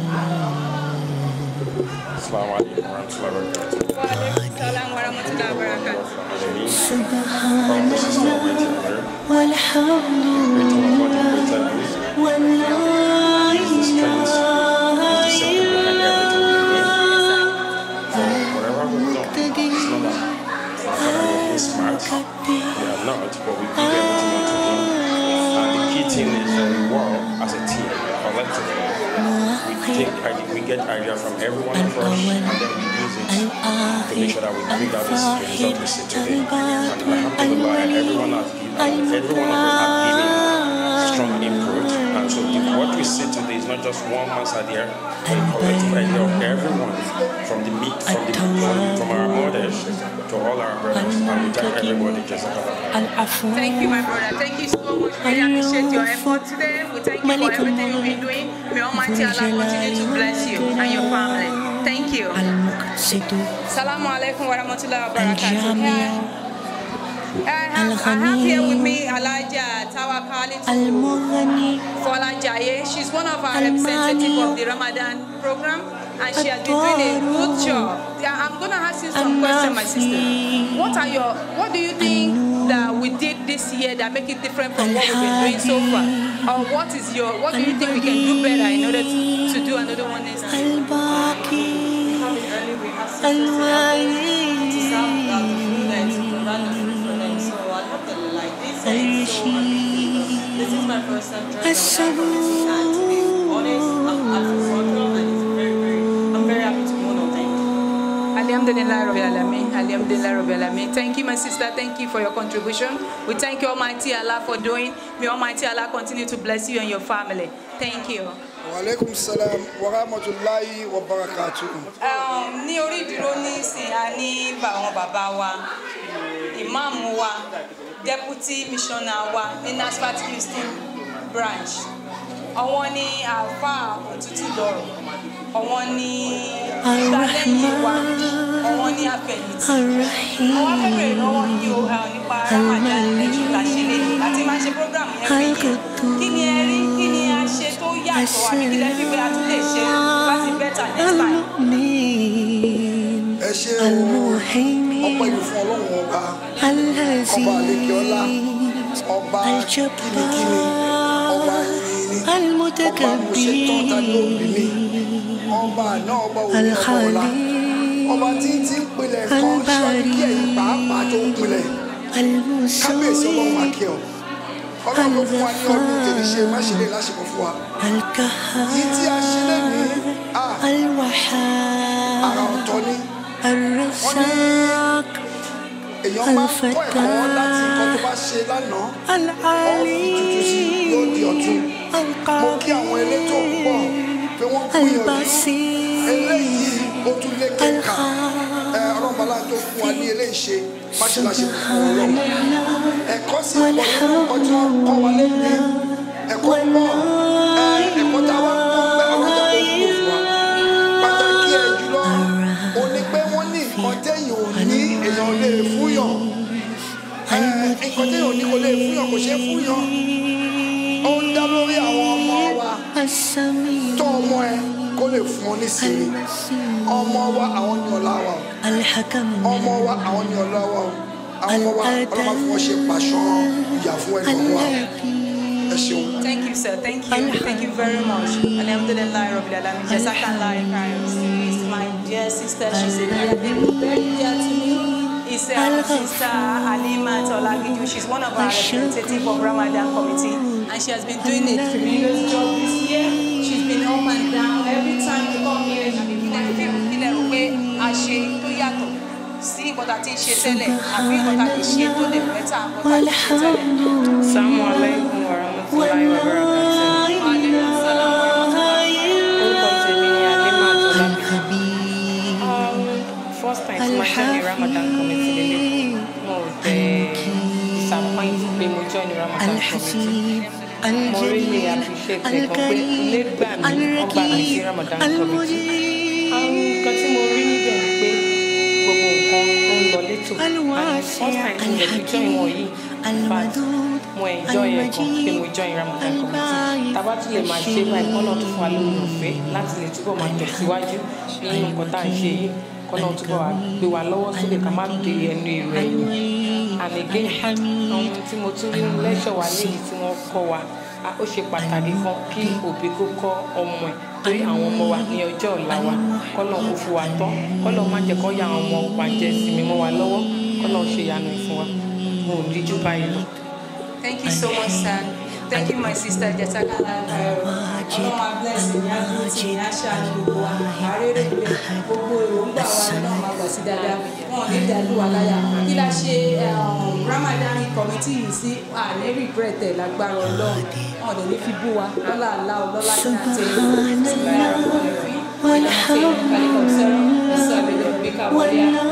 Assalamu alaikum warahmatullahi wabarakatuh. Salam warahmatullahi wabarakatuh. Subhanallah walhamdulillah wa la ilaha smart. We are not, but we give everything unto Him. And the key thing is that we work as a team, collectively. We take idea, we get idea from every one of us, and then we use it to make sure that we bring out this result we see today. And alhamdulillah, everyone has given, every one of us have given strong input. And so the, what we see today is not just one man's idea, but a collective idea of everyone, from the meat, from the from, from our mothers to all our brothers. And we thank everybody. Jazakallah. Thank you, my brother. Thank you so much. We appreciate your effort today. We thank you for everything you've been doing. May Almighty Allah continue to bless you and your family. Thank you. Assalamu alaikum wa rahmatullahi wa barakatuh. have, I have here with me Alaja Tawakali Folajaye. She's one of our representatives of the Ramadan program and she has been doing a good job. Yeah, I'm going to ask you some questions, my sister. What are your, what do you think that we did this year that make it different from what we've been doing so far? Or what is your, what do you think we can do better in order to, to do another one next time? Coming early, we have to serve uh, the food and to provide the food for them. So alhamdulillah, like this is so amazing. This is my first time joining the community and to be honest, I'm, I'm welcome and it's very, very, I'm very happy to know no thank you. Alhamdulillah Rabbil Alameen. Alhamdulillah Rabbil Alameen. Thank you, my sister. Thank you for your contribution. We thank you, Almighty Allah, for doing. May Almighty Allah continue to bless you and your family. Thank you. Waalaikum salam wa rahmatulahi wa barakatuhu. Um, ní orí ìdúró ní ìsìn a ní bá àwọn bàbá wa ìmáàmù wa deputy missioner wa ní nasfat houston branch àwọn ní àáfàá òtútù lọrọ àwọn ní ìgbàlẹ́yìn wa àwọn ní àfẹ̀yìntì àwọn afẹ́fẹ́ ìnáwó yìí ó uh, nípa ramadan lẹ́jọ́ làṣẹ lẹ́yìn láti máa ṣe program every year kí ni ẹ rí kí ni a ṣe tó yàtọ̀ àbí kí lẹ́ fi pé a tún lè ṣe láti better next time. ẹ ṣe o ọpẹ́ yìí fún ọlọ́run ọba ọba àlekè ọlá ọba kìnnìkìnnì ọba yìnyín ọba àmúṣetán tani òbí mi ọba àná ọba òní ọba ọlá ọba tí tí ń pilẹ̀ kan ṣáájú kí ẹ̀yìn pàápàá tó ń pilẹ̀ kábíyèsí ọlọ́run akẹ́ ọ ọlọ́run ló fún wa ní ọdún tèmi ṣe má ṣe lè láṣepọ̀ fún wa yìí tí a ṣe lẹ́nìí àrà ọ̀tọ̀ ni wọ́n ní èèyàn máa ń kọ́ ẹ̀kọ́ láti nǹkan tó bá ṣe lánàá ọ̀fi tuntun sí yóò di ọ̀tun mo kí àwọn elétò pọ̀ pé wọ́n gbìyànjú eléyìí ó tún lé kéka ẹ ọlọ́mọlá tó fún wa ní eléyìí ṣe má ṣe láṣẹ fún ọlọ́run ẹ̀kọ́ sì pọ̀ nínú nǹkan tí wọ́n kọ́ wa lẹ́yìn ẹ̀kọ́ pọ̀ ẹ̀kọ́ tá a wá kọ́ bẹ́ẹ̀ ọlọ́jà tó wúlò fún wa pàtàkì ẹ̀ jùlọ ó ní pé wọ́n ní nǹkan téèyàn ò ní èèyàn lè fúyàn nǹkan téèyàn ò ní kò lè fúyàn kò ṣeé fúyàn ó ń dá lórí àwọn ọmọ wa tó ọmọ ẹ kó lè fún ọ ní sinmi ọmọ wa àwọn ní ọlá wa o ọmọ wa àwọn ní ọlá wa o àwọn ọmọ wa ọlọ́mọ fún wọn ṣe pàṣọ ìyà fún ẹnì kan wa ẹ ṣeun. Thank you, sir. Thank you. Thank you very much. Alhamdulillah, Rabbil Alamin. Jazakallah khairan. Is my dear sister. She's a dear, very dear to me. Is uh, Sister Halima Tolagiju. She's one of our representative of Ramadan committee, and she has been doing a tremendous job this year. She's been up and down every time we come here. She been kílẹ̀ fi kílẹ̀ rò pé a ṣe tó yàtọ̀ sí nǹkan tá a ti ń ṣe tẹ́lẹ̀ àbí nǹkan tá a lè ṣe tó lè bẹ́tà nǹkan tá a ti ṣe tẹ́lẹ̀. Assalamu alaikum wa rahmatullahi wa barakatuh. Orúkọ tèmi ni Halima Tọ́lábí. First time tí máa join the Ramadan committee lélẹ̀. Mo ò tẹ̀ disappoint pé mo join the Ramadan committee. Mo really appreciate ẹ̀ gan pé ilé gbà mí, wọ́n gbà mí sí Ramadan committee. Àwọn nǹkan tí mo rí níbẹ̀ ni pé gbogbo nǹkan ó ń lọ létò. And first time tí mo lè fi join wọn yìí, in fact, mo enjoy ẹ̀ gan pé mo join Ramadan committee. Tàbá tún lè máa ṣe báyìí kọ́nà tó fún wa lórí ọ̀fẹ́ láti lè túbọ̀ máa tẹ̀síwájú nínú nǹkan tá à ń ṣe yìí kọ́nà túbọ̀ wá gbé wa lọ́wọ́ sókè ká má dé ẹnu èrò ẹ̀yìn. And again, àwọn tí mo tún rí nínú lẹ́ṣọ̀ wa léyìí tí wọ́n kọ́ wa a- ó ṣe pàtàkì kan kí òbí kó kọ́ ọmọ ẹ̀ torí àwọn ọmọ wa ní ọjọ́ ọ̀la wa kọ́nà kó fún wa tán kọ́nà má jẹ́ kó ya àwọn ọmọ wa jẹ sinmi mọ́ wa lọ́wọ́ kọ́nà ṣe ìyanu ìfún wa mo ò rí jù báyìí lọ. Thank you so much, sir. Thank you, my sister Jazakallah khairan. Ọlọ́run á bless ní àdúrótì ní aṣáájú gbogbo wa. Àrèrè ìgbẹ́ gbogbo èròǹgbà wa náà máa gbà sí dáadáa. Wọ́n ò ní dàlú wa láyà. Kí la ṣe um, Ramadan committee yìí sí àlẹ́ regret ẹ̀ lágbára Ọlọ́run. Wọ́n ò dẹ̀ ní fi bú wa. Lọ́la àlá ọlọ́lá tí a ti ń sọ̀rọ̀ ẹ̀rọ ìròyìn. Wọ́n á ṣe kálíkọ̀ sẹ́rọ̀ ìsọ̀rọ̀ ìbíkà wọlé